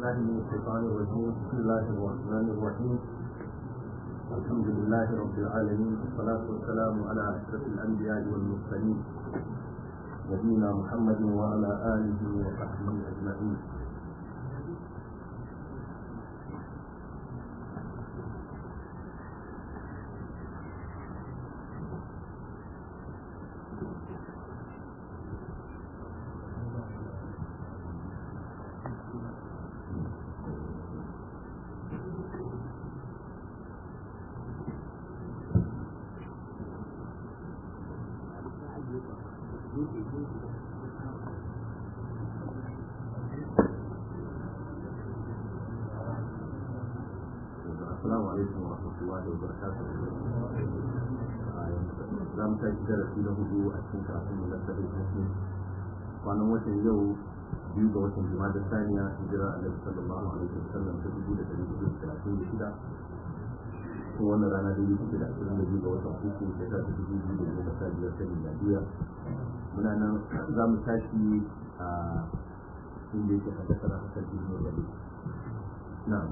بالله من الشيطان الرجيم بسم الله الرحمن الرحيم الحمد لله رب العالمين والصلاة والسلام على أشرف الأنبياء والمرسلين نبينا محمد وعلى آله وصحبه أجمعين السلام عليكم ورحمة الله وبركاته za mu tashi darasi na hudu a cikin karatun mu na sabbin muslim kwanan watan yau biyu ga watan jima'a da saniya hijira alaihi sallallahu alaihi wasallam ta dubu da dari hudu da talatin da shida kuma wannan rana da yi kuke da ashirin da biyu ga watan uku shekara ta dubu biyu da goma sha biyar ta miladiya muna nan za mu tashi a inda yake haddasa na hasan ibn rabi na'am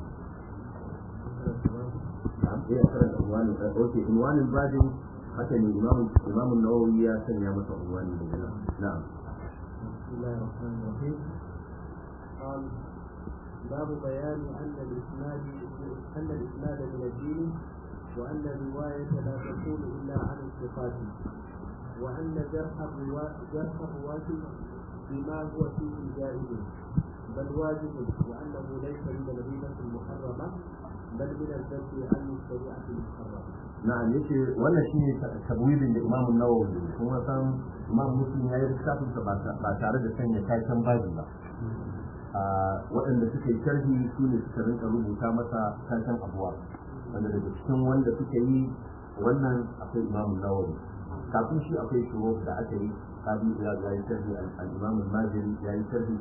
na'am eh karanta unwanin okay unwanin babin haka ne imamu imamu nawawi ya sanya masa unwani da nan na'am بسم الله الرحمن الرحيم قال باب بيان أن الإسناد أن الإسناد من الدين وأن الرواية لا تكون إلا عن الثقات وأن جرح الرواة جرح الرواة بما هو فيه جائز بل واجب وأنه ليس من الغيبة المحرمة بل من الذب عن الشريعة المحرمة na'am yace wannan shine tabwibin da Imam Nawawi kuma san Imam Muslim ya yi littafin sa ba tare da sanya kayan baji ba a waɗanda suka yi sharhi su ne suka rinka rubuta masa kayan abuwa wanda daga cikin wanda suka yi wannan akwai Imam Nawawi kafin shi akwai shuru da aka yi kadi ya ga yi sharhi al-Imam al-Maziri ya yi sharhi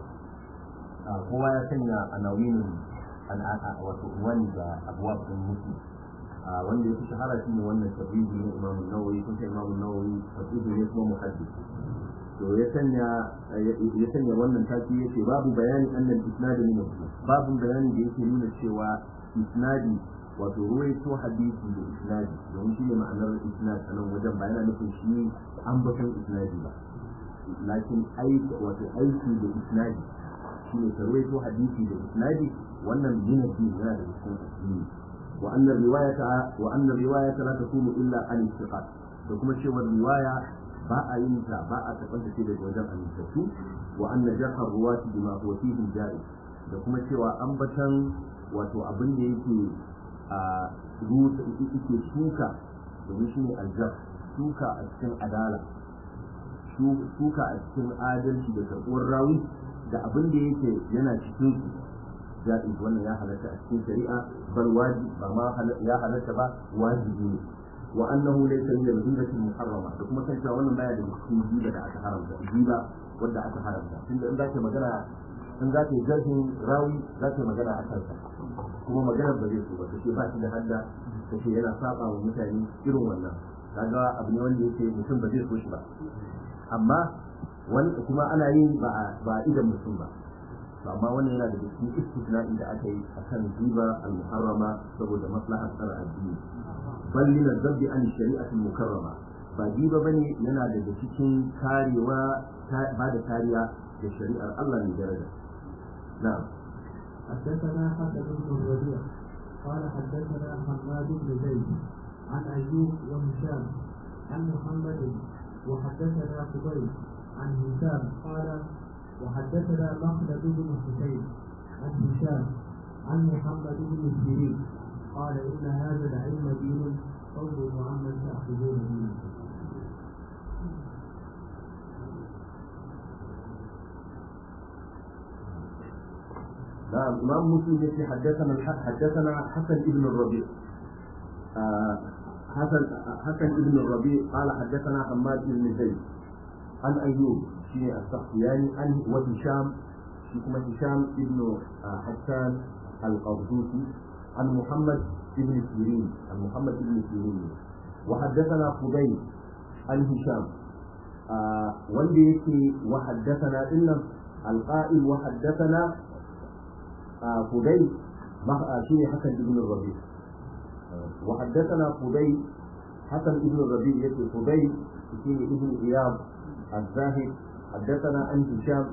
kowa ya sanya anawinin wato wani da abuwa ɗin Muslim wanda ya fi shahara shi ne wannan tabibi na imam nawawi kun ta imam nawawi tabibi ne kuma muhaddis to ya sanya ya sanya wannan taki yace babu bayani annal isnad min babu bayani da yake nuna cewa isnadi wato ruwaito hadisi da isnadi domin shi ne ma'anar isnad a nan wajen ba yana nufin shi ambaton isnadi ba lakin aiki wato aiki da isnadi shi ne ka ruwaito hadisi da isnadi wannan yana yana da cikin addini وأن الرواية وأن الرواية لا تكون إلا عن الثقات وكما شيء الرواية باء ينسى باء تقنت كده وجب أن يستفسوا وأن جرح الرواة بما هو فيه جائز وكما شيء أنبتا wato abin da yake a rusa yake shuka domin shi ne aljar shuka a cikin adala shuka a cikin adalci da karɓuwar rawi da abin da yake yana cikin jaiz wannan ya halatta a cikin shari'a bal wajib ba ma ya halatta ba wajibi ne wa annahu laysa min al-ghibati muharrama da kuma kan cewa wannan baya da cikin giba da aka haramta giba wanda aka haramta tunda in zaka magana in zaka yi jarhin rawi zaka magana a kansa kuma maganar ba zai so ba kace ba shi da hadda kace yana saba wa mutane irin wannan kaga abu ne wanda yake mutum ba zai so shi ba amma wani kuma ana yin ba ba idan mutum ba amma wannan yana da cikin istisna'i da aka yi akan riba al-muharrama saboda maslahar tsara addini bal min az-zabbi an shari'ati mukarrama ba riba bane yana daga cikin karewa ba da kariya da shari'ar Allah ne daraja na'am حدثنا حسن بن الربيع قال حدثنا حماد بن زيد عن ايوب وهشام عن محمد وحدثنا قبيل عن هشام قال وحدثنا مخلد بن حسين عن هشام عن محمد بن سيرين قال ان هذا العلم دين قوله عمن تاخذون دينه نعم إمام مسلم يقول حدثنا حدثنا حسن ابن الربيع آه حسن حسن ابن الربيع قال حدثنا حماد بن زيد عن أيوب شيء السختياني عن وهشام كما هشام ابن حسان القرطوسي عن محمد بن سيرين عن محمد بن سيرين وحدثنا خبيب عن هشام آه wanda yake wa haddathana dinnan alqa'il wa haddathana فدي شيء حسن ابن الربيع وحدثنا فدي حسن ابن الربيع يقول فدي شيء ابن إياب الزاهد حدثنا عن هشام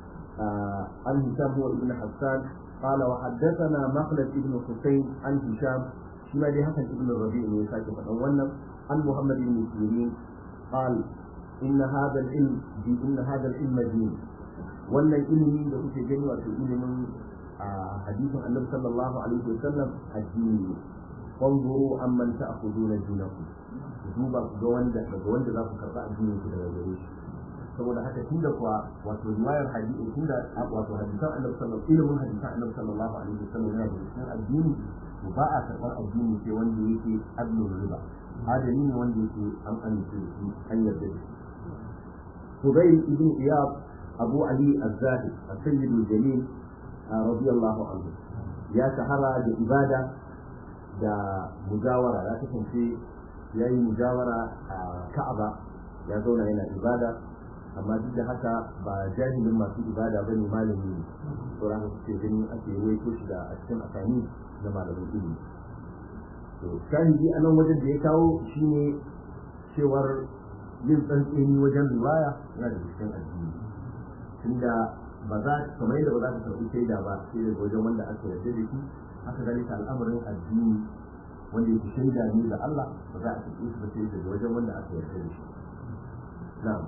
عن هشام هو ابن حسان قال وحدثنا مخلد ابن حسين عن هشام شما دي حسن ابن الربيع من يساك فأولا عن محمد بن سيرين قال إن هذا العلم إن هذا العلم دين wannan ilimi da kuke gani wato ilimin a hadisin annabi sallallahu alaihi wasallam addini ne fanzuru amman ta'khuduna dinakum ku duba ku ga wanda daga wanda za ku karba addinin ku daga gare shi saboda haka tunda kuwa wato riwayar hadisi tunda wato hadisan annabi sallallahu ilimin hadisan annabi sallallahu alaihi wasallam yana da cikin addini to ba a karɓar addini sai wanda yake adlul riba adali ne wanda yake an amince da shi an yarda da shi Fudayl ibn Iyad Abu Ali Az-Zahid As-Sayyid al-Jamil radiyallahu anhu ya shahara da ibada da mujawara ya kasance ya yi mujawara a Ka'aba ya zauna yana ibada amma duk da haka ba jahilin masu ibada ba ne malami ne sauran haka suke ganin ake waito shi da a cikin asani na malamin ilimi to shahidi a nan wajen da ya kawo shine cewar yin tsantseni wajen riwaya yana da cikin addini tunda ba za kamar yadda ba za ka karɓi shaida ba sai daga wajen wanda aka yarda da shi haka zalika al'amarin addini wanda yake shaida ne da Allah ba za a karɓi shi ba sai daga wajen wanda aka yarda da shi na'am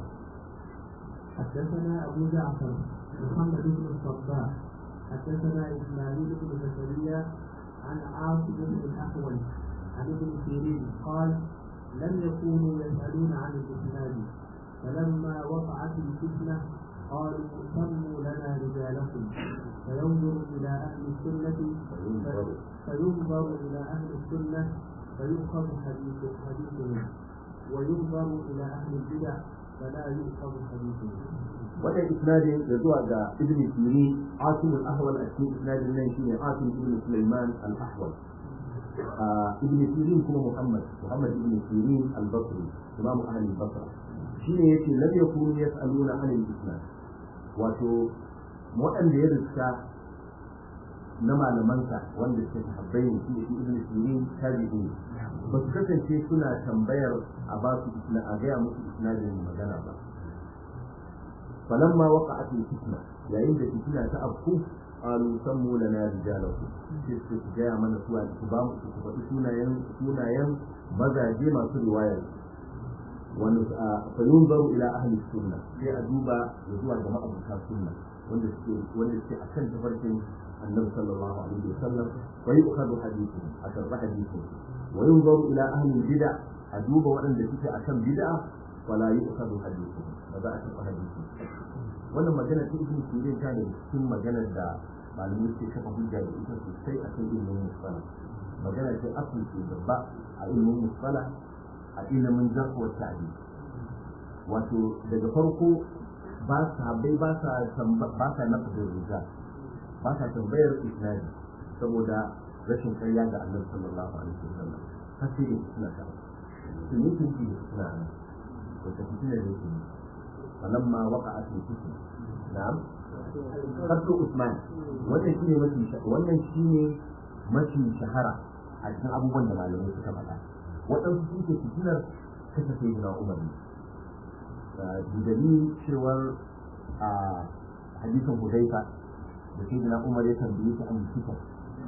حدثنا أبو جعفر محمد بن الصباح حدثنا إسماعيل بن زكريا عن عاصم بن الأحول عن ابن سيرين قال لم يكونوا يسألون عن الإسناد فلما وقعت الفتنة قالوا سموا لنا رجالكم فينظر إلى أهل السنة فينظر إلى أهل السنة فيؤخذ حديث حديثهم وينظر إلى أهل البدع فلا يؤخذ حديثهم wannan isnadin da zuwa ga ibn siri asim al-ahwal a cikin isnadin nan shine asim ibn sulaiman al-ahwal ibn sirin kuma muhammad muhammad ibn sirin al-basri imam ahli al-basra shine yace lam yakunu yas'aluna an al-isnad wato waɗanda ya riska na malamansa wanda suke sahabbai ne shi ibn sirin tabi'in ba su kasance suna tambayar a ba su a gaya musu isnadin magana ba فلما وقعت الفتنة yayin da fitina ta afku qalu sammu lana rijalakum sai su gaya mana suwa su ba mu su faɗi sunayen sunayen mazaje masu riwaya wani fa yunzaru ila ahli sunna sai a duba ya zuwa ga ma'abuta sunna wanda suke wanda suke akan tafarkin annabi sallallahu alaihi wasallam wa yu'khadhu hadithu a karba hadithu wa yunzaru ila ahli bid'a a duba waɗanda suke akan bid'a wala yu'khadhu hadithu ba za a karba hadithu wannan magana ta ibn sirin ta ne cikin maganar da malamai ke kafa hujja da ita sosai a kan ilimin musala magana ce asali ce babba a ilimin musala a ilimin jarhuwar ta'adi wato daga farko ba sa bai ba sa ba sa nafa da riga ba sa tambayar isnadi saboda rashin karya ga annabi sallallahu alaihi wasallam har sai suna ta sun yi tunji suna nan wata fitina da yake فلما وقعت الفتنة نعم قتل عثمان wannan shine mafi wannan shine mafi shahara a cikin abubuwan da malamai suka faɗa waɗansu sun ce fitinar kasa sai na umar ne da dalilin cewar a hadisin hudaifa da sai na umar ya tambaye shi an fitar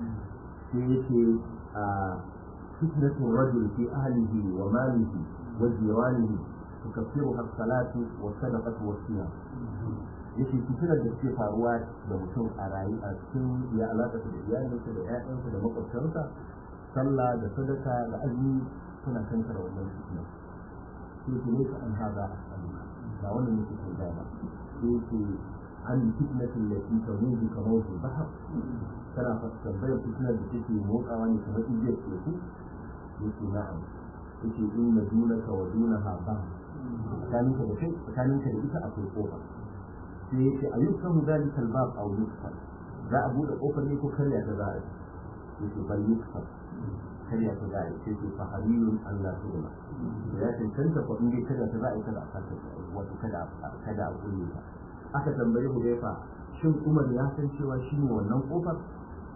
sai yake a fitnatun rajul fi ahlihi wa malihi wa jiranihi tukaffiruha as-salatu wa sadaqatu wa siyam yace fitinar da suke faruwa da mutum a rayu a cikin ya alaƙa da iyalinsa da ƴaƴansa da makwabtansa sallah da sadaka da azumi suna kankara wannan fitinar sai ke ne an haza ba wannan yake kai da ba sai ke an fitnatin da ke taruhu kamar su bahar tana tambayar fitinar da take motsawa ne kamar igiyar teku yake na'am yake inna dunaka wa dunaha bahar tsakaninka da kai tsakaninka da ita akwai kofa sai yake a yi kan zalikal bab a wuri za a buɗe kofar ne ko karya ta za a yi yake bal yusuf karya ta za a yi sai ke fahariyun Allah su da ya cancanta ko in dai karya ta za a yi kada a kasa wato kada kada a kulle ta aka tambaye Hudayfa shin Umar ya san cewa shi ne wannan kofar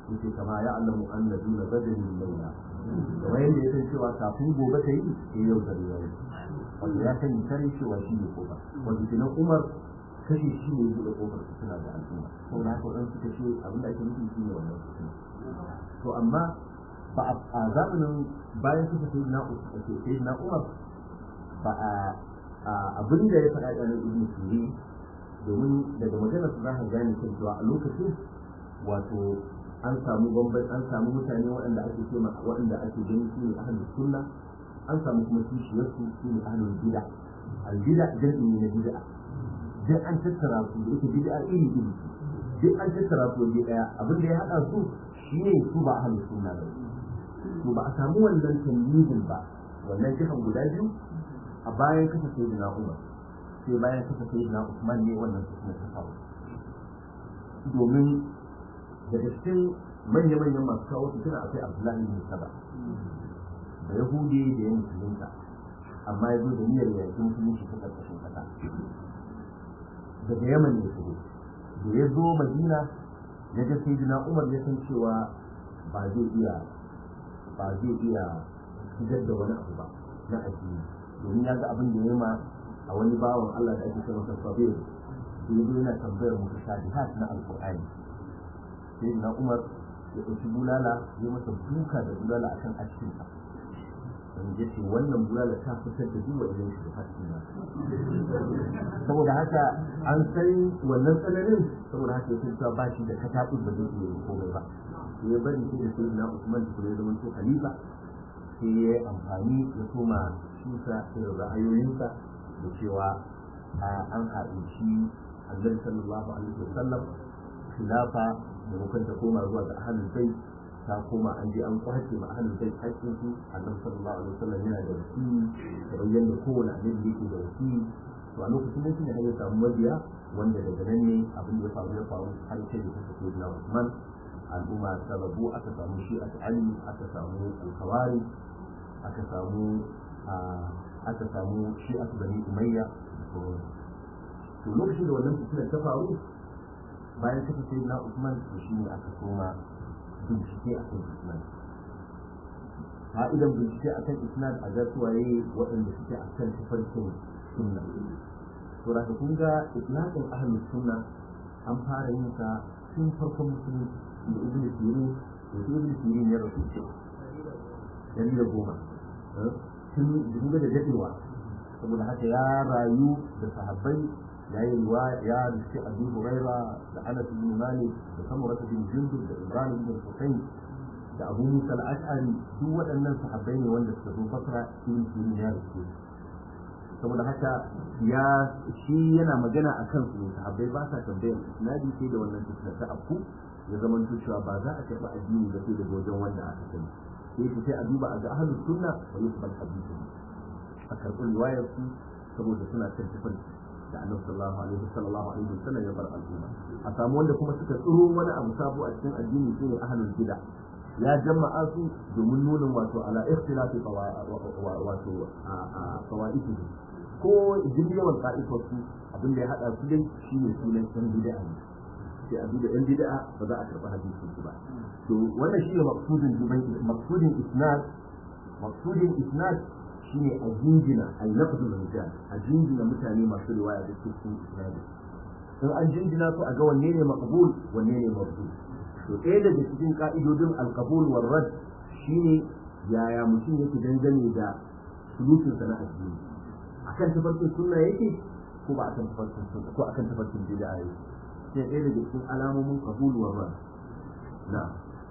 yake kama ya allamu an na duna badalin laila kamar yadda ya san cewa kafin gobe ta yi ya yau da yau wanda ya sani kare cewa shi ne kofa wanda kenan umar kashe shi ne buɗe kofar suna da al'umma saboda haka waɗansu suka ce abin da ake nufi shi ne wannan fitina to amma ba a zamanin bayan suka sai na sai na umar ba a abin da ya faɗa ɗanin ibn sirri domin daga maganar su za ka gane kan cewa a lokacin wato an samu bambai an samu mutane waɗanda ake ce waɗanda ake gani su ne ahlus sunna an samu kuma kishiyar su su ne ahlul bid'a al bid'a jam'i ne na bid'a duk an tattara su da yake bid'a iri iri duk an tattara su waje daya abin da ya haɗa su shine su ba ahlus sunna ba to ba a samu wannan tamyizin ba wannan jihan guda biyu a bayan kasa sayyidina Umar sai bayan kasa sayyidina Usman ne wannan fitina ta faru domin daga cikin manya-manyan masu kawo fitina akwai Abdullahi bin Saba da Yahudi da ya musulunta amma ya zo da niyyar ya yi musulunci ta ƙarƙashin ƙasa daga Yaman ya shigo da ya zo Madina ya ga sayyidina Umar ya san cewa ba zai iya ba zai iya fitar da wani abu ba na addini domin ya ga abin da ya ma a wani bawan Allah da ake ce masa sabir da yazo yana tambayar mu shahihat na alqur'ani sai na Umar ya ɗauki bulala ya masa duka da bulala akan askin sa dan ya ce wannan bulala ta fitar da duk wani shi hakki na saboda haka an san wannan tsananin saboda haka ya san ba shi da katabun da zai iya komai ba ya bari sai da sai na Usman da ya zama to khalifa sai ya yi amfani ya koma shuka irin ra'ayoyinsa da cewa an haɗinci annabi sallallahu alaihi wasallam khilafa da mukan ta koma zuwa ga ahlul bait ta koma an je an kwace ma ahlul bait haƙƙin su annabi sallallahu alaihi wasallam yana da wasiyyi kamar yadda kowane annabi yake da wasiyyi to a lokacin da shine ya samu mabiya wanda daga nan ne abin da ya faru ya faru har sai da ta tafi na Usman al'umma ta rabu aka samu shi a Ali aka samu al-Khawari aka samu aka samu shi aka bani umayya to lokacin da wannan fitinar ta faru bayan kasa sai na usman to shi ne aka koma bincike a kan islam fa'idan bincike a kan islam a gasuwaye waɗanda suke a kan tafarkin sunna to da kun ga islamin ahlus sunna an fara yin sa tun farkon musulunci da ibn sirin da ibn sirin ya rasu ce dari da goma tun dinga da dadewa saboda haka ya rayu da sahabbai ya yi ruwa ya rufe abu huraira da anas bin malik da samurata bin jundub da ibrahim bin husayn da abu musa al-ash'ari duk waɗannan sahabbai ne wanda suka zo fasara ibn sirin ya rufe saboda haka ya shi yana magana a kan su sahabbai ba sa tambayar isnadi sai da wannan tafiya ta afku ya zama cewa ba za a karɓi addini ba sai daga wajen wanda aka sani sai ku sai a duba a ga ahlus sunna wa yusbal hadithu a karɓi riwayar su saboda suna kan tafar da annabi sallallahu alaihi sallallahu alaihi wasallam ya bar al'umma a samu wanda kuma suka tsiro wani abu sabo a cikin addini shine ahlul bid'a ya jama'a su domin nuna wato ala ikhtilafi wato fawaidi ko jin yawan ka'ifar su abin da ya hada su dai shine sunan san bid'a ne sai a duba yan bid'a ba za a karɓi hadisin su ba to wannan shine maqsudin dubai maqsudin isnad maqsudin isnad shine a jinjina a lafzul rijal a jinjina mutane masu riwaya da cikin isnad in an jinjina su a ga wanne ne maqbul wanne ne mardud to ɗaya daga cikin ka'idodin alqabul war rad shine yaya mutum yake dangane da sulukin sa na addini akan tafarkin sunna yake ko ba akan tafarkin sunna ko akan tafarkin bid'a yake sai ɗaya daga cikin alamomin qabul war rad na'am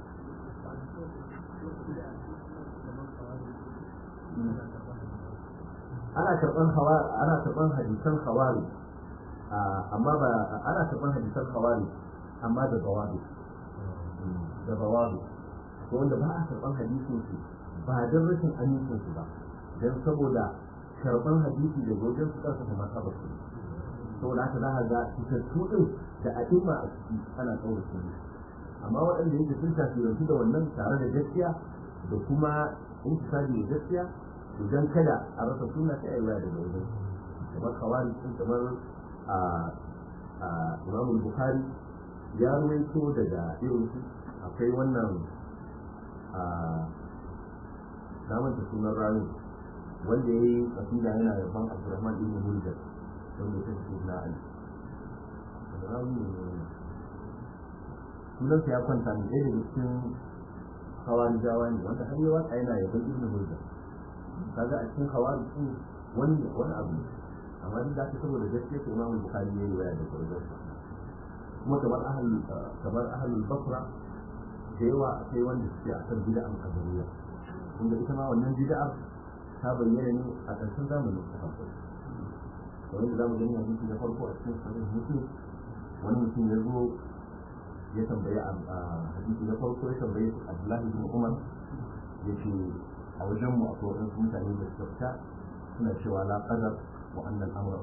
ana karɓan hawa ana karɓan hadisan hawari amma ba ana karɓan hadisan hawari amma da bawabi da bawabi ko wanda ba a karɓan hadisin su ba don rashin amincin su ba don saboda karɓan hadisi da wajen su ƙarfa kuma ta basu saboda haka za a ga fitattu ɗin da a'imma a ciki ana tsaurace ne amma waɗanda yake sun tasirantu da wannan tare da gaskiya da kuma intisabi da gaskiya idan kada a rasa suna ta ayyuka daga wajen kamar kawari sun kamar a imam bukhari ya ruwaito daga irin su akwai wannan a namanta sunan rami wanda ya yi kasida yana da ban abdurrahman ibn muljar wanda ya tafi na ali rami ne sunansa ya kwanta ne ɗaya daga cikin hawari jawa ne wanda har yawa a yana yaban ibn muljar kaga a cikin hawari sun wani wani abu ne amma duk da saboda gaskiya ko imamu bukhari ya yi waya da gurgursa kuma kamar ahal kamar ahlul basra da yawa akwai wanda suke a kan bid'an qadariyya inda ita ma wannan bid'a ta bayyana ne a ƙarshen zamanin sahabbai kamar da zamu gani hadisi na farko a cikin sahih muslim wani mutum ya zo ya tambaye a hadisi na farko ya tambaye Abdullahi bin Umar ya ce a wajen mu akwai wasu mutane da suka fita suna cewa la qadar wa annal amra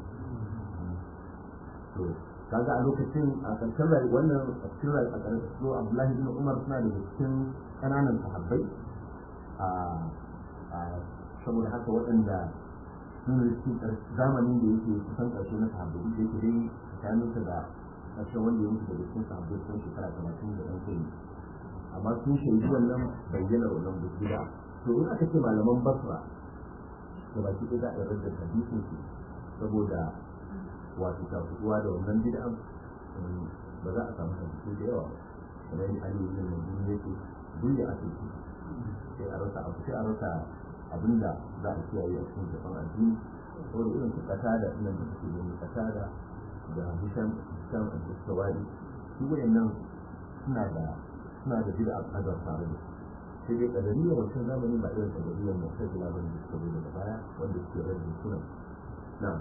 to kaga a lokacin a ƙarshen rayu wannan a cikin rayu a ƙarshen so Abdullahi bin Umar suna da cikin ƙananan sahabbai a saboda haka waɗanda sun riski zamanin da yake kusan ƙarshe na sahabbai da yake dai tsakaninsa da ƙarshen wanda ya mutu daga cikin sahabbai sun shekara talatin da ɗan kai amma sun shaidi wannan bayyanar wannan bukida to in aka ce malaman basra da baki ɗaya za a yarda da hadisin su saboda wato tafuwa da wannan bid'an ba za a samu hadisi da yawa kamar yadda Ali ibn Madini yake duk ya ake sai a rasa abu sai a rasa abinda za a kiyaye a cikin gaban addini saboda irin su kata da nan da suke gani kata da da Hisham Hisham al-Sawari su wayannan suna da suna da bid'a kadar tare da sai dai kadariya wancan zamanin ba irin kadariyar mu'tazila bane da suka zo daga baya wanda suke rage sunan na'am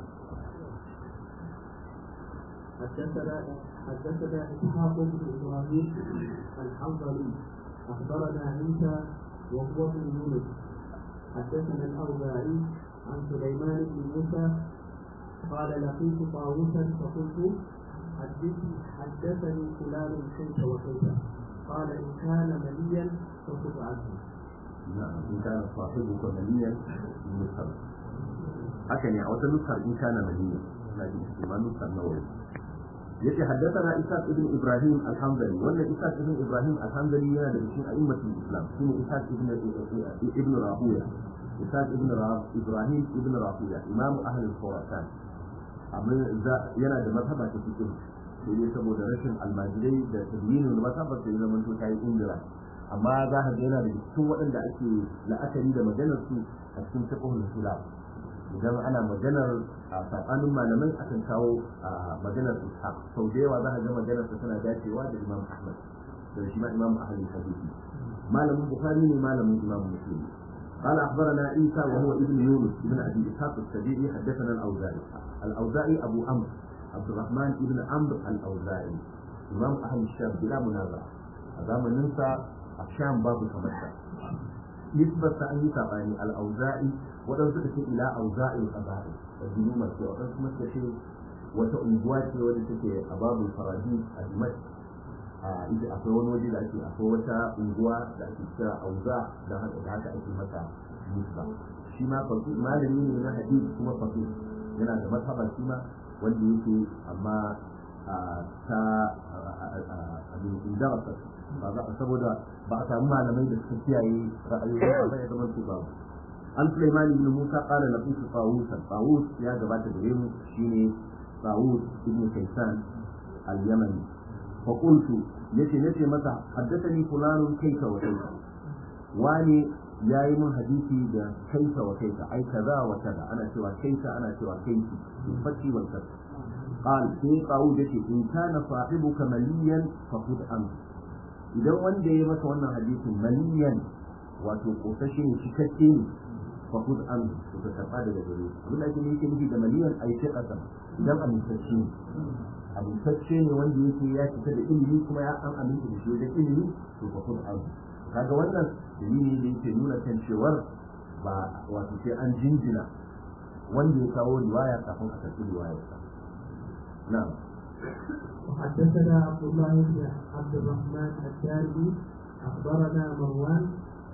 حدثنا حدثنا اسحاق بن ابراهيم الحنظلي اخبرنا عيسى وهو ابن يونس حدثنا الاوزاعي عن سليمان بن موسى قال لقيت طاووسا فقلت حدث حدثني فلان كيف وكيف قال ان كان مليا فخذ عنه نعم إن كان صاحبك مليا نسخر هكذا أو تنسخر إن كان مليا لكن ما نسخر نووي يجي حدثنا إسحاق ابن إبراهيم الحنظلي وأن إسحاق ابن إبراهيم الحنظلي ينادى بشيء أئمة الإسلام اسمه إسحاق ابن ابن راهوية إسحاق ابن إبراهيم ابن راهوية إمام أهل الخراسان yana da mazhaba ta cikin sai dai saboda rashin almajirai da tabbinin mazhabar sai zama to ta yi indira amma za ka ga yana da cikin waɗanda ake la'akari da maganar su a cikin fiqhul islam idan ana maganar a tsakanin malamai akan kawo maganar ishaq sau da yawa za ka ga maganar sa tana dacewa da imam ahmad da shi ma imam ahli hadisi malamin bukhari ne malamin imam muslim قال اخبرنا عيسى وهو ابن يونس ابن ابي اسحاق السبيعي حدثنا الاوزاعي الاوزاعي ابو عمرو عبد الرحمن ابن عمرو الاوزاعي امام اهل الشام بلا منازعه هذا من ننسى الشام باب كمسة نسبة أن يتابعني الأوزاعي ودن سكتي إلى أوزاعي القبائل الجنوم الشيء ودن سكتي وتأنبوات ودن سكتي أباب الفراجيل المسجد ita akwai wani waje da ake akwai wata unguwa da ake kira auza da haka da haka ake mata nisba shi ma fasu malami ne na hadisi kuma fasu yana da mazhaba shi ma wanda yake amma ta abin indarasa ba za saboda ba a samu malamai da suka kiyaye ra'ayoyi ba ya zama su ba an Sulaiman ibn Musa qala laqitu Tawus Tawus ya gabata gare mu shine Tawus ibn Kaysan al-Yamani fa qultu yace nace masa haddathani fulanun kaifa wa kaifa wani yayi min hadisi da kaifa wa kaifa ai kaza wa kaza ana cewa kaifa ana cewa kaifi fati wal kasr قال في قاود إن كان صاحبك مليا فخذ عنه idan wanda ya masa wannan hadisin maliyan wato kosashe ne cikakke ne fa kud an to ka karba daga gare shi abin da ake yake nufi da maliyan ai sai kasan idan amintacce ne amintacce ne wanda yake ya fita da ilimi kuma ya an aminta da shi wajen ilimi to fa kud an kaga wannan dalili da yake nuna kan cewar ba wato sai an jinjina wanda ya kawo riwaya kafin a karɓi riwayarsa na'am وحدثنا عبد الله بن عبد الرحمن الدارمي اخبرنا مروان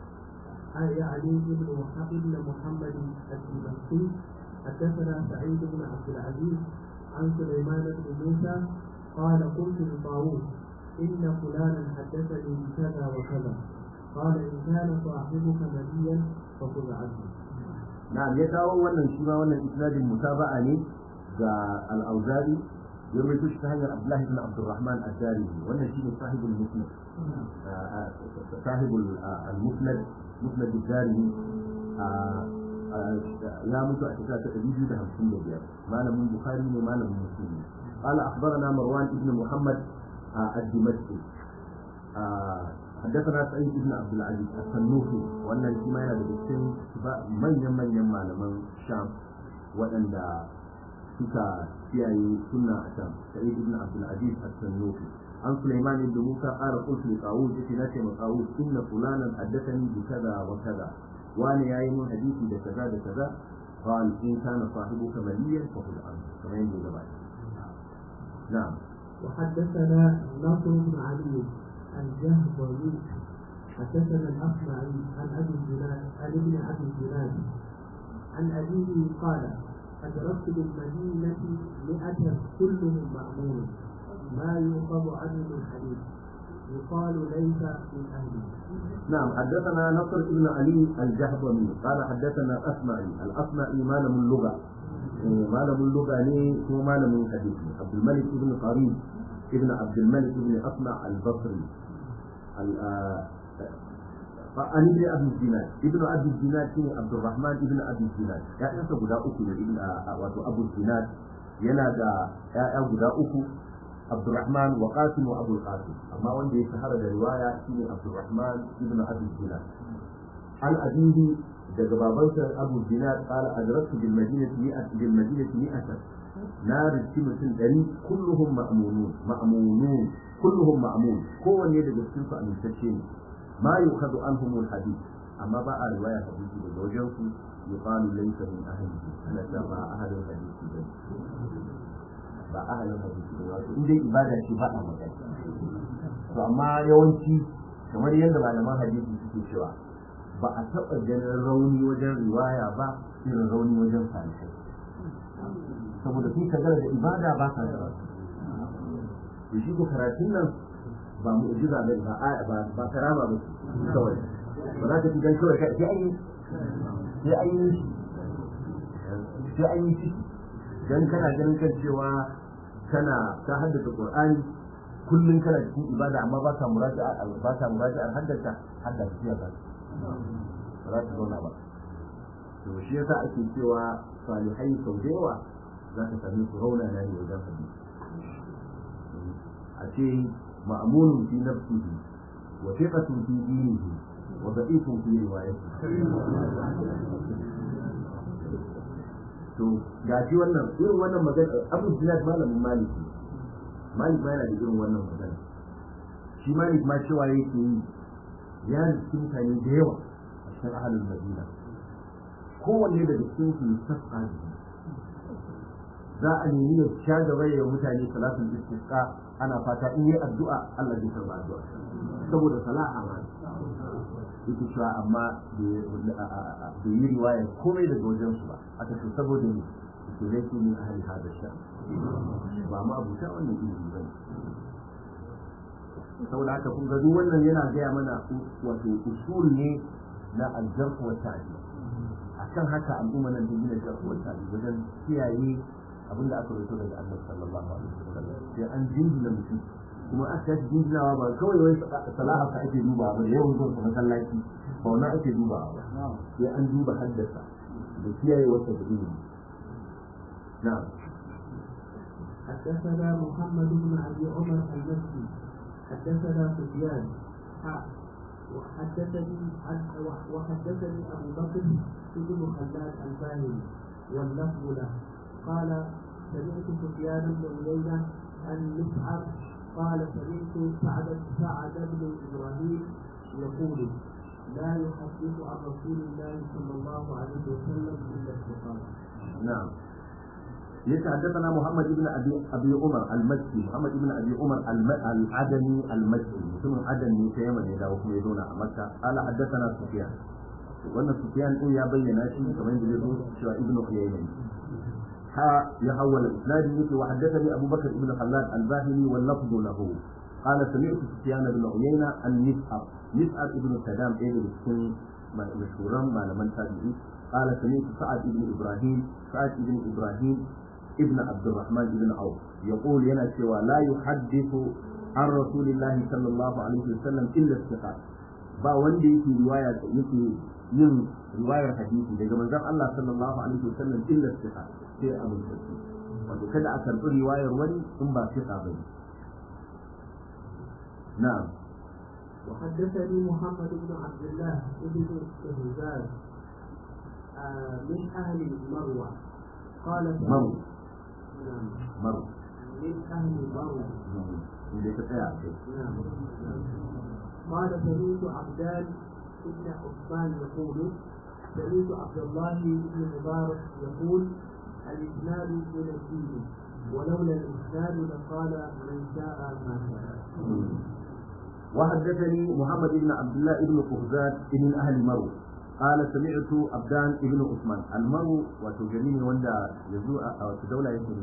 اي علي بن بن محمد الدمشقي حدثنا سعيد بن عبد العزيز عن سليمان بن موسى قال قلت لطاووس إن فلانا حدثني بكذا وكذا قال إن كان صاحبك نبيا فخذ عنه na'am ya kawo wannan shi ma wannan isnadin mutaba'a ne ga al-Auza'i ya rawaito shi ta hanyar Abdullahi ibn Abdurrahman ad-Darimi wannan shi ne sahibul musnad sahibul al-musnad musnad ad-Darimi ya mutu a shekara ta 255 malamin Bukhari ne malamin Muslim قال أخبرنا مروان بن محمد الدمشقي حدثنا سعيد بن عبد العزيز السنوفي وان الجماعه yana daga cikin manyan manyan malaman sham waɗanda suka kiyaye sunna a sham sa'id ibn abd al-aziz as-sannufi an sulaiman ibn musa qala qultu li qawud fi nati ma qawud inna fulanan haddathani bi kaza wa kaza wani yayi mun hadisi da kaza da kaza قال إن كان صاحبك مليا فخذ عنه كما يقول نعم وحدثنا نصر بن علي الجهضمي حدثنا الأصمعي عن أبي الزناد عن ابن أبي الزناد عن أبيه قال أدركت بالمدينة مئة كلهم مأمون ما يؤخذ عنه من حديث يقال ليس من أهله نعم حدثنا نصر بن علي الجهضمي قال حدثنا الأصمعي الأصمعي ما له اللغة ما له اللغة ليه هو ما له الحديث عبد الملك بن قريب ابن عبد الملك بن أصمع البصري عن ابن ابي الزناد ابن ابي الزناد شنو عبد الرحمن ابن ابي الزناد يا انت غدا uku ne ibn wato abu zinad yana da ya'ya guda uku Abdurrahman wa Qasim wa Abu Qasim amma wanda ya shahara da riwaya shine Abdurrahman ibn Abi Zinad an abihi daga babansa Abu Zinad qala adraktu bil madinati mi'at bil madinati mi'atan na rizki mutum ɗari kulluhum ma'munun ma'munun kulluhum ma'mun kowanne daga cikin su amintacce ne ma yukhadu anhum al hadith amma ba a riwaya hadisi daga wajen su yuqalu laysa min ahli ana ta ba ahlul hadisi ba ba ahlul hadisi ba wato in dai ibada ce ba a magana to amma yawanci kamar yadda malaman hadisi suke cewa ba a taɓa ganin rauni wajen riwaya ba irin rauni wajen salihai saboda sun kagara da ibada ba sa da to shi ko karatun nan ba mu ujiza ba ba ba ba karama ba kawai ba za ka ci dan kawai sai an yi sai an yi sai an yi ciki dan kana ganin kan cewa kana ka haddace qur'ani kullun kana cikin ibada amma ba ka muraja'a ba ka muraja'a haddace haddace ya ba ba za ta zauna ba to shi yasa ake cewa salihai sau da yawa za ka sami su rauna na ne wajen hadisi a ce ma'amunun fi nafsihi wa thiqatun fi dinihi wa da'ifun fi riwayatihi to ga shi wannan irin wannan magana abu zinad malamin maliki malik ma yana da irin wannan magana shi malik ma cewa yake yi ya rikin mutane da yawa a cikin ahalin madina kowanne daga cikin su sassa za a nemi ya sha gaba ya mutane salatul istisqa ana fata in yi addu'a Allah zai karba addu'a saboda salaha ma yake cewa amma bai yi riwaya komai daga wajen su ba aka ce saboda ne ke laifi ne a hali hada sha ba ma abuta wannan ilimi ba ne saboda haka kun ga duk wannan yana gaya mana wato usul ne na aljarh wa ta'dil akan haka al'umma nan ta gina jarh wa ta'dil wajen kiyaye abin da aka rubuta daga Annabi sallallahu alaihi wasallam sai an jinjina mutum kuma aka yi jinjinawa ba kawai wai salaha ka ake duba ba da yawan zuwa masallaci ba wannan ake duba ba sai an duba haddasa da kiyaye wata da ilimi na'am حدثنا محمد بن ابي عمر المكي حدثنا سفيان وحدثني وحدثني ابو بكر بن خلاد الباهلي واللفظ له قال سمعت سفيان بن عيينة عن مسعر قال سمعت سعد سعد بن ابراهيم يقول لا يحدث عن رسول الله صلى الله عليه وسلم الا الثقات. نعم. يتحدثنا محمد بن ابي ابي عمر المكي محمد بن ابي عمر العدني المكي ثم عدني في يمن يدا وكم يدون مكه قال حدثنا سفيان wannan sufyan din ya bayyana shi kamar yadda zai zo cewa ibnu uyayna ها يحول الإسناد يقول وحدثني أبو بكر بن خلاد الباهلي واللفظ له قال سمعت سفيان بن عيينة عن مسعر مسعر ابن سلام ابن السن مشهورا ما لمن تابعين قال سمعت سعد بن ابراهيم سعد بن ابراهيم ابن عبد الرحمن بن عوف يقول ينا سوى لا يحدث عن رسول الله صلى الله عليه وسلم الا الثقات ba wanda yake riwaya yake yin riwayar hadisi daga manzon Allah sallallahu alaihi wasallam illa thiqa sai amintacce wato kada a karɓi riwayar wani in ba thiqa ba ne na'am وحدثني محمد بن عبد الله بن هزاز من أهل مروة قال مرو نعم مرو من أهل مروة inda ka tsaya a kai نعم قال سمعت عبدان بن عثمان يقول سمعت عبد الله بن مبارك يقول الإسناد من الدين ولولا الإسناد لقال من شاء ما شاء وحدثني محمد بن عبد الله بن قهزاد بن اهل مرو قال سمعت عبدان بن عثمان المرو وتجميني وندا يزوء او دولة يكون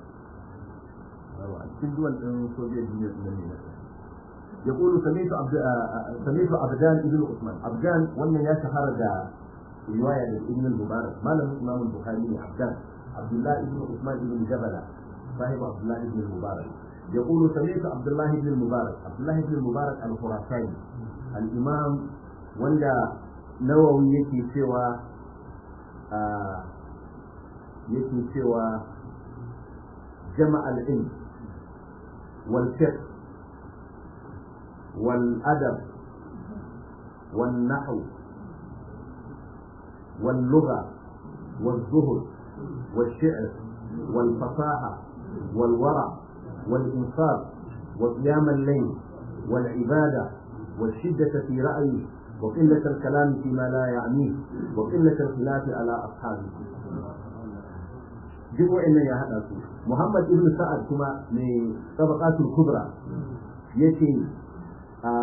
cikin duwan ɗin soviet union ɗin ne يقول سمعت عبد سمعت عبدان بن عثمان عبدان wannan ya shahara da riwaya da ibn al-mubarak malamin imam al-bukhari ne abdan abdullah ibn usman ibn jabala صاحب عبد الله بن المبارك يقول سمعت عبد الله بن المبارك عبد الله بن المبارك الخراساني الامام وندا نووي yake cewa yake cewa جمع العلم والفقه والأدب والنحو واللغة والزهد والشعر والفصاحة والورع والإنصاف وقيام الليل والعبادة والشدة في رأيه وقلة الكلام فيما لا يعنيه وقلة الخلاف على أصحابه duk wa'annan ya haɗa su Muhammad ibn Sa'ad kuma mai tabaqatul kubra yace a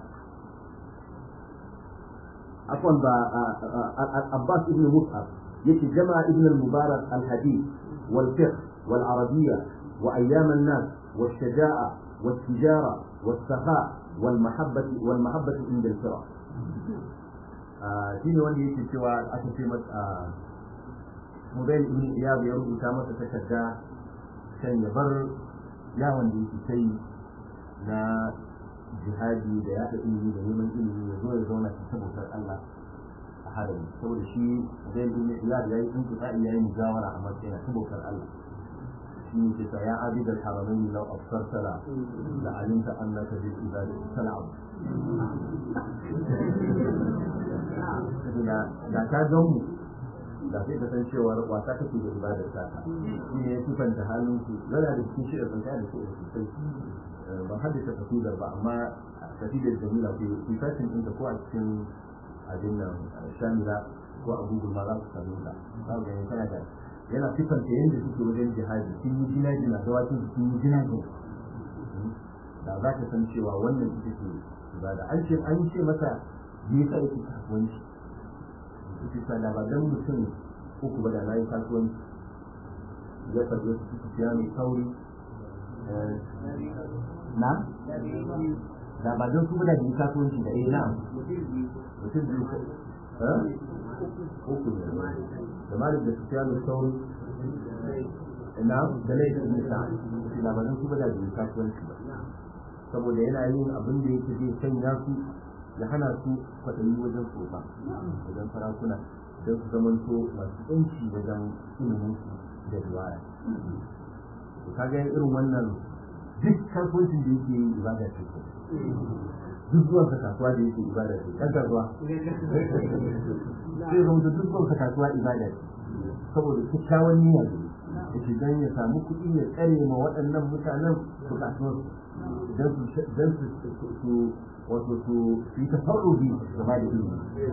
afwan ba Abbas ibn Mus'ab yace jama'a ibn al-Mubarak al-Hadith wal fiqh wal arabiyya wa ayyam an-nas والشجاعة والتجارة والسخاء والمحبة والمحبة عند الفرق. شنو wanda yake cewa aka ce masa Mubayin ibn Iyad ya rubuta masa takarda kan ya bar yawon da yake kai na jihadi da yaɗa ilimi da neman ilimi ya zo ya zauna ta bautar Allah a harami saboda shi Mubayin ibn Iyad ya yi tuntuɓa ya yi mujawara a matsayin ta bautar Allah shi ne kisa ya abid al-haramain law absartala la alimta annaka bil ibadati tal'ab da ka gan mu da sai ka san cewa wasa kake da ibadar ta shi ne ya sifanta halin su yana da cikin shirin sun kai da su sosai ban haddasa kasidar ba amma kasidar jamila ke sifacin ɗinta ko a cikin abin nan shamila ko a google ma za su sami ta za ku gani tana da yana sifanta yadda suke wajen jihadi sun yi jina jina da wakin sun yi jina jina da za ka san cewa wannan ita ce ibada an ce an ce masa me yasa yake kasuwanci ita da ba dan mutum uku ba da na yi kasuwanci ya karɓi su su siya mai kauri na da ba don su ba da yi kasuwanci da eh na mutum biyu uku ne da malik da su siya mai kauri na da laifin nisa da ba don su ba da yi kasuwanci ba saboda yana yin abin da yake zai sanya su ya hana su kwaɗayi wajen tsofa wajen sarakuna don su zamanto masu yanci wajen ilimin su da riwaya to kaga irin wannan duk kasuwancin da yake yi ibada ce ko duk zuwan sa kasuwa da yake ibada ce ɗan kasuwa sai zama duk zuwan sa kasuwa ibada ce saboda kyakkyawan niyya ne da shi dan ya samu kuɗi ya tsare ma waɗannan mutanen bukatunsu don su wato su yi tafarrubi game da ilimi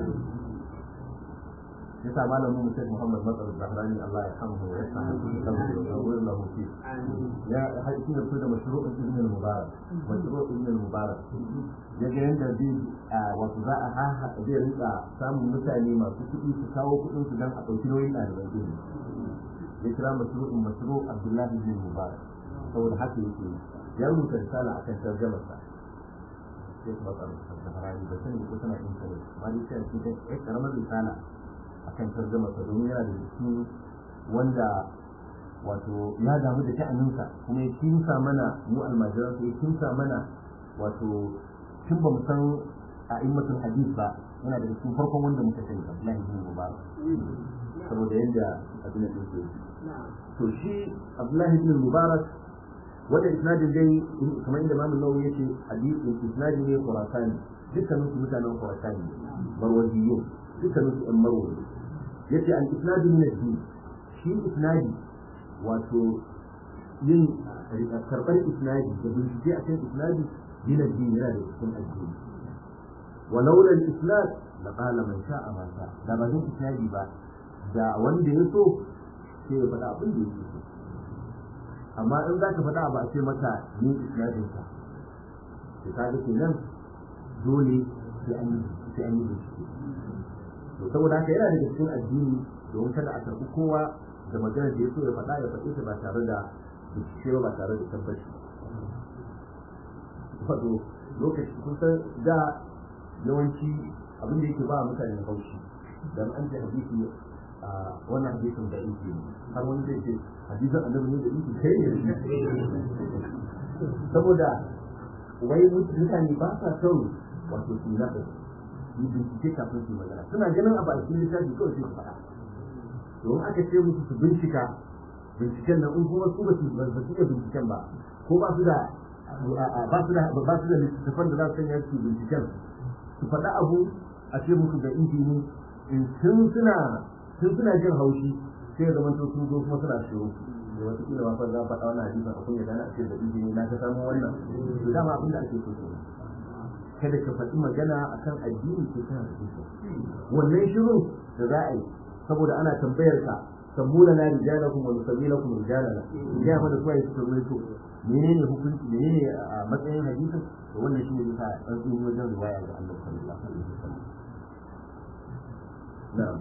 yasa malamin mu Sheikh Muhammad Matsar Zahrani Allah ya hamdu wa yasa da wurin lahu fi ya haƙi da su da mashru'in ibn al-mubarak mashru'in ibn al-mubarak ya ga yanda zai wato za a haha zai rinka samun mutane masu kuɗi su kawo kuɗin su dan a ɗauki nauyin ɗaliban ilimi ya kira mashru'in mashru' Abdullahi ibn al-mubarak saboda haka yake ya rubuta risala akan tarjamarsa sai kuma tsaro da harari ba sani ko tana intanet amma dai sai cikin ɗan karamar risala akan tarjamarsa domin yana da cikin wanda wato ya damu da sha'aninsa kuma ya kimsa mana mu almajiran ya kimsa mana wato tun ba mu san a immatul hadis ba yana da cikin farkon wanda muka sani Abdullahi bin Mubarak saboda yadda abin da yake to shi Abdullahi bin Mubarak wanda isnadin dai kamar inda Imam Nawawi yace hadisi isnadi ne Khurasani dukkanin su mutanen Khurasani Marwaziyyu dukkanin su ɗan Marwazi yace al isnadi min ad-din shi isnadi wato yin karɓar isnadi da bincike a kan isnadi min ad-din yana da cikin addini ولولا الإسناد لقال من شاء ما شاء da ba zan isnadi ba da wanda ya so sai ya faɗa abin da yake so amma in za ka faɗa ba a ce maka ni isnadin ka to ka ga kenan dole sai an yi sai an yi bincike to saboda haka yana daga cikin addini domin kada a karɓi kowa da magana da ya so ya faɗa ya faɗe ta ba tare da bincike ba tare da tabbaci wato lokaci kusan da yawanci abin da yake ba mutane haushi dan an ce hadisi a wannan hadisin da yake har wani zai ce hadisin annabi ne da yake kai ne saboda wai mutane ba sa son wato su na yi bincike kafin su magana suna ganin abu a cikin littafi kawai sai su faɗa don aka ce musu su bincika binciken nan in kuma su ba su ba su iya binciken ba ko ba su da ba su da ba su da littattafan da za su sanya su binciken su faɗa abu a ce musu da injini in tun suna tun suna jin haushi sai zama to sun zo kuma suna shiru da wata kila ma fa za a faɗa wannan hadisin a kunya dana a ce da injini na ta samu wannan to dama abin da ake so ke kada ka faɗi magana akan addini ko kana da hujja wannan shiru da za a yi saboda ana tambayar ka sabbuna na rijalakum wa nusabilakum rijalana ya mana suwaye suka ruwaito menene hukunci menene a matsayin hadisin to wannan shine yasa an tsini wajen riwaya ga Allah sallallahu alaihi wasallam na'am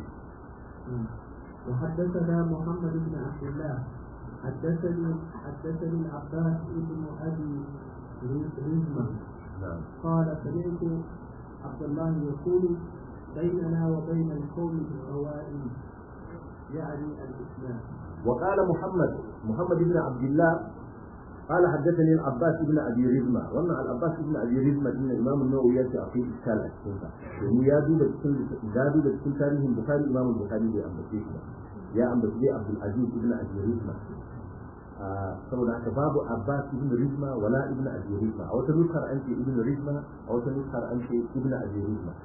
وحدثنا محمد بن عبد الله حدثني حدثني العباس بن ابي رزمه نعم قال سمعت عبد الله يقول بيننا وبين القوم بالقوائم يعني الاسلام وقال محمد محمد بن عبد الله قال حدثني العباس بن ابي رزمه وانا العباس بن ابي رزمه ان الامام النووي ياتي في اشكال السنه يعني يا دوب cikin ya duba cikin tarihin bukhari imam bukhari bai ambace shi ya ambace abdul aziz ibn abi rizma saboda haka babu abbas ibn rizma wala ibn abi rizma a wata nukar an ce ibn rizma a wata nukar an ce ibn abi rizma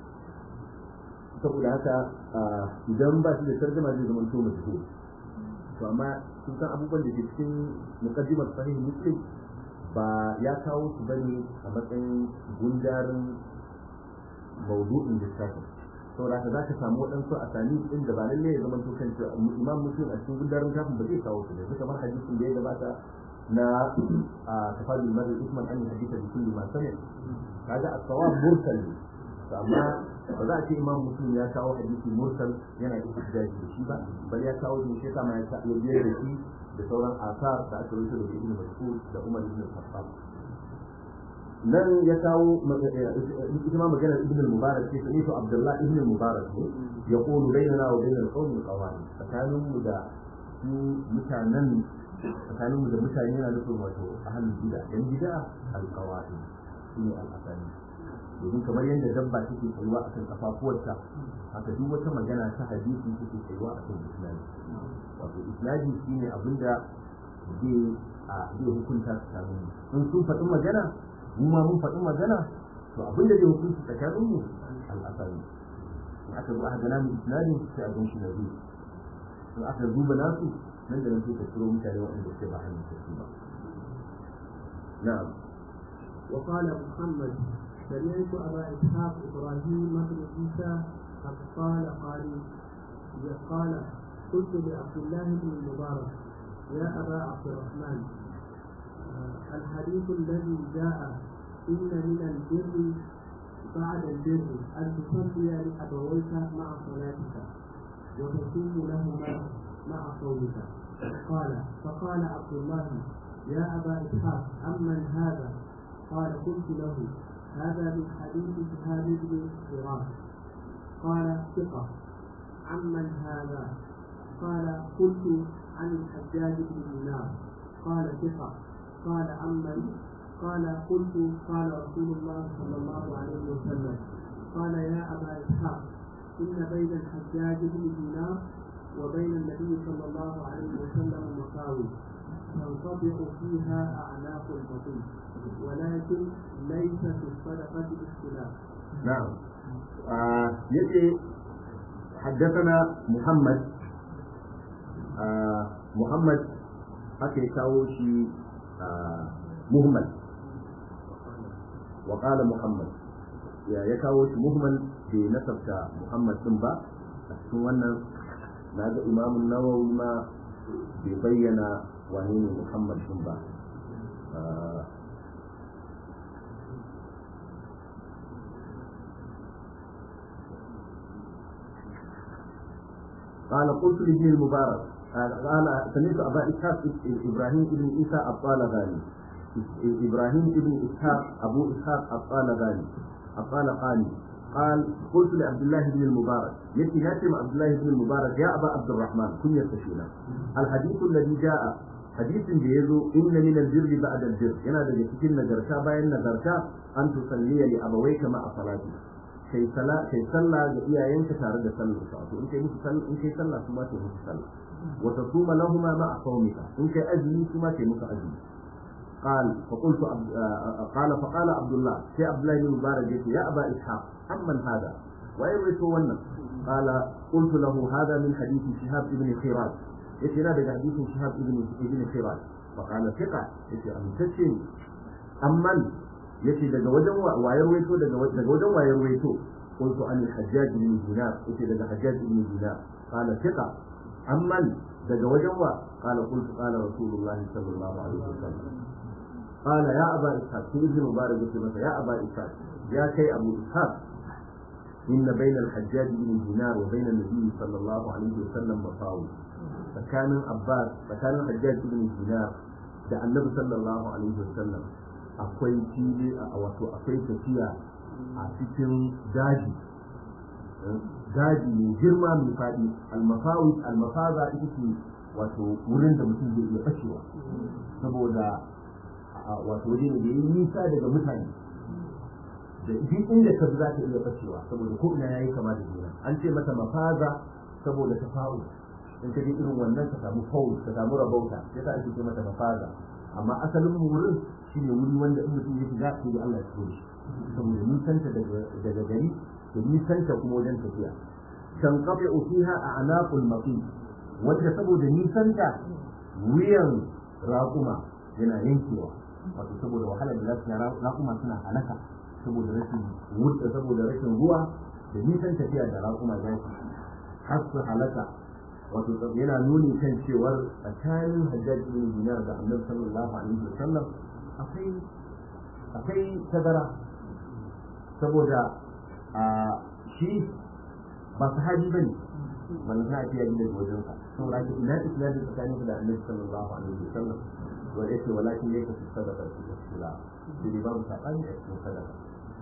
saboda haka idan ba shi da tarjuma zai zama to majhul to amma sun san abubuwan da ke cikin muqaddimar sahih muslim ba ya kawo su bane a matsayin gundarin maudu'in littafin saboda haka za ka samu waɗansu a sani ɗin da ba lallai ya zama to kan imam muslim a cikin gundarin kafin ba zai kawo su ne kamar hadisin da ya gabata na a tafadul mari usman an hadisa da kulli ma sami kaga as-sawab mursal ne amma ba za a ce imam muslim ya kawo hadisi mursal yana da ihtijaji da shi ba bal ya kawo shi sai kama ya ta ya biyar da shi da sauran asar da aka rubuta da ibn mas'ud da umar ibn khattab nan ya kawo ita ma magana ibn al-mubarak ce sai to abdullah ibn al-mubarak ne ya qulu bainana wa bainal qawmi qawani tsakanin mu da su mutanen tsakanin mu da mutane yana nufin wato ahlul bid'a yan bid'a al-qawani shine al-asani domin kamar yadda dabba take tsayuwa akan kafafuwarta haka duk wata magana ta hadisi take tsayuwa akan isnadi wato isnadi shine abinda zai a zai hukunta tsakanin in sun faɗi magana mu ma mun faɗi magana to abinda zai hukunta tsakanin mu al'asari in aka zo aka gana mu isnadin sai a ganshi na biyu in aka duba nasu nan da nan sai ka turo mutane waɗanda suke ba hannun su ba na'am وقال محمد سمعت أبا إسحاق إبراهيم بن عيسى قد قال قال قال قلت لعبد الله بن المبارك يا أبا عبد الرحمن الحديث الذي جاء إن من البر بعد البر أن تصلي لأبويك مع صلاتك وتصوم لهما مع صومك قال فقال عبد الله يا أبا إسحاق أمن هذا؟ قال قلت له هذا من حديث شهاب بن فراس قال ثقة عمن هذا؟ قال قلت عن الحجاج بن دينار قال ثقة قال عمن قال قلت قال رسول الله صلى الله عليه وسلم قال يا أبا إسحاق إن بين الحجاج بن دينار وبين النبي صلى الله عليه وسلم مساوي تنطبق فيها أعناق البطيء ولكن ليس في الصدقة اختلاف نعم آه يجي حدثنا محمد آه محمد haka ya kawo shi muhammad wa qala muhammad ya ya kawo shi muhammad bai nasabta muhammad din ba a cikin wannan na ga imamun nawawi ma bai bayyana wane ne muhammad din ba قال قلت لابن المبارك قال سمعت ابا اسحاق ابراهيم بن عيسى الطالباني ابراهيم بن اسحاق ابو اسحاق الطالباني الطالقاني قال قلت لعبد الله بن المبارك يأتي ياتي عبد الله بن المبارك يا ابا عبد الرحمن كن يستشينا الحديث الذي جاء حديث بيزو ان من البر بعد البر هنا daga cikin nagarta bayan nagarta an tusalliya li abawayka ma salati kai sala kai sallah ga iyayenka tare da sallar sa to in kai musu sallah in kai sallah kuma kai musu sallah wa tasuma lahumma ma sawmika in kai azumi kuma kai musu azumi قال فقلت عبد قال فقال عبد الله في عبد الله بن مبارك يا ابا اسحاق عمن هذا ويروي ون قال قلت له هذا من حديث شهاب بن خراج يتي هذا حديث شهاب بن بن خراج فقال ثقة يتي أمتشن أمن yace daga wajen wayar waito daga daga wajen wayar waito qultu an al-hajjaj ibn dinar yace daga hajjaj ibn dinar qala thiqa amman daga wajen wa qala qultu qala rasulullahi sallallahu alaihi wasallam qala ya aba ishaq sai ibn mubarak yace masa ya aba ishaq ya kai abu ishaq inna bayna al-hajjaj ibn dinar wa bayna an-nabi sallallahu alaihi wasallam masawi tsakanin abbas tsakanin hajjaj ibn dinar da annabi sallallahu alaihi wasallam akwai fili a wato akwai tafiya a cikin daji daji mai girma mai faɗi almafawi almafaza ita ce wato wurin da mutum zai iya fashewa saboda wato waje ne da yi nisa daga mutane da duk inda ka za ta iya fashewa saboda ko ina yayi kama da juna an ce mata mafaza saboda ta fa'u in ka je irin wannan ka samu faul ka samu rabauta sai ta ake ce mata mafaza amma asalin wurin shi ne wuri wanda in mutum ya shiga sai da Allah ya tsoro shi saboda nisanta daga gari da nisanta kuma wajen tafiya kan kafe fiha a anaqul maqi wanda saboda nisanta wuyan raƙuma yana yankewa wato saboda wahalar da za su raƙuma suna halaka saboda rashin wuta saboda rashin ruwa da nisan tafiya da raƙuma za su har su halaka wato yana nuni kan cewar tsakanin hajjaj bin dinar da annabi sallallahu alaihi wasallam akwai akwai tazara saboda a shi ba sahabi bane ban sa ta yi daga wajen sa saboda ka ina islamin tsakanin da annabi sallallahu alaihi wasallam wa yake walakin yake su sadaka su da shi ne babu sabani a cikin sadaka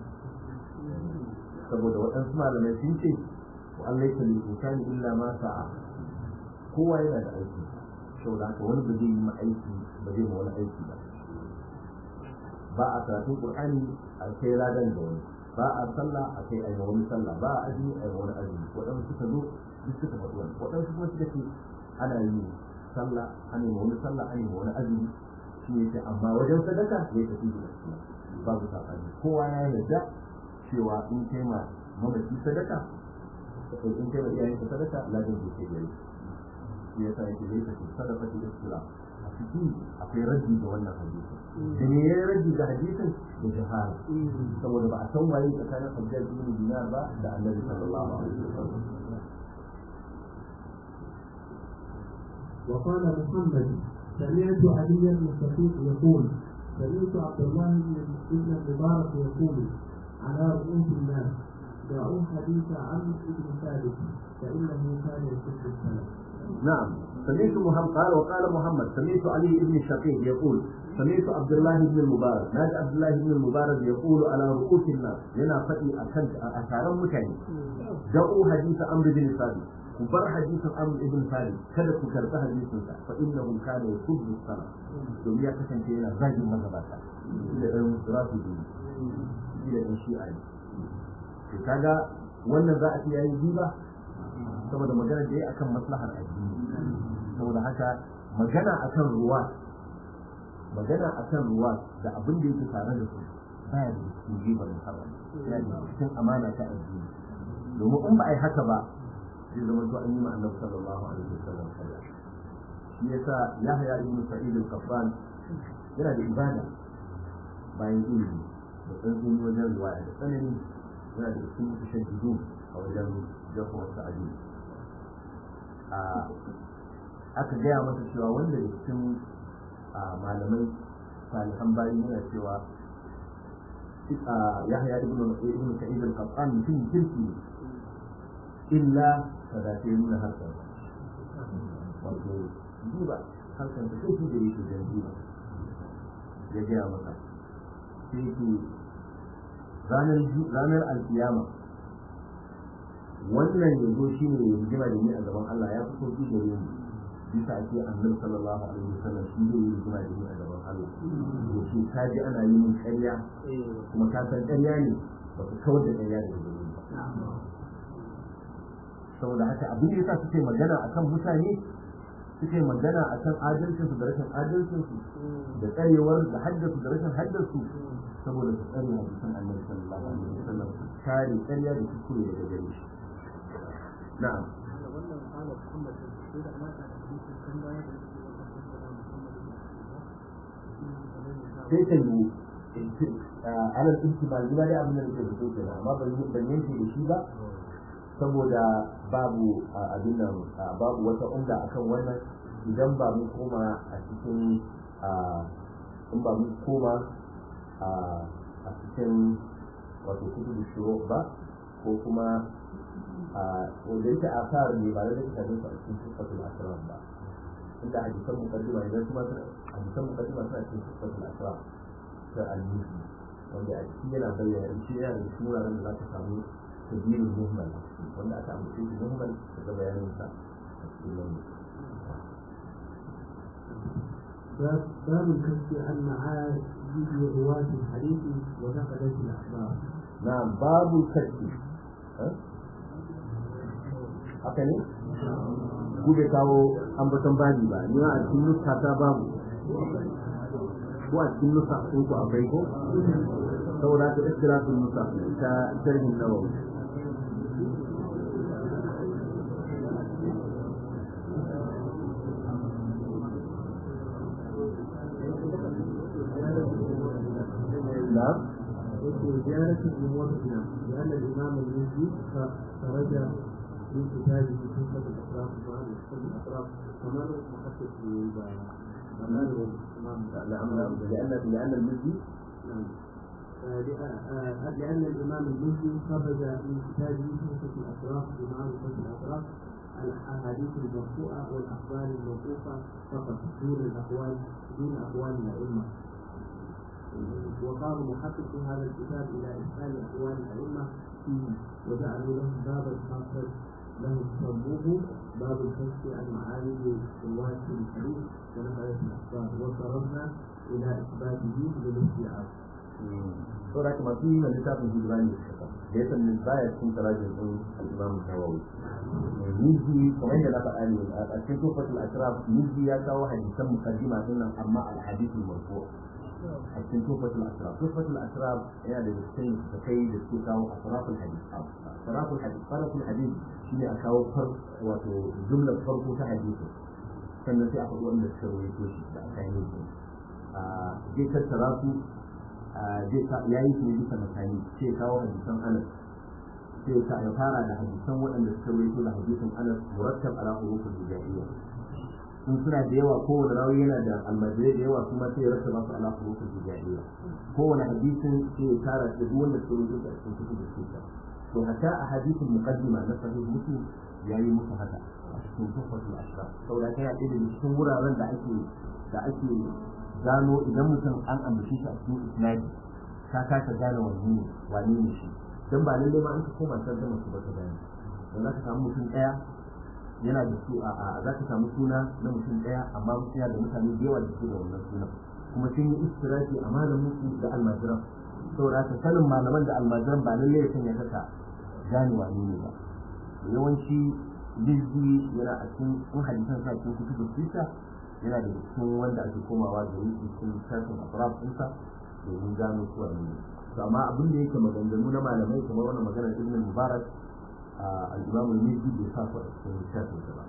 saboda waɗansu malamai sun ce wa Allah ya lil insani illa ma sa'a kowa yana da aiki saboda haka wani ba zai yi ma aiki ba zai ma wani aiki ba ba a karatun qur'ani a kai ladan da wani ba a sallah a kai a wani sallah ba a azumi a wani azumi waɗansu suka zo duk suka faɗi wani waɗansu kuma suka ce ana yi sallah ana yi wani sallah ana yi wani azumi shi ne ce amma wajen sadaka ya tafi da gaskiya babu saɓani kowa ya yarda cewa in kai ma mamaci sadaka in kai ma iyayenka sadaka ladan ke kai gari shi yasa yake zai tafi sadaka da gaskiya a ciki akwai raddi ga wannan hadisi da ne ya raddi ga hadisin da jahara saboda ba a san waye tsakanin hajjar ibn dinar ba da annabi sallallahu alaihi wasallam وقال محمد سمعت علي بن الشقيق يقول سمعت عبد الله بن المبارك يقول على رؤوس الناس دعوا حديث عمرو بن ثابت فانه كان يسب السلف نعم سمعت محمد قال وقال محمد سمعت علي بن الشقيق يقول سمعت عبد الله بن المبارك نادى عبد الله بن المبارك يقول على رؤوس الناس لنا فتي أكنت أثارا مكاني دعوا حديث أمر بن ثابت كبر حديث أمر بن ثابت كذا كرت حديث فإنه كان يسب الصلاة domin ya kasance yana zagin magabata da ɗan rasu biyu da ɗan shi'a ne to kaga wannan za a iya yin riba saboda magana da ya akan maslahar addini saboda haka magana akan ruwa magana akan ruwa da abin da yake tare da su baya da cikin ribar muharram yana da cikin amana ta addini domin in ba a yi haka ba zai zama to an yi ma annabi sallallahu alaihi wasallam sallah shi yasa yahya ibn sa'id al-qattan yana da ibada bayan ilimi da tsantsini wajen riwaya da tsanani yana da cikin tashaddudu a wajen jafa wasu addini aka gaya masa cewa wanda da cikin malamai salihan bayi yana cewa yahya ibn ibn sa'id al-qattan mutum kirki ne illa kada ta yi nuna harkar wato duba harkar da kai da yake da duba ya gaya masa sai ke ranar alkiyama wannan yanzu shi ne ya rigima da ni a gaban Allah ya fito shi da ni bisa ake annabi sallallahu alaihi wasallam shi ne ya rigima da ni a gaban Allah to shi ka ji ana yi min ƙarya kuma ka san ƙarya ne ba ka kawar da ƙarya da gare ba saboda haka abin da yasa suke magana akan mutane suke magana akan adalcinsu da rashin adalcinsu da tsarewar da haddasu da rashin haddasu saboda su tsare hadisan annabi sallallahu alaihi wasallam kare ƙarya da kuskure daga gare shi na'am sai ta yi alal ihtimal ni ba dai abin da nake da so kenan amma ban ban yanke da shi ba saboda babu abin nan babu wata umda akan wannan idan ba mu koma a cikin in ba mu koma a cikin wato kutubu shuru ba ko kuma wanda yake asar ne ba da ta ne a cikin sifatul asrar ba inda hadisan muqaddima idan kuma hadisan muqaddima suna cikin sifatul asrar ta al-musi wanda a cikin yana bayyana shi yana da wuraren da za ka samu tabirin muhimmal wanda aka amince shi muhimmal daga bayanin sa a cikin wannan باب الكشف عن معارف رواة الحديث ونقلة الأخبار. نعم باب الكشف haka ne? ku bai kawo ambaton babi ba ni a cikin nuska ta babu ko a cikin nuska sun ku akwai ko saboda ta istirafin nuska ta sharhin nawawi نعم زيارة الموضع لأن الإمام المزي خرج من كتابه صفة الأطراف مع الأطراف كمان محقق لأن لأن المزي نعم لأن الإمام المزي خرج من كتابه صفة الأطراف بمعرفة الأطراف الأحاديث المرفوعة والأخبار الموقوفة فقط دون الأقوال دون أقوال الأئمة وقام محقق هذا الكتاب الى ادخال اقوال الائمه فيه وجعلوا له بابا خاصا له سموه باب الكشف عن معارض روايه الحديث ونقله الاخبار وصرفنا الى اثباته بالاستيعاب. saboda kuma fi yi mai littafin hijirani da ya sannin baya cikin tarajin ɗin al'imam nawawi miji kamar yadda na faɗa ne a cikin tufatul ashraf miji ya kawo hadisan mukaddima din nan amma al-hadithul marfu' a cikin tufatul asraf tufatul asraf yana da cikin da kai da su kawo asraful hadith asraful hadith asraful hadith shine a kawo far wato jumlar farko ta hadisi sannan sai a faɗi wanda suka rawaito shi da aka yi su zai tattara su zai ya yi su ne bisa makani sai kawo hadisan anas sai ka ya fara da hadisan waɗanda suka rawaito da hadisin anas murattab ala hurufin hijaiya in suna da yawa kowane rawi yana da almajirai da yawa kuma sai ya rasa masu ala hurufin hijaiya kowane hadisin sai ya tara da duk wanda suka rawaito da cikin kutu da suka to hatta a hadisin muqaddima na sahih muslim yayi musu haka cikin tuhfatul ashraf saboda kai ɗaya daga cikin wuraren da ake da ake gano idan mutum an ambace shi a cikin isnadi ka kasa gane wani ne wani ne shi dan ba lalle ma an ka koma san da mutum ba ka gane dan za ka samu mutum ɗaya yana da su a za ka samu suna na mutum ɗaya amma mutum yana da mutane da yawa da su da wannan sunan kuma sun yi istirafi a malamin su da almajiran saboda haka sanin malaman da almajiran ba lalle ya sanya kaka gane wani ne ba yawanci bizgi yana a cikin in hadisan sa cikin kutubu sita yana da cikin wanda ake komawa da yi cikin shafin afraf ɗinsa domin gano su wani ne to amma abin da yake maganganu na malamai kamar wannan maganar ibn mubarak al-imam al-mizzi bai sa su a cikin shafin sa ba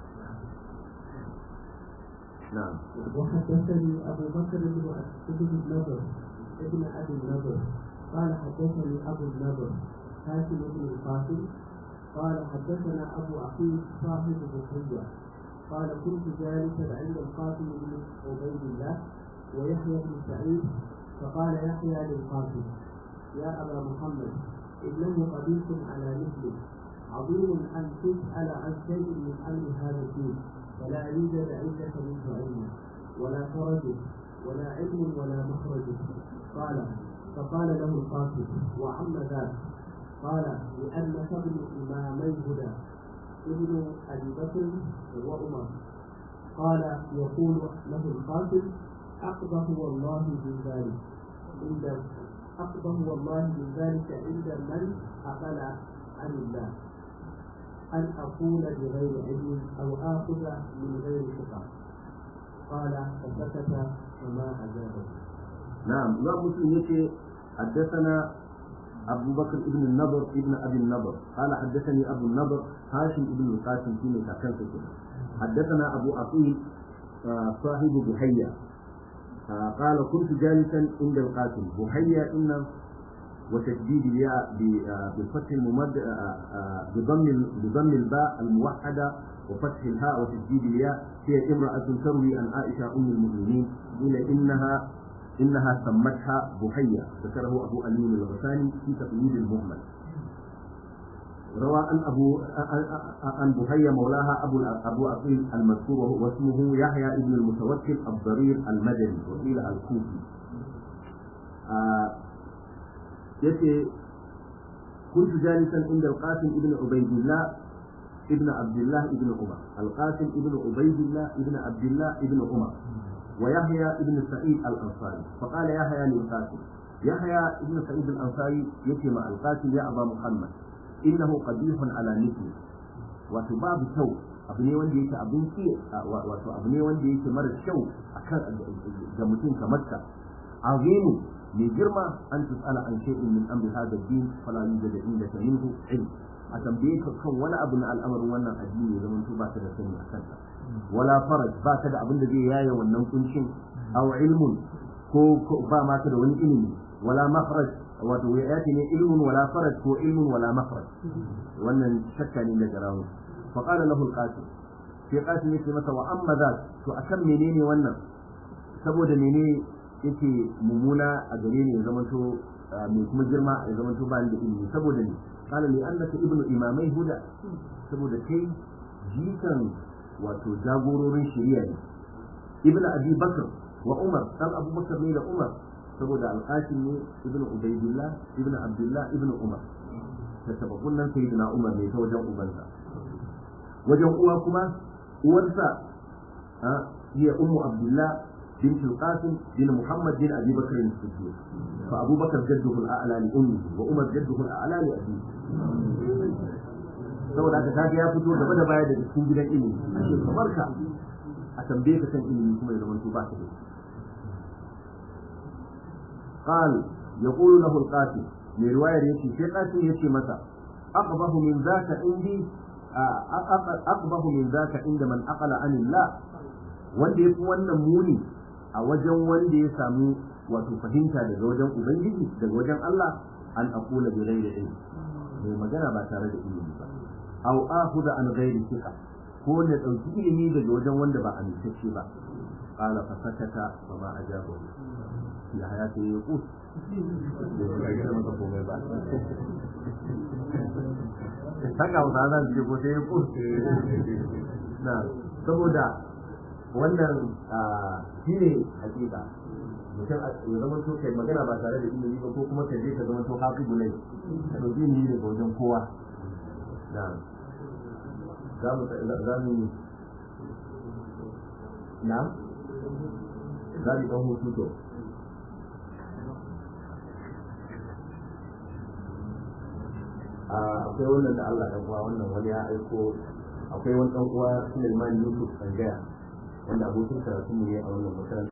na'am وحدثني أبو بكر بن ابن النضر ابن أبي النضر قال حدثني أبو النضر هاشم بن القاسم قال حدثنا أبو عقيل صاحب بحية قال كنت جالسا عند القاسم بن عبيد الله ويحيى بن سعيد فقال يحيى للقاسم يا أبا محمد إنه قبيح على مثلك عظيم أن تسأل عن شيء من أمر هذا الدين فلا يوجد عندك منه علم ولا فرج ولا علم ولا مخرج قال فقال له القاسم وعم ذاك قال لأنك ابن إمامي هدى ابن أبي بكر وعمر قال يقول له القاسم أقبح والله من ذلك عند أقبح والله من ذلك عند من أقل عن الله أن أقول بغير علم أو آخذ من غير ثقة قال فسكت فما أجابه نعم لا مسلم يكي حدثنا أبو بكر ابن النضر ابن أبي النضر قال حدثني أبو النضر هاشم ابن القاسم في مكان حدثنا أبو عقيل صاحب بحية قال كنت جالسا عند القاسم بحية إن وتشديد الياء بفتح الممد بضم بضم الباء الموحدة وفتح الهاء وتشديد الياء هي امرأة تروي عن عائشة أم المؤمنين إلى إنها إنها سمتها بحية ذكره أبو أمين الغساني في تقييد المهمل روى عن أبو عن بحية مولاها أبو أبو عقيل المذكور واسمه يحيى ابن المتوكل الضرير المدني وقيل الكوفي آه يتي كنت جالسا عند القاسم ابن عبيد الله ابن عبد الله ابن عمر القاسم ابن عبيد الله ابن عبد الله ابن عمر ويحيى ابن سعيد الأنصاري فقال يحيى للقاسم يحيى ابن سعيد الأنصاري يتي مع القاسم يا أبا محمد إنه قبيح على مثلي وتباب شو abu ne wanda yake abin ki wato abu ne wanda yake mara kyau akan ga mutum kamar ka azimu mai girma an tusala an shay'in min amri hada din fala yujad indaka minhu ilm a tambaye ka kan wani abu na al'amarin wannan addini ya zama ba ka da sani a kansa wala faraj ba ka da abin da zai yaye wannan kuncin aw ilmun ko ba ma ka da wani ilimi wala makhraj wato ya yati ne ilmun wala faraj ko ilmun wala makhraj wannan shakka ne daga rawu fa qala lahu al-qasim sai qasim yake masa wa amma za to akan menene wannan saboda menene yake mummuna a gare ni ya zamanto mai kuma girma ya zamanto ba ni da ilimi saboda ne قال لأنك ابن إمامي هدى saboda kai jikan wato jagororin shari'a ne ibn abi bakr wa umar dan abu bakr ne da umar saboda alqasim ne ibn ubaydillah ibn abdullah ibn umar ta tabakun nan sayyidina umar ne ta wajen ubansa wajen uwa kuma uwarsa hiya ummu abdullah بنت القاسم بن محمد بن ابي بكر الصديق فابو بكر جده الاعلى لامه وعمر جده الاعلى لابيه saboda haka kaga ya fito gaba da baya daga cikin gidan ilimi ashe kamar ka a tambaye ka san ilimi kuma ya zamanto ba ka da قال يقول له القاسم من رواية يشي في قاسم يشي متى أقبه من ذاك عندي أقبه من ذاك عند من أقل عن الله wanda ya fi wannan muni a wajen wanda ya samu wato fahimta daga wajen ubangiji daga wajen Allah an aqula bi ghairi ilmi mai magana ba tare da ilimi ba aw akhudha an ghairi thiqa ko ne dauki ilimi daga wajen wanda ba amintacce ba qala fa sakata fa ma ajabu ya hayati yaqut da ya maka komai ba haka wata zan ji ko sai yaqut na saboda wannan shi ne hakika mutum ya zama to kai magana ba tare da ilimi ba ko kuma ka je ka zama to hafi gulai ka ɗauki ilimi daga wajen kowa na za mu za mu na za mu ɗan hutu to akwai wannan da Allah ɗan uwa wannan wani ya aiko akwai wani ɗan uwa Sulaiman Yusuf Sangaya wanda abokin karatu ne a wannan makaranta.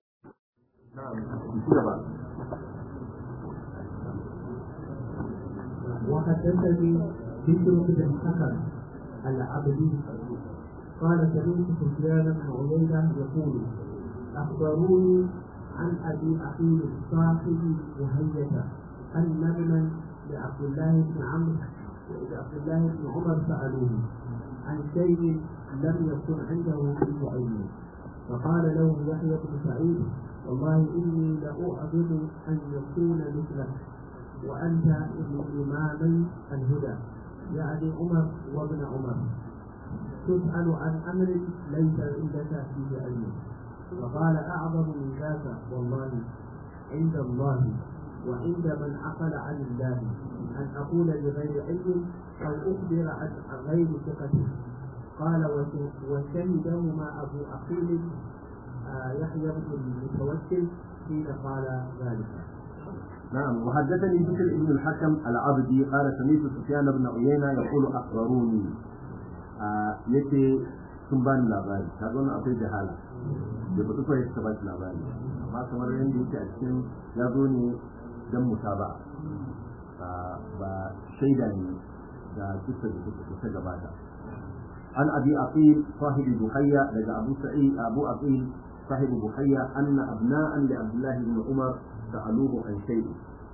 وحدثني بشر بن الحكم العبدي قال سمعت سفيان بن عيينة يقول أخبروني عن أبي أخي صاحب وهية أن ابنا لعبد الله بن عمرو لعبد الله بن عمر سألوه عن شيء لم يكن عنده في علمه فقال له يحيى بن سعيد والله إني لأعظم أن يكون مثلك وأنت ابن إمامي الهدى يعني عمر وابن عمر تسأل عن أمر ليس عندك فيه علم فقال أعظم من ذاك والله عند الله وعند من عقل عن الله أن أقول بغير علم أو أخبر عن غير ثقة قال وشهدهما أبو أخيل يحيى بن المتوكل حين قال ذلك نعم وحدثني بشر بن الحكم العبدي قال سمعت سفيان بن عيينة يقول أخبروني yace sun bani labari ta zo akwai jahala da ba tufa yake ba labari amma kamar yadda yake a cikin ya zo ne dan musaba ba shaida ne da kisa da ta gabata an abi aqil sahibi buhayya daga abu sa'id abu aqil صاحب بحية أن أبناء لعبد الله بن عمر سألوه عن شيء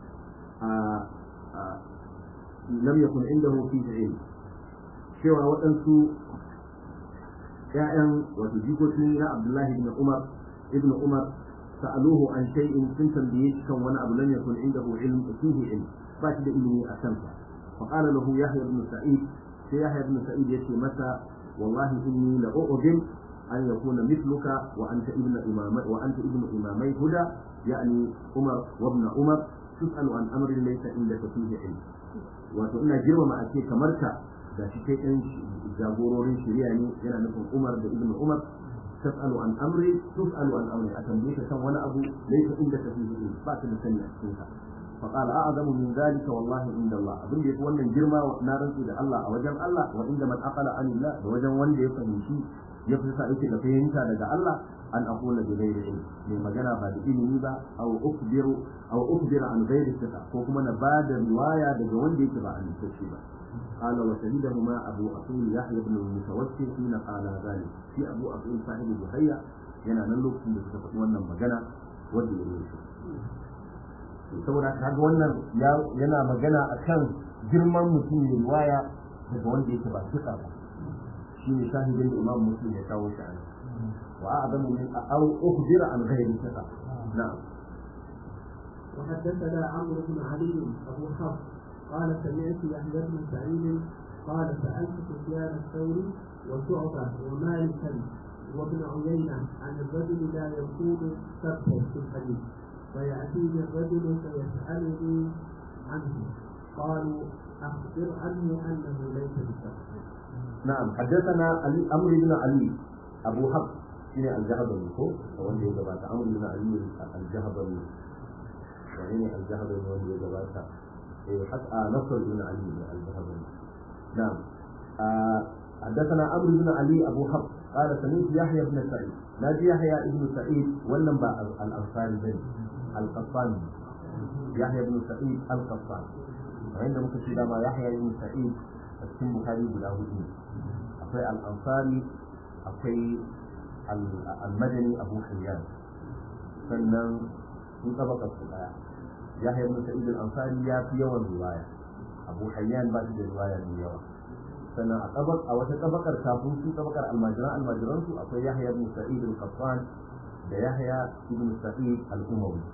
لم يكن عنده فيه علم cewa waɗansu ‘ya'yan wato jikokin na Abdullahi ibn Umar ibn Umar sa'aluhu an shay'in sun tambaye shi kan wani abu lam yakun indahu ilm fihi ilm ba shi da ilimi a kansa fa qala lahu Yahya ibn Sa'id sai Yahya ibn Sa'id yace masa wallahi inni la u'dim an yakuna mithluka wa anta ibn imamai wa anta ibn imamai huda yani Umar wa ibn Umar tus'alu an amrin laysa indaka fihi ilm wato ina girmama a ce kamar ka da shi kai ɗan jagororin shari'a ne yana nufin Umar da Ibn Umar tas'alu an amri tus'alu an amri a tambaye ka kan wani abu laysa inda ka fi ilmi ba ka da sani a cikin ka fa qala a'zamu min zalika wallahi inda Allah abin da yafi wannan girma na rantsi da Allah a wajen Allah wa inda man aqala anillah da wajen wanda ya fahimci ya fi sa yake da fahimta daga Allah an aqula bi ghairi ilmi mai magana ba da ilimi ba aw ukbiru aw ukbira an ghairi sika ko kuma na bada riwaya daga wanda yake ba amintacce ba قال وشهدهما أبو أخيل يحيى بن المتوكل حين قال ذلك في أبو أخيل صاحب بحية yana nan lokacin da suka faɗi wannan magana wanda ya yi saboda kaga wannan yana magana akan girman mutum mai riwaya daga wanda yake ba suka ba shine shahidin da Imam Muslim ya kawo shi a nan wa a'zamu min aw ukhbira an ghairi thiqa na'am وحدثنا عمرو بن علي ابو حفص قال سمعت يحيى بن سعيد قال سألت سفيان الثوري وشعبة ومالكا وابن عيينة عن الرجل لا يكون سبتا في الحديث فيأتيني الرجل فيسألني عنه قالوا أخبر عنه أنه ليس بسبت نعم حدثنا علي أمر بن علي أبو حفص شنو الجهضمي هو wanda ya gabata amr bin ali al-jahdami wani al-jahdami wanda ya gabata حتى نصر بن علي الذهبي نعم آه حدثنا عمرو بن علي ابو حفص قال سمعت يحيى بن سعيد نادي يحيى بن سعيد ولم الانصاري بن القطاني يحيى بن سعيد القطاني وعند مكتب ما يحيى بن سعيد السن بخاري بلا وجود أخي الأنصاري أخي المدني أبو حيان sannan sun tabaka su daya yahya ibn sa'id al-ansari ya fi yawan riwaya abu hayyan ba shi da riwaya mai yawa sannan a tabak a wata tabakar kafin su tabakar almajiran almajiran su akwai yahya ibn sa'id al-qattan da yahya ibn sa'id al-umawi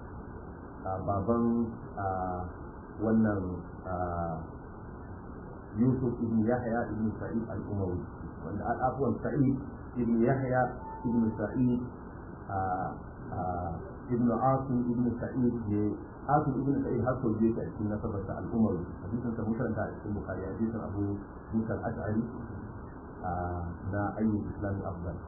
a baban wannan yusuf ibn yahya ibn sa'id al-umawi wanda al-afwan sa'id ibn yahya ibn sa'id ibn asim ibn sa'id ne asim ibn sa'id har sau biyu a cikin nasabarsa al-umawi hadisin sa mutaranta a cikin bukhari hadisin abu musa al-ash'ari na ayyul islam afdal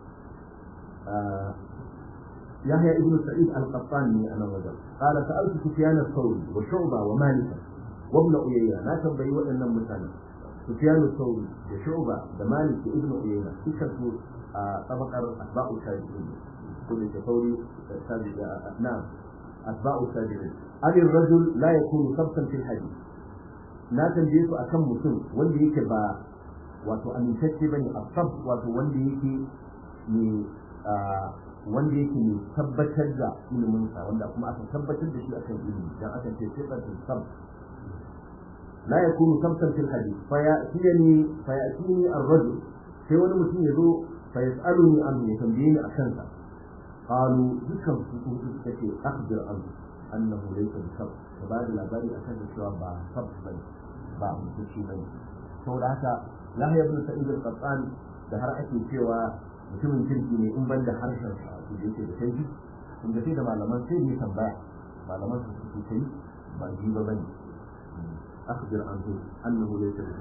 يحيى ابن سعيد القطاني انا وجل قال سالت سفيان الثوري وشعبه ومالك وابن عيينه لا تنبئي وان مثلا سفيان الثوري وشعبه ومالك وابن عيينه سكتوا طبقه اتباع التابعين كل الثوري نعم اتباع التابعين أبي الرجل لا يكون ثبتا في الحديث na tambaye su akan mutum wanda yake ba wato amintacce bane a sab wato wanda yake ne wanda yake ne tabbatar da iliminsa wanda kuma aka tabbatar da shi akan ilimi dan aka ce sifatul sab la yakunu sabtan fil hadith fa ya'tini fa ya'tini ar-rajul sai wani mutum ya zo fa yas'aluni an ya tambaye ni akan sa qalu dukkan su su suka ce akhbir an annahu laysa bi sab ka ba da labari akan da cewa ba sab bane ba mutunci bane saboda haka Yahya ibn Sa'id al-Qattan da har ake cewa mutumin kirki ne in ban da harshen sa da yake da kai in da sai da malaman sai ne tambaya malaman su suke kai ba ji ba bane akhbir anhu annahu laysa bi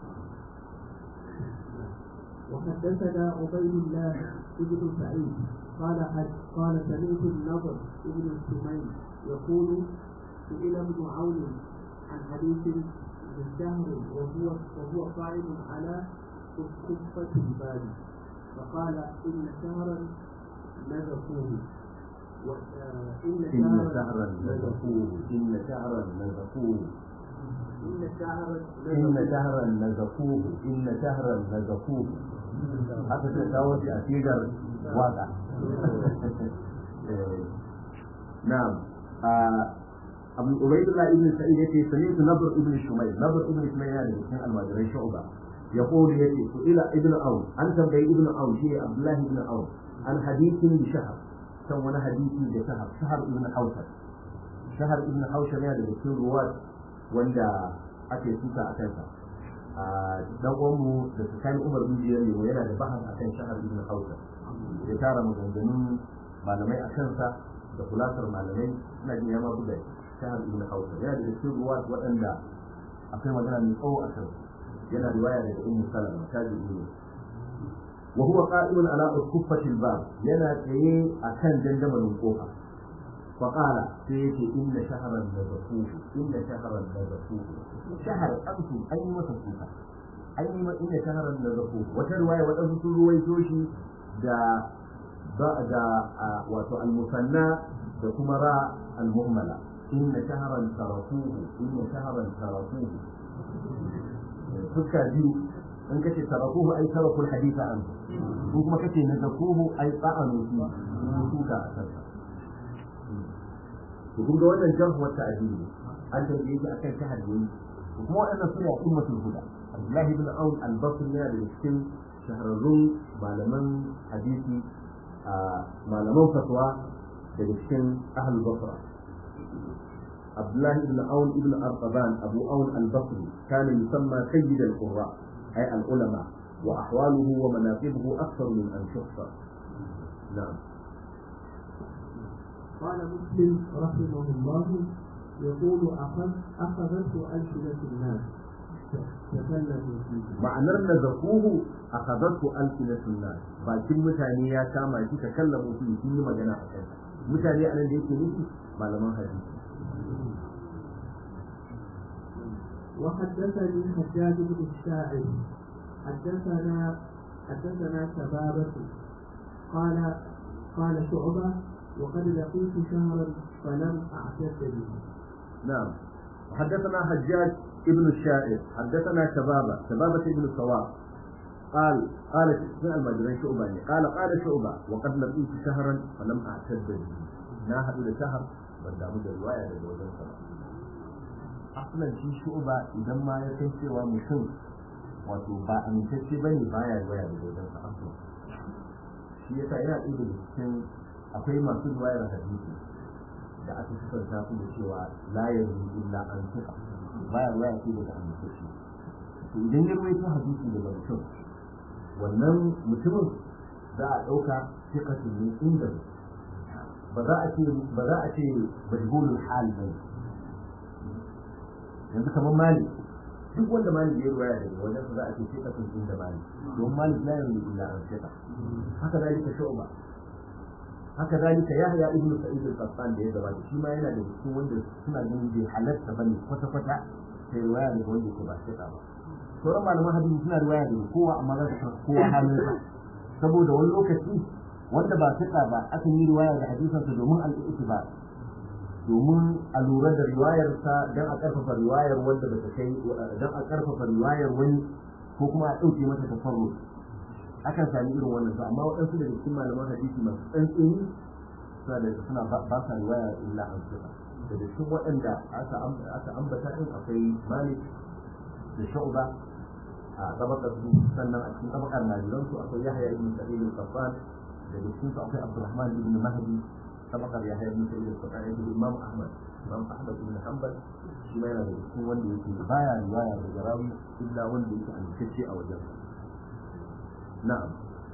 وحدثنا عبيد الله بن سعيد قال حد قال سمعت النضر بن سمين يقول سئل ابن عون عن حديث من شهر وهو وهو قائم على كفة الباب فقال إن شهرا نزفوه إن شهرا نزفوه إن شهرا نزفوه إن شهرا إن شهرا نزفوه إن شهرا نزفوه haka sai kawo shi a sigar waka na'am abu ubaidullah ibn sa'id yace sami'tu nabr ibn shumayl nabr ibn shumayl yana da cikin almajiran shu'ba يقول يجي إلى ابن عون أنت بي ابن عون شيء عبد الله بن عون عن حديث بشهر سوى حديث بشهر شهر ابن حوشب شهر ابن حوشب يعني بكل رواد وندا ake suka a kansa dan uwanmu da su kai umar bin jiyar ne yana da bahas akan shahar ibn hausa ya tara maganganun malamai a kansa da kulasar malamai ina jin ya ma buga shahar ibn hausa yana da cikin ruwa waɗanda akwai magana mai tsawo a kansa yana riwaya daga ummu salama tabi'i ne wa huwa qa'imun ala kuffati al-bab yana tsaye akan dandamalin kofa fa qala sai yake inna shahran nazafuhu inna shahran nazafuhu shahar amsu an yi masa kuka an yi ma inna shahran nazafuhu wata riwaya wadansu sun ruwaito shi da ba da wato al-musanna da kuma ra al-muhmala inna shahran tarafuhu inna shahran tarafuhu fuska biyu in kace tarakuhu ai tarakul haditha an ko kuma kace nazakuhu ai ta'anu fi suka a kansa to kun ga wannan jarh wa ta'dil an tambaye shi akan ta hadisi to kuma wannan suna ummatul huda Abdullah ibn Aun al-Basri yana da cikin shahararrun malaman hadisi a malaman fatwa daga cikin ahlul basra عبد الله بن عون بن أرطبان أبو عون البصري كان يسمى سيد القراء أي العلماء وأحواله ومناقبه أكثر من أن تحصى نعم قال مسلم رحمه الله يقول أخذ أخذته ألسنة الناس تكلموا فيه معنى نزقوه أخذته ألسنة الناس bakin mutane ya kama shi takallamu fi sun yi magana a kansa mutane a nan da yake nufi malaman hadisi وحدثني حجاج بن الشاعر حدثنا حدثنا شبابة قال قال شعبة وقد لقيت شهرا فلم أعتد به نعم وحدثنا حجاج ابن الشاعر حدثنا شبابة شبابة ابن الصواب قال قال في المجرين شعبة قال قال شعبة وقد لقيت شهرا فلم أعتد به ناهد إلى شهر بل دامد الرواية للوزن صلاة asalan shi shu'ba idan ma ya san cewa mutum wato ba amintacce ba ne baya waya da wajen sa aslan shi yasa yana ɗaya da cikin akwai masu riwayar hadisi da aka sifanta su da cewa la yarzu illa an tuka baya waya ce daga amintacce to idan ya ruwaito hadisi daga mutum wannan mutumin za a ɗauka fiƙatun ne inda ba za a ce ba za a ce majhulul hal ba yanzu kamar mali duk wanda mali ya ruwaya daga wajen za a ce fiƙatun inda mali don mali la yanzu illa an fiƙa haka zalika shu'ba haka zalika yahya ibnu sa'id al-qattan da ya gabata shi ma yana da cikin wanda suna ganin bai halatta bane kwata kwata sai riwaya daga wanda yake ba shi ba sauran malaman hadisi suna riwaya daga kowa amma za su karɓi kowa halin sa saboda wani lokaci wanda ba fiqa ba akan yi riwaya da hadisan sa domin al-i'tibar domin a lura da riwayar sa dan a karfafa riwayar wanda ba ta kai dan a karfafa riwayar wani ko kuma a dauke mata tafarrud akan sami irin wannan to amma waɗansu daga cikin malaman hadisi masu tsantseni suna da suna ba sa riwaya illa an suka daga cikin waɗanda aka ambata din akwai malik da shu'ba a tabakar su sannan a cikin tabakar najiran su akwai yahya ibn sa'id al-qattan daga cikin su akwai abdurrahman ibn mahdi tabakar yahya ibn sa'id al-qattan da imam ahmad imam ahmad ibn hanbal shi ma yana daga cikin wanda yake baya riwaya daga rawi illa wanda yake amintacce a wajen نعم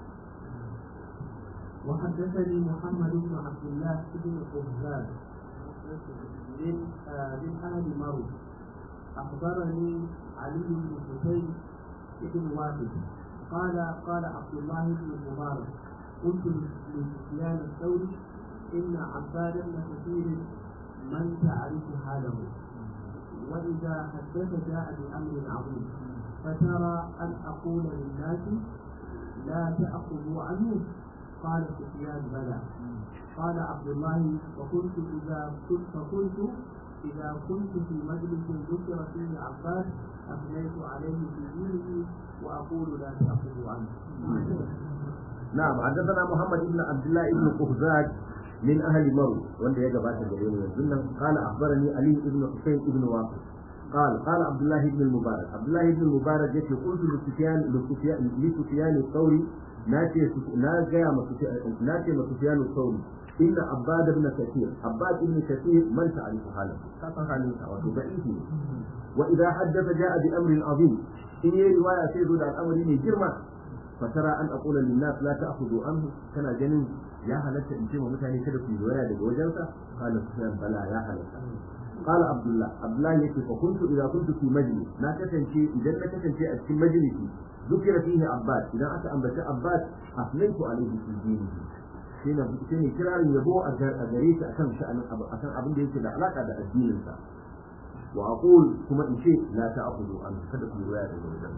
وحدثني محمد بن عبد الله بن قهزاد من من اهل مرو اخبرني علي بن حسين بن واحد قال قال عبد الله بن المبارك قلت لسفيان الثوري ان عباد بن كثير من تعرف حاله واذا حدث جاء بامر عظيم فترى ان اقول للناس لا تأخذوا عنه قال سفيان بلى قال عبد الله وكنت إذا كنت فكنت إذا كنت في مجلس ذكر فيه عباس أثنيت عليه في دينه وأقول لا تأخذوا عنه. نعم حدثنا محمد بن عبد الله بن قهزاج من أهل مرو وانت يجب أن تقول قال أخبرني علي بن حسين بن واقف قال قال عبد الله بن المبارك عبد الله بن المبارك يتي قلت لسفيان لسفيان لسفيان الثوري ناتي ناتي ناتي لسفيان الثوري إن عباد بن كثير عباد بن كثير من تعرف حاله كفى حاله ضعيف وإذا حدث جاء بأمر عظيم إن رواية سيد الأمر من جرمة فترى أن أقول للناس لا تأخذوا عنه كان جنين يا هلت إن شيء متعني كده في رواية لوجلسة قال سفيان بلى يا هلت قال عبد الله عبد الله يكفي فكنت اذا كنت في مجلس ما كتنشي اذا ما كتنشي في مجلسي ذكر فيه عباد اذا اتى انبت عباد اثنيت عليه في دينه shine shine kirarin yabo a gare shi akan sha'anin akan abin da yake da alaka da addinin sa wa aqul kuma in ce la ta'khudhu an kada ku riwaya daga wajen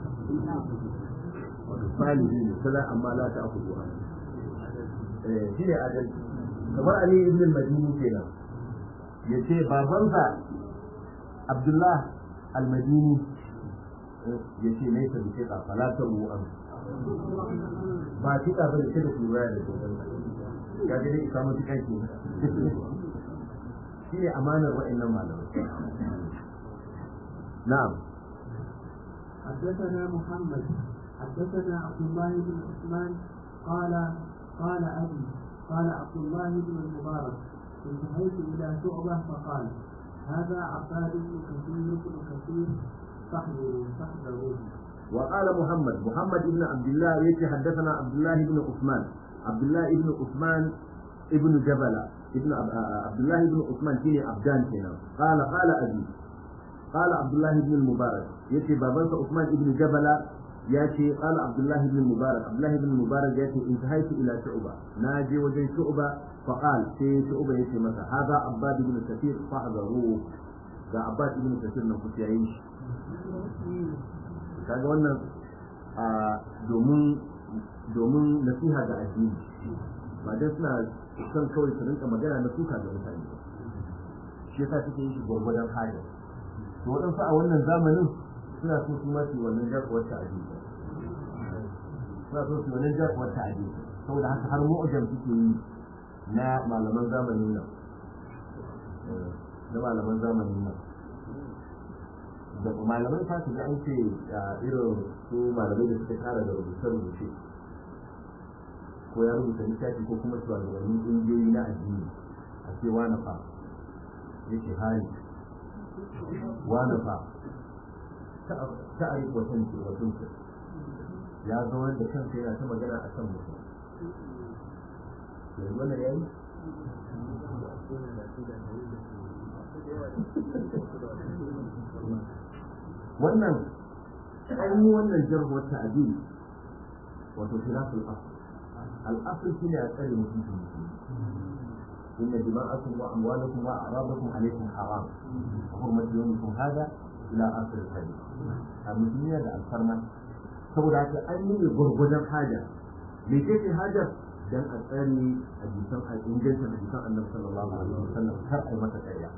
wato salihi ne sala amma la ta'khudhu an eh shine adalci kamar ali ibn al-madini kenan ya ce babansa abdullah almadini ya ce na yi ta bice falatar ruwan ba ki ba da ce da kura da kogon ya ga dai isa mutu kai shi ne amanar wa'annan malamai na'am حدثنا محمد حدثنا عبد الله بن عثمان قال قال ابي قال عبد الله بن المبارك انتهيت إلى شعبة فقال هذا عباد بن كثير بن كثير فاحذروا فاحذروا وقال محمد محمد بن عبد الله يتي حدثنا عبد الله بن عثمان عبد الله بن عثمان ابن جبل ابن عبد الله بن عثمان كيني عبدان كينا قال قال أبي قال عبد الله بن المبارك يتي بابنس عثمان ابن جبل ياتي قال عبد الله بن المبارك عبد الله بن المبارك ياتي انتهيت الى شعبه ناجي وجه شعبه فقال في شعبه ياتي مثلا هذا عباد بن كثير فاحذروه ga abbas ibn kasir nan kuka yayin shi kaga wannan a domin domin nasiha ga addini ba dai suna son kawai su rinka magana na suka ga mutane shi yasa suke yin shi gwargwadon hali to waɗansu a wannan zamanin suna so su mace wannan jarkuwar ta'adi suna so su wannan jarkuwar ta'adi saboda haka har mu'jam suke yi na malaman zamanin nan na malaman zamanin nan da malamai ta su ga an ce irin su malamai da suka kara da rubuce-rubuce ko ya rubuta littafi ko kuma shugabannin ƙungiyoyi na addini a ce wani fa yake hali wani fa ta'arif wa tanki wa tunki ya zaunar da kansa yana ta magana a kan mutum yanzu wannan yayi wannan an yi wannan jarhuwar ta'adil wato khilaful asl al-asl shine a tsare mutum إن دماءكم وأموالكم وأعراضكم عليكم حرام وحرمة يومكم هذا إلى آخر الحديث المسلمين da alfarma saboda haka an yi gwargwadon haja me ce ce hajar dan a tsare hadisan a ingancin hadisan annabi sallallahu alaihi wasallam kar a yi masa ƙarya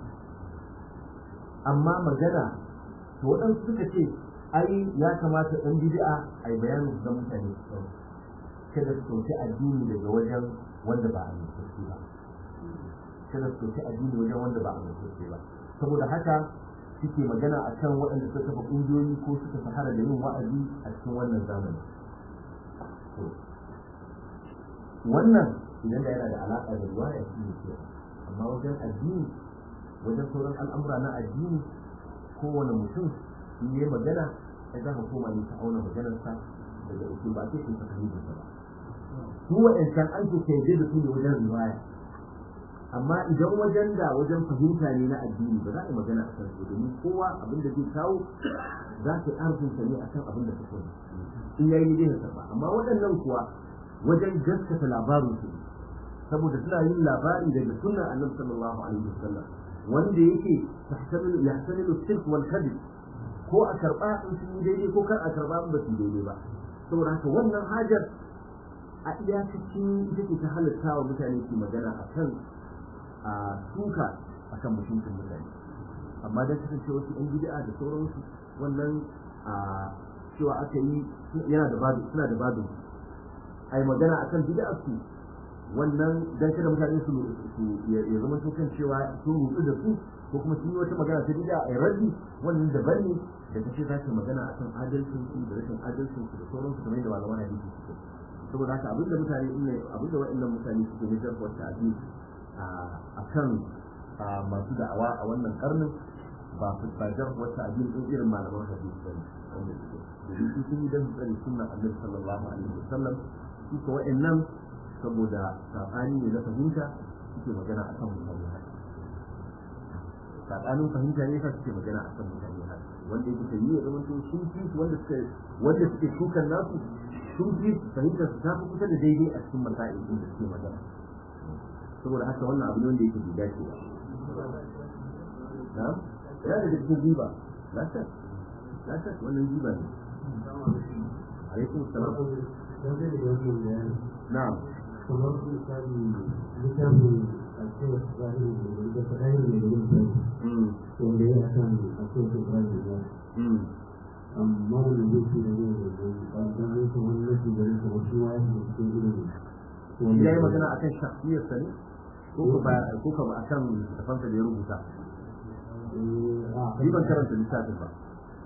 amma magana to waɗansu suka ce ai ya kamata ɗan bid'a a yi bayanin su ga mutane su kada su ɗauki addini daga wajen wanda ba a yi ba kada su ɗauki addini wajen wanda ba a mutunce ba saboda haka suke magana a kan waɗanda suka kafa ƙungiyoyi ko suka shahara da yin wa'azi a cikin wannan zamani wannan idan da yana da alaƙa da riwaya shi ne ke amma wajen addini wajen sauran al'amura na addini kowane mutum in yi magana ya za ka koma ne ta auna maganarsa daga usul ba sai kai ta fahimta ba su waɗancan an ce kai da su ne wajen riwaya amma idan wajen da wajen fahimta ne na addini ba za a yi magana a kan su domin kowa abin da zai kawo za ka yi arzinsa ne a kan abin da ka sani in yayi ne zai karba amma waɗannan kuwa wajen gaskata labarin su saboda suna yin labari daga sunnan annabi sallallahu alaihi wasallam wanda yake tahtamilu yahtamilu sirk wal kadhib ko a karba in sun yi daidai ko kar a karba in ba su daidai ba saboda haka wannan hajar a iyakacin ita ce ta halatta wa mutane su magana a kan a suka a kan mutuncin mutane amma don kasance wasu yan bid'a da sauransu wannan a cewa aka yi yana da badu suna da badu a yi magana akan bid'a su wannan dan kada mutane su ya zama su kan cewa sun rutsu da su ko kuma sun yi wata magana ta bid'a a raddi wannan daban ne da kace za ka magana akan adalcin su da rashin adalcin su da sauransu kamar yadda malaman hadisi suke saboda haka abinda mutane ne abinda wa'annan mutane suke ne jarfa wata hadisi a kan masu da'awa a wannan karnin ba su tsajar wata abin ɗin irin malaman hadisi ba wanda suke domin su sun yi don tsare sunan annabi sallallahu alaihi wasallam su ko wa'annan saboda sabani ne na fahimta suke magana a kan mutane haka sabanin fahimta ne sa suke magana a kan mutane haka wanda yake ta yi ya zama to sun fi su wanda suke wanda suke shukan nasu sun fi fahimtar su ta fi kusa da daidai a cikin masa'il din da suke magana saboda haka wannan abu ne wanda yake bai dace ba na ya da cikin riba la shak la shak wannan riba ne alaikum salam na'am kamar misali littafin alkewar zahiri da fadayin mai da yin wanda ya kan akwai su zahiri ya amma wanda zai fi da yin da zai ba zai kuma wani nafi da yin kamar shi wani da ke irin ya yi magana akan shafiyarsa ne ko ba ko ka ba akan littafansa da ya rubuta ni ban karanta littafin ba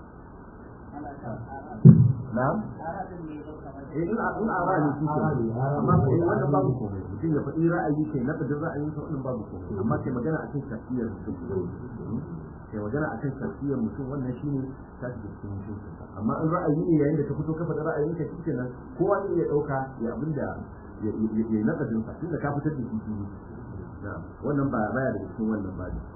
na'am eh in a in ara ne shi ke amma eh wannan babu komai mutum ya faɗi ra'ayi kai na fadin ra'ayin sa wannan babu komai amma kai magana akan shafiyar mutum kai magana akan shafiyar mutum wannan shine ta shiga cikin mutum amma in ra'ayi ne yayin da ka fito ka faɗi ra'ayin ka shi kenan kowa ne ya ɗauka ya abinda ya yi nakadin sa tunda ka fitar da shi na'am wannan ba baya da cikin wannan ba ne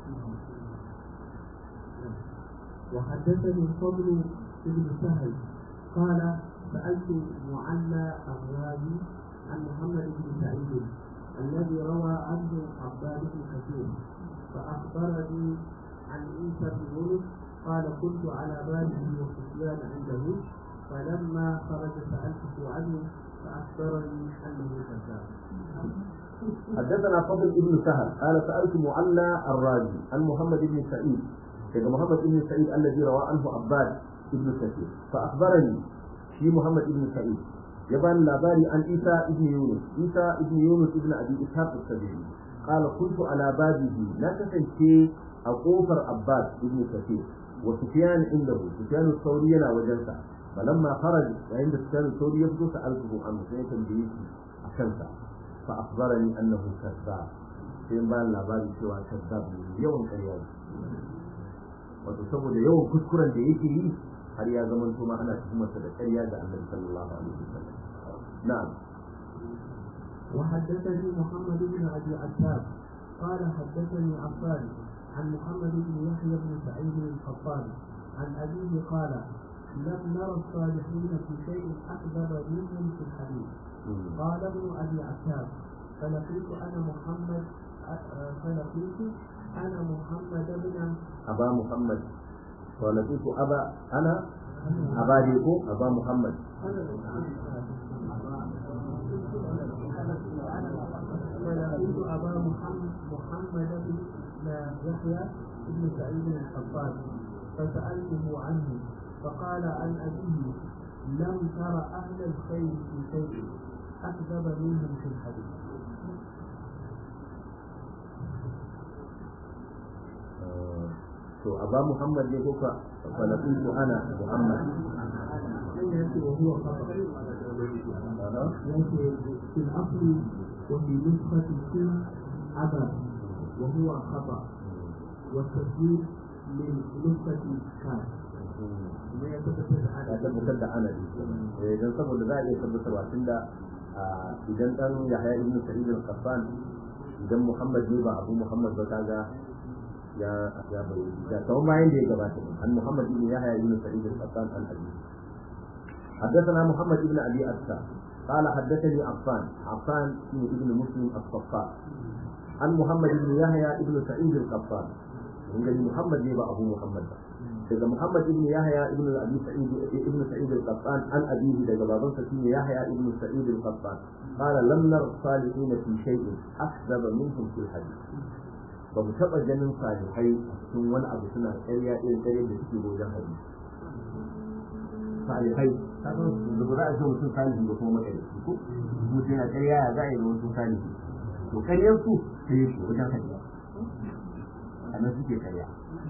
وحدثني الفضل بن سهل قال سألت معلى الرازي عن محمد بن سعيد الذي روى عنه عباد بن كثير فأخبرني عن عيسى بن يونس قال كنت على باله وسفيان عنده فلما خرج سألته عنه فأخبرني أنه كذاب حدثنا فضل بن سهل قال سألت معلى الرازي عن محمد بن سعيد كذا محمد بن سعيد الذي روى عنه عباد بن كثير فأخبرني في محمد بن سعيد يبان لاباري عن عيسى بن يونس عيسى بن يونس بن أبي إسحاق السبيعي قال كنت على بابه لا تسنتي أقوفر عباد بن كثير وسفيان عنده سفيان الثوري لا وجنسه فلما خرج وعند سفيان الثوري يبدو سألته عنه سيكون بيسي أكنسه فأخبرني أنه كذاب sai bayan labari cewa kazzab ne yawan ƙarya ne wato saboda yawan kuskuren da yake yi har ya zama ma ana tuhumarsa da ƙarya ga annabi sallallahu alaihi wasallam na'am وحدثني محمد بن ابي عتاب قال حدثني عفان عن محمد بن يحيى بن سعيد القطان عن ابيه قال لم نرى الصالحين في شيء اكذب منهم في الحديث قال ابن ابي عتاب فلقيت انا محمد فلقيت انا محمد بن أبا محمد ولقيت أبا أنا أبا ديكو أبا محمد فلقيت أبا محمد محمد بن يحيى بن سعيد القطان فسألته عنه فقال عن أبيه لم تر أهل الخير في شيء أكذب منهم في الحديث to aba muhammad ne kuka falaqitu ana muhammad يأتي وهو خطأ يأتي في الأصل وفي نسخة السن أبا وهو خطأ والتسجيل من نسخة كان ما يتفتح ya على tabbatar da ana ne eh dan saboda za a iya tabbatarwa tunda idan dan yahya ibn sa'id al-qassan idan muhammad ne ba abu muhammad ba kaga ya ya bayyana da kawai bayan da ya gabata an muhammad ibn yahya ibn sa'id al-qassan an abi حدثنا محمد بن ابي اسكى قال حدثني عفان عفان ابن مسلم الصفار عن محمد بن يحيى ابن سعيد القطان من محمد يبقى ابو محمد daga Muhammad ibn Yahya ibn Abi Sa'id ibn Sa'id al-Qattan an abihi daga babansa shine Yahya ibn Sa'id al-Qattan qala lam nar salihin fi shay'in akdaba minhum fil hadith ba mu taba ganin salihai a cikin wani abu suna ƙarya irin ƙarya da suke wajen hadisi salihai kaga da ba za a ce mutum salihi ba kuma makarici ko mutum yana ƙarya ya za a yi da wasu salihi to ƙaryar su sai yake wajen hadisi a nan suke ƙarya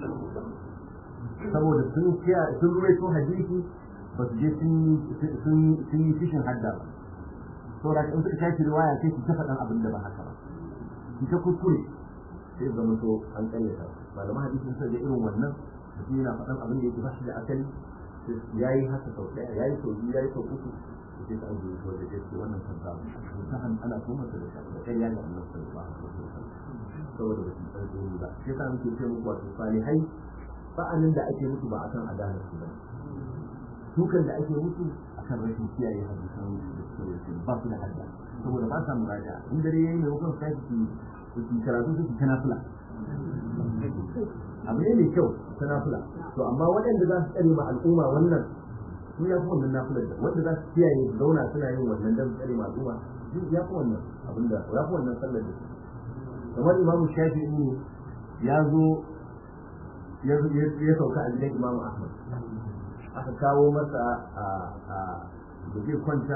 saboda sun sun ruwaito hadisi ba su je sun yi fishin hadda ba saboda in suka tashi riwaya sai su ta faɗan abin da ba haka ba su ta kuskure sai zama to an karyata malaman hadisi sun da irin wannan mutum yana faɗan abin da yake ba shi da asali ya yi haka sau ɗaya ya yi sau biyu ya yi sau uku sai ta ajiye shi wanda yake wannan kansa mutum ana tuhumar da da ƙarya ga annabi sallallahu alaihi wasallam saboda ba su san tsoro ba shi yasa muke ce muku wato salihai ba'anin da ake musu ba akan adalar su ba dukan da ake musu akan rashin kiyaye hadisan da suke da ba su da hadda saboda ba sa muraja in dare yayi ne hukun sai su su karatu su su kana fula abu ne mai kyau kana fula to amma waɗanda za su tsare ma al'umma wannan su ya fi wannan nafilar da wanda za su kiyaye su zauna suna yin wannan dan tsare ma al'umma ya fi wannan abinda ya fi wannan sallar da su kamar imamu shafi'i ne ya zo ya sauka a gidan imamu ahmad aka kawo masa da zai kwanta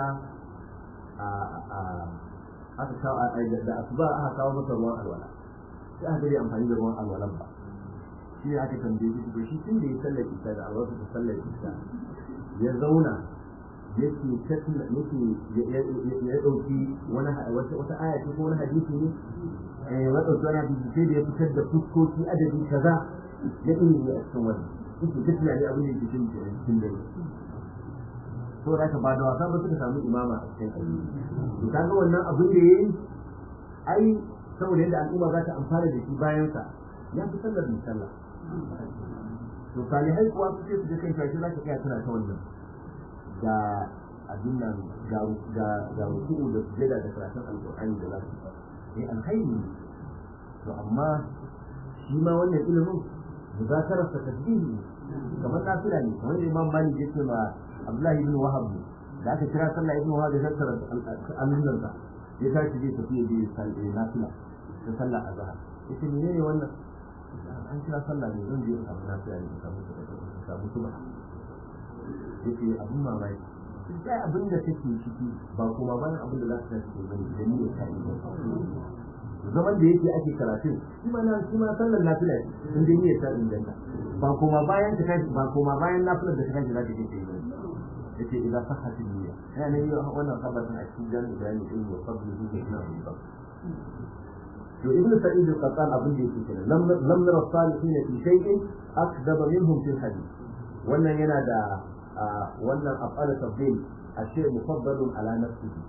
aka kawo da asuba aka kawo masa ruwan alwala sai aka yi amfani da ruwan alwalan ba shi ne aka tambaye shi to shi tun da ya sallar isa da alwala ta sallar isa ya zauna yake tattuna yake ya dauki wani wata aya ce ko wani hadisi ne eh ya dauki wani hadisi sai da ya fitar da fuskoki adadi kaza ya ɗin a cikin wani yake tafiya ne abin da yake cikin cikin dare to da ka ba da wasa ba suka samu imama a cikin addini to kaga wannan abin da yayi ai saboda yadda al'umma za ta amfana da shi bayan sa ya fi sallar mai sallah to salihai kuwa su ce su je kan shashi za ka kai tana ta wannan ga abin nan ga ga ga ruku'u da sujada da karatun alqur'ani da za su yi alkhairi to amma shi ma wannan ilimin muzakarar ta tasbihi kamar nafila ne kamar imam malik yake ma abdullahi ibn wahab da aka kira sallah ibn wahab ya tattara allunan sa ya tashi zai tafi ya je nafila da sallah azhar yace menene wannan an kira sallah ne zan je in samu nafila ne in samu in samu subha yace abun mamaki sai abin da kake ciki ba kuma bayan abin da za ka tafi bane da ni ya kai zaman da yake ake karatun shi ma shi ma sallar nafila in dai niyyar ta inganta ba kuma bayan ta kai ba kuma bayan nafilar da ta kai za ta je ta yi yace idan sahhat niyya yana ne wannan kabarin a cikin jami'i bayani din wa fadlu bi ina ba to ibn sa'id al-qattan abin da yake kenan lam lam nara salihin fi shay'in akdaba minhum fil hadith wannan yana da wannan af'al tafdil ashe mufaddalun ala nafsihi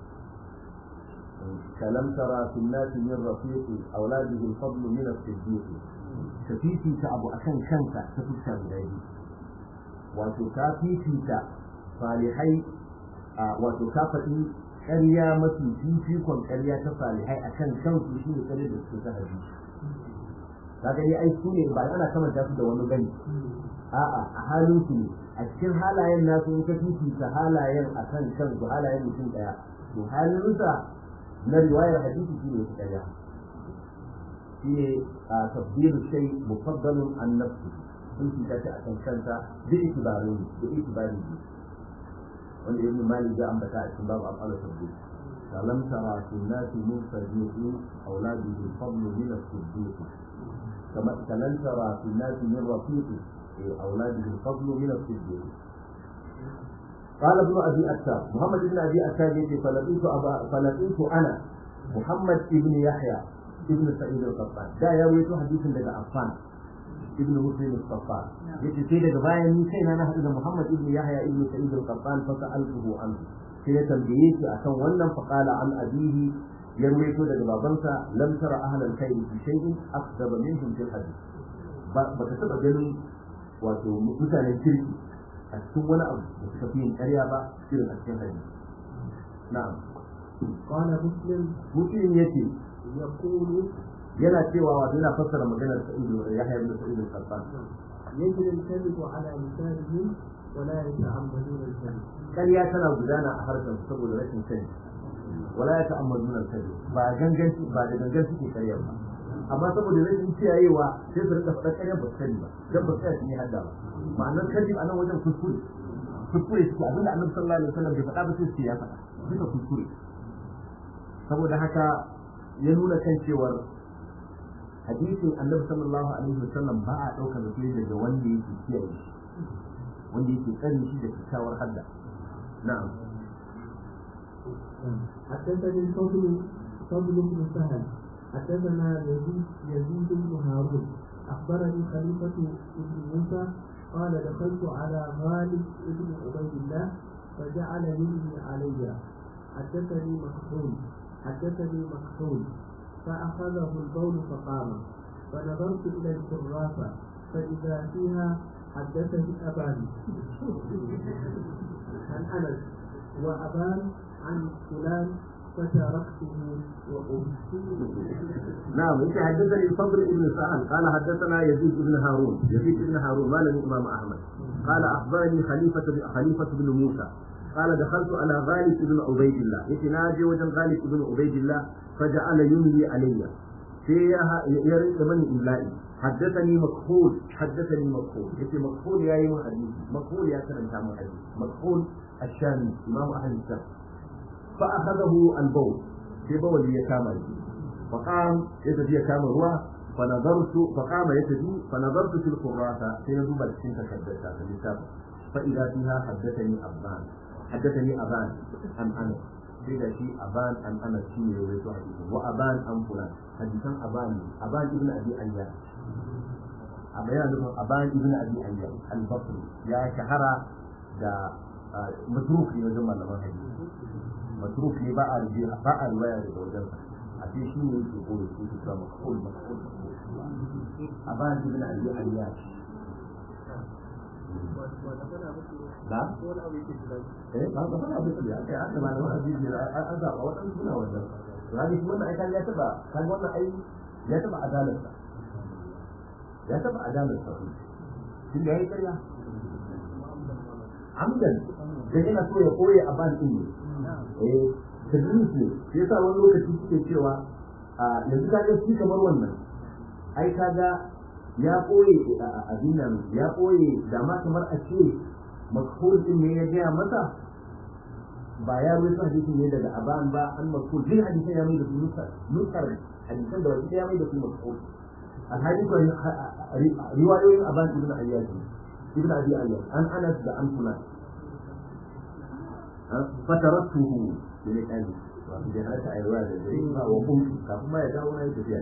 كلم ترى في الناس من رفيق أولاده الفضل من الصديق كفيتي كأبو أكن كنك تفكر بلادي وتكافيتي صالحي وتكافتي ƙarya mafi fifikon ƙarya ta salihai a kan kansu shi ne ƙarya da suke ta hadisi ka gani ai su ne ba ana kamanta su da wani gani a'a a halin su ne a cikin halayen nasu in ka fifita halayen a kan kansu halayen mutum ɗaya to halinsa na riwayar hadisi shi ne ɗaya shi ne a tabbiru shai mufaddalun an nafsi sun fita ta a kan kanta da itibarin da itibarin wanda ibn malik ya ambata a cikin babu af'al tabbir kalam tara fi nasi min sadiqi auladihi fadlu min as-siddiq kama kalam tara fi nasi min rafiqi auladihi fadlu min as-siddiq قال ابن ابي اتاب محمد بن ابي اتاب يقول فلقيت أبا فلقيت انا محمد بن يحيى ابن سعيد القطان دا يروي حديث daga عفان ابن مسلم القطان yace sai daga bayan ni kaina na haɗu da Muhammad ibn Yahya ibn Sa'id al-Qattan fa sa'altuhu an sai ya tambaye shi akan wannan fa qala an abihi ya ruwaito daga babansa lam tara ahlan khair fi shay'in afdaba minhum fil hadith ba ka taba ganin wato mutanen kirki a cikin wani abu da suka fi yin ƙarya ba irin a cikin hadisi na'am قال مسلم mutum yace يقول yana cewa wato yana fassara maganar Sa'id Yahya ibn Sa'id al-Qattan يجري الكذب على لسانهم ولا يتعمدون الكذب ƙarya tana gudana a harshen saboda rashin sani wala ya ta'ammadun al-kadhib ba gangan ba da gangan suke ƙarya ba amma saboda rashin kiyayewa sai su rinka faɗa ƙarya ba su sani ba dan ba su tsaya sun yi hadda ba ma'anar kadhib a nan wajen kuskure kuskure suke abinda annabi sallallahu alaihi wasallam bai faɗa ba sai su ya faɗa duka kuskure saboda haka ya nuna kan cewar hadisin annabi sallallahu alaihi wasallam ba a ɗaukar da daga wanda yake kiyaye shi wanda yake tsare shi da kyakkyawar hadda na'am حدثني الفضل فضل بن سهل حدثنا يزيد يزيد بن هارون اخبرني خليفه بن موسى قال دخلت على غالب بن عبيد الله فجعل يملي علي حدثني مكحول حدثني مكحول فأخذه البول فقام فنظرت إلى الكراسة فإذا فيها حدثني أبان عن أنس وأبان عن فلان فتركته وأبسيه نعم انت حدثني الفضل بن سهل قال حدثنا يزيد بن هارون يزيد بن هارون مال الامام احمد قال اخبرني خليفه خليفه بن موسى قال دخلت على غالب بن عبيد الله يتناجي وجن غالب بن عبيد الله فجعل يملي علي في يرد من إملائي حدثني مكحول حدثني مكحول يتي مكحول يا يوم حديث مكحول يا كلام تام حديث مكحول الشامي إمام أهل الشام فأخذه البول في بول يكامل فقام يتدي يكامل هو فنظرت فقام يتدي فنظرت في القراسة فيذوب السنة حدثها في الكتاب فإذا فيها حدثني أبان حدثني أبان عن أنس sai da shi aban an ana shi ne rawaito hadisin wa aban an fulan hadisan aban aban ibn abi ayya amma yana nufin aban ibn abi ayya al-basri ya shahara da matruk ne wajen malaman hadisi matruk ne ba a rubuta ba a riwaya daga wajen a ce shi ne yake koyo shi ke cewa makul makul aban ibn abi ayya na eh ba ba ba abin da kai an da malaman hadisi ne an zaba wadansu suna wannan rani shi wannan ai kan ya taba kan wannan ai ya taba adalarsa ya taba adalarsa tun da yayi karya amdan da yana so ya koye a ban din ne eh tadlis ne sai yasa wani lokaci suke cewa yanzu ka ga shi kamar wannan ai kaga ya koye abin nan ya koye da ma kamar a ce makhul din ne ya gaya masa ba ya rubuta hadisin ne daga aban ba an makhul din hadisin ya mai da su nusar hadisan da wasu ya mai da su makhul alhali ko riwayoyin aban ibn ayyad ibn abi ayyad an anas da an fulan fatarattuhu ne kai wato bai halatta a yi ruwa da dare ba wa kuntu kafin ma ya dawo na yi tafiya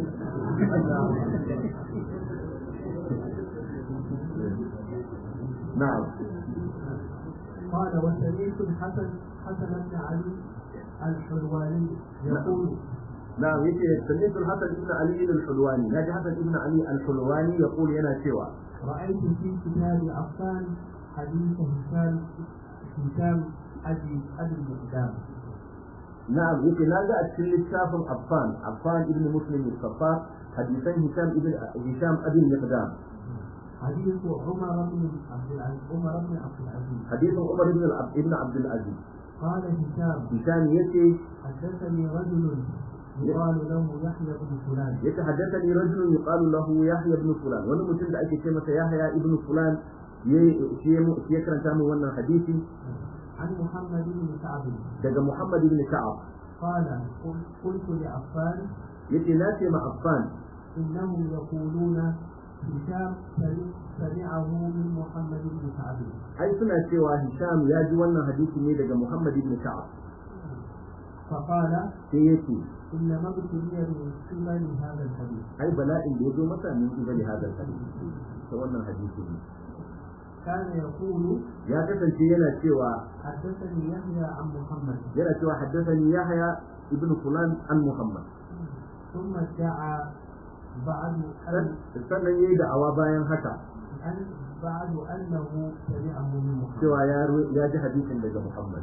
na'am قال وسمعت الحسن حسن بن علي الحلواني يقول نعم يجي سمعت الحسن بن علي الحلواني ناجي حسن بن علي الحلواني يقول ينا سوى رأيت في كتاب عفان حديث هشام هشام أبي أبي المقدام نعم يجي ناجي أتكلم الشاف عفان عفان ابن مسلم الصفار حديثين هشام ابن هشام أبي المقدام حديث عمر بن عبد العزيز عمر بن عبد العزيز حديث عمر بن العبد ابن عبد العزيز قال هشام هشام يجي حدثني رجل يقال له يحيى بن فلان يتحدثني رجل يقال له يحيى بن فلان wani mutum da ake ce masa Yahya ibn Fulan shi ya karanta min wannan hadisi عن محمد بن كعب daga Muhammad ibn Ka'ab قال قلت لعفان yace na ce ma Affan إنهم يقولون هشام سمعه من محمد بن كعب ai suna cewa Hisham ya ji wannan hadisi ne daga Muhammad ibn Ka'ab فقال sai yace إنما ابتلي من قبل هذا الحديث ai bala'in da ya zo masa min ibali hadal hadisi ta wannan hadisi ne كان يقول ya kasance yana cewa حدثني يحيى عن محمد yana cewa haddathani Yahya ibn Fulan an Muhammad ثم ادعى بعد أن sannan yayi da'awa bayan haka أن بعد أنه سمعه من محمد cewa ya ru- ya ji hadisin daga Muhammad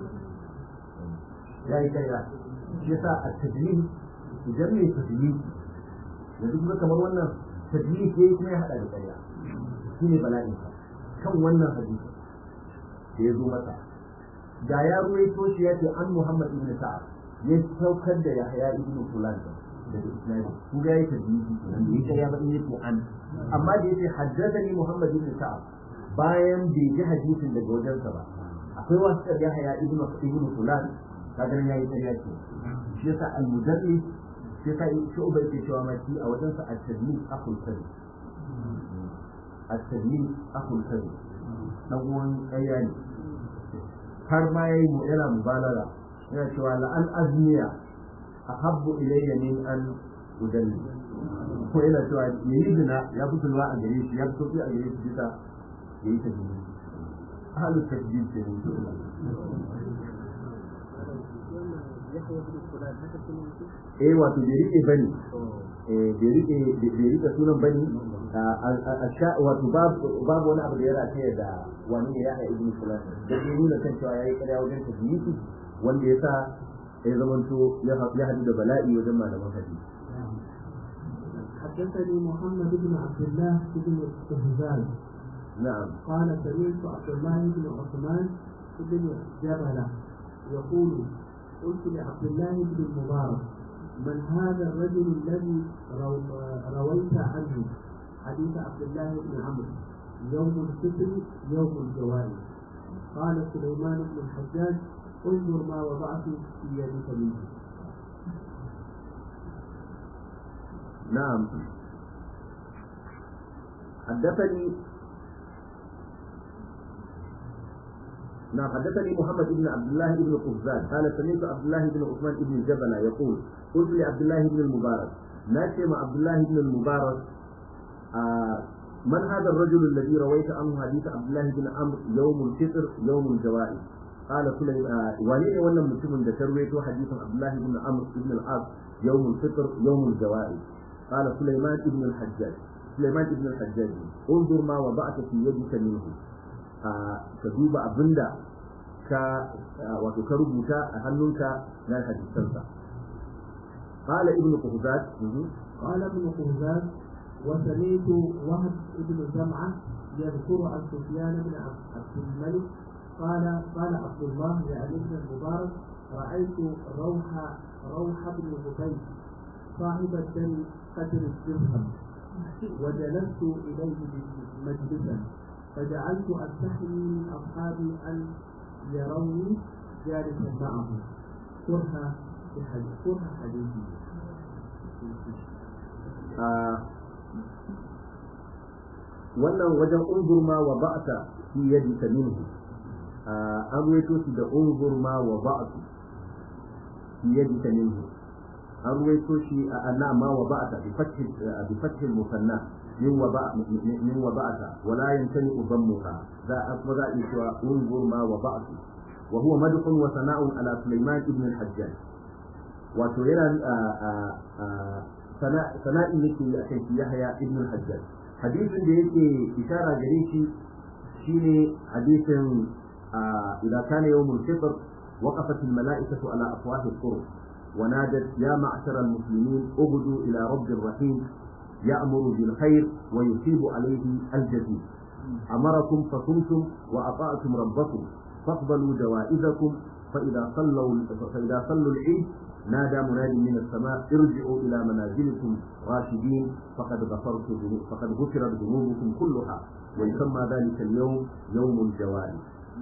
ya yi kaira shi yasa a tajlid idan mai tajlid yanzu kuma kamar wannan tajlid yayi kuma ya hada da kaira shine bala'in sa kan wannan hadisi da ya zo masa da ya ruwaito shi ya ce an Muhammad ibn Sa'ad ya saukar da Yahya ibn Fulan daga Isnadi kun ga yayi tajlid kenan da yake ya ba in yace an amma da yace haddathani Muhammad ibn Sa'ad bayan bai ji hadisin daga wajensa ba akwai wasu da Yahya ibn ibn Fulan kaga nan yayi ƙarya ce shi yasa al-mudarris shi yasa shi ubai ke cewa ma shi a wajensa at-tadlis akhul kadhib at-tadlis akhul kadhib dan uwan ƙarya ne har ma yayi mu yana mubalaga yana cewa la an azmiya ahabbu ilayya min an udalli ko yana cewa yayi zina ya fi tulwa a gare shi ya fi sauki a gare shi bisa yayi tadlis ahlul tadlis ke ne يحيى بن فلان هذا كله eh wato bai rike bane eh bai rike bai rike sunan bane a sha wato babu babu wani abu da ya rataye da wani ne ya ha ibnu fulan da ya nuna kan cewa yayi kada wajen tadlisi wanda yasa ya zamanto ya ha- ya hadu da bala'i wajen malaman hadisi حدثني محمد بن عبد الله بن الهزال na'am قال سمعت عبد الله بن عثمان بن جبلة يقول قلت لعبد الله بن المبارك من هذا الرجل الذي رو- رويت عنه حديث عبد الله بن عمرو يوم الفطر يوم الجوائز قال سليمان بن الحجاج انظر ما وضعت في يدك منه نعم حدثني نعم حدثني محمد بن عبد الله بن قفزان قال سمعت عبد الله بن عثمان بن جبل يقول قلت لعبد الله بن المبارك ناتي مع عبد الله بن المبارك آه من هذا الرجل الذي رويت عنه حديث عبد الله بن عمرو يوم الفطر يوم الجوائز قال سليم آه وليه ولا مسلم ده ترويته حديث عبد الله بن عمرو بن العاص يوم الفطر يوم الجوائز قال سليمان بن الحجاج سليمان بن الحجاج انظر ما وضعت في يدك منه ka duba abinda ka wato ka rubuta a hannunka na hadisansa قال ابن قهزاد قال ابن قهزاد وسمعت وهب بن جمعة يذكر عن سفيان بن عبد الملك قال قال عبد الله لعلي بن المبارك رأيت روح روح بن بكير صاحب الدم قدر الدرهم وجلست إليه مجلسا فجعلت أستحي من أصحابي أن يروني جالسا معه كره بحديث كره حديثي wannan wajen unzurma wa ba'ta fi yadika minhu an ruwaito shi da unzurma wa ba'tu في يدك منه أروي توشي أنا ما وضعت بفتح بفتح المثنى من وضع من وضعت ولا يمتنع ضمها ذا أفضل إشواء انظر ما وضعت وهو مدح وثناء على سليمان بن الحجاج وتيرى ثناء التي أتيت يحيى ابن الحجاج حديث da yake ishara gare shi shine hadisin إذا كان يوم الفطر وقفت الملائكة على أفواه الطرق ونادت يا معشر المسلمين اغدوا إلى رب الرحيم يأمر بالخير ويصيب عليه الجزيل أمركم فصمتم وأطعتم ربكم فاقبلوا جوائزكم فإذا صلوا فإذا صلوا العيد نادى منادي من السماء ارجعوا إلى منازلكم راشدين فقد غفرت فقد غفرت ذنوبكم كلها ويسمى ذلك اليوم يوم الجوائز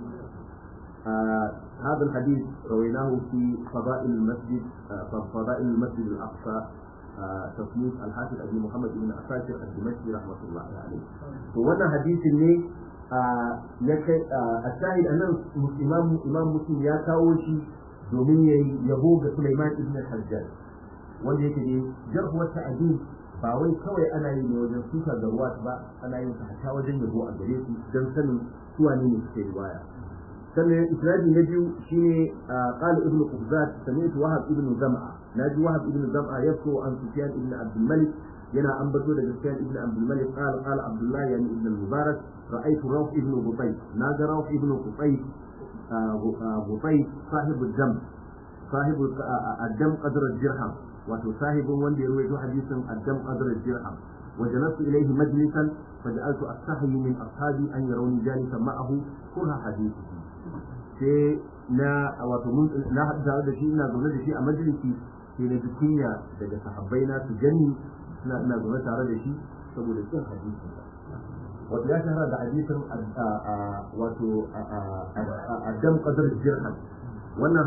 آه هذا الحديث رويناه في فضائل المسجد آه فضائل المسجد الأقصى آه تصنيف الحافظ أبي محمد بن عساكر الدمشقي رحمة الله عليه ووانا حديث ne ya kai a shahid annan imam imam muslim ya kawo shi domin ya yabo ga Sulaiman ibn Hajjaj wanda yake ne jarh wa ta'dil ba wai kawai ana yi ne wajen suka ga ruwa ba ana yin sa ta wajen yabo a gare su dan sanin suwa ne suke riwaya sannan isnadi na biyu shine qala ibnu qubzat sami'tu wahab ibn zam'a naji wahab ibn zam'a yafko an sufyan ibn abd malik yana ambato daga sufyan ibn abd malik qala qala abdullah yani ibn al-mubarak ra'aytu rawh ibn butayy naga rawh ibn butayy butayy sahib al-dam sahib al-dam qadr al-dirham wato sahibin wanda ya rawaito hadisin al-dam qadr al-dirham وجلست إليه مجلسا فجعلت أستحي من أصحابي أن يروني جالسا معه كره حديثه sai na wato mun na haɗa da shi ina zaune da shi a majalisi sai na kunya daga sahabbai na su gani suna ina zaune tare da shi saboda kin hadisi wato ya shahara da hadisin wato addam qadar jirhan wannan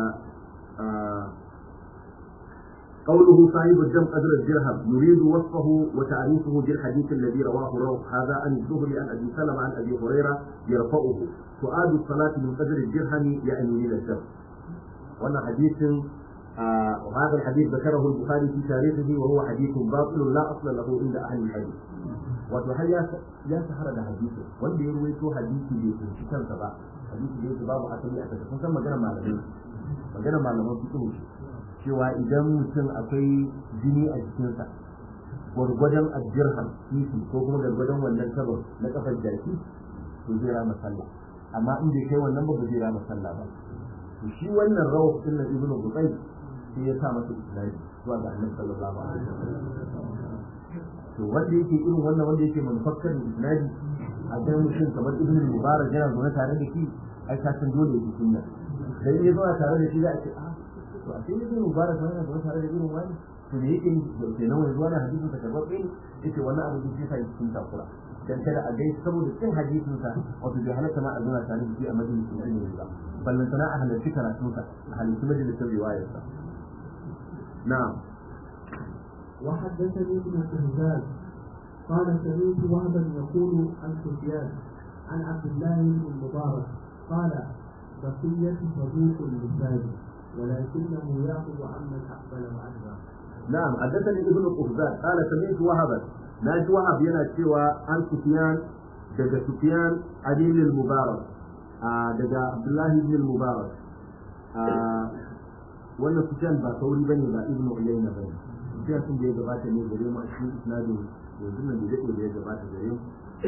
قوله صاحب الدم قدر الدرهم يريد وصفه وتعريفه بالحديث الذي رواه روح هذا عن الزهري عن ابي سلمه عن ابي هريره يرفعه سؤال الصلاه من قدر الدرهم يعني من الدم وانا حديث آه وهذا الحديث ذكره البخاري في تاريخه وهو حديث باطل لا اصل له عند اهل الحديث wato har ya ya shahara da hadisi wanda ya ruwaito hadisi bai tunci kansa ba hadisi da yake babu asali a kasa kun san magana malamai magana malaman fiqh cewa idan mutum akwai jini a jikinsa gwargwadon ajirham titi ko kuma gwargwadon wannan kabar na kafar jaki to zai rama sallah amma in bai kai wannan ba ba zai rama sallah ba to shi wannan rawah din na ibnu bukai sai ya sa masa isnadi zuwa ga annabi sallallahu alaihi wasallam to wanda yake irin wannan wanda yake manufakkar isnadi a ga mutum kamar ibnu mubarak yana zaune tare da shi ai ka san dole ya ji sunna dan ya zo tare da shi za a ce a to a cikin ibn mubarak wannan da tare da irin wani to me yake ke nan wani zuwa hadisin sa karbar ɗin yace wannan abu da sai cikin takura dan kada a gaisa saboda cin hadisin sa wato bai halatta ma a zauna tare da shi a majalisin ilimi ba ballan sana a halarci karatun sa a halarci majalisin riwayar sa na'am وحدثني ابن شهزاد قال سمعت وهبا يقول عن سفيان عن عبد الله بن المبارك قال بقية صدوق اللسان ولكنه ياخذ عمن اقبل وادبر. نعم حدثني ابن قفزان قال سمعت وهبا ناجي وهب ينا سوى عن سفيان دجا سفيان علي بن المبارك آه دجا عبد الله بن المبارك آه wannan sufyan ba sauri bane ba ibnu uyayna bane sufyan sun da ya gabata ne gare mu a cikin isnadin yanzu nan da dake da ya gabata gare mu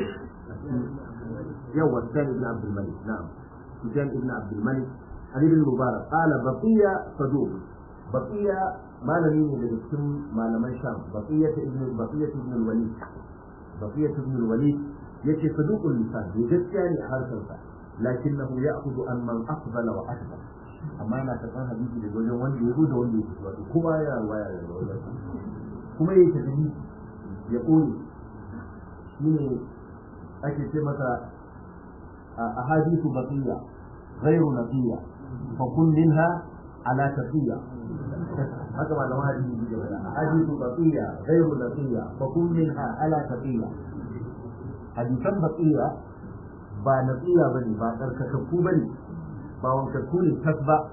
yawa sufyan ibn abdul malik na'am sufyan ibn abdul malik علي بن المبارك قال بقية صدوق بقية ما لم يكن لكم ما لم يشام بقية ابن بقية ابن الوليد بقية ابن الوليد يأتي صدوق اللسان يجد يعني حركة لكنه يأخذ عن من أقبل وأكبر amma na karɓar hadisi da wajen wanda ya zo da wanda ya fito wato kowa ya waya da wajen kuma ya tafi ya ƙone shi ne ake ce masa a hadisu baqiya ghairu naqiya fa kun minha ala taqiya haka ma da hadisi ne da hadisu baqiya ghairu naqiya fa kun minha ala taqiya hadisan baqiya ba naqiya bane ba tsarkakakku bane ba wankakku ne tas ba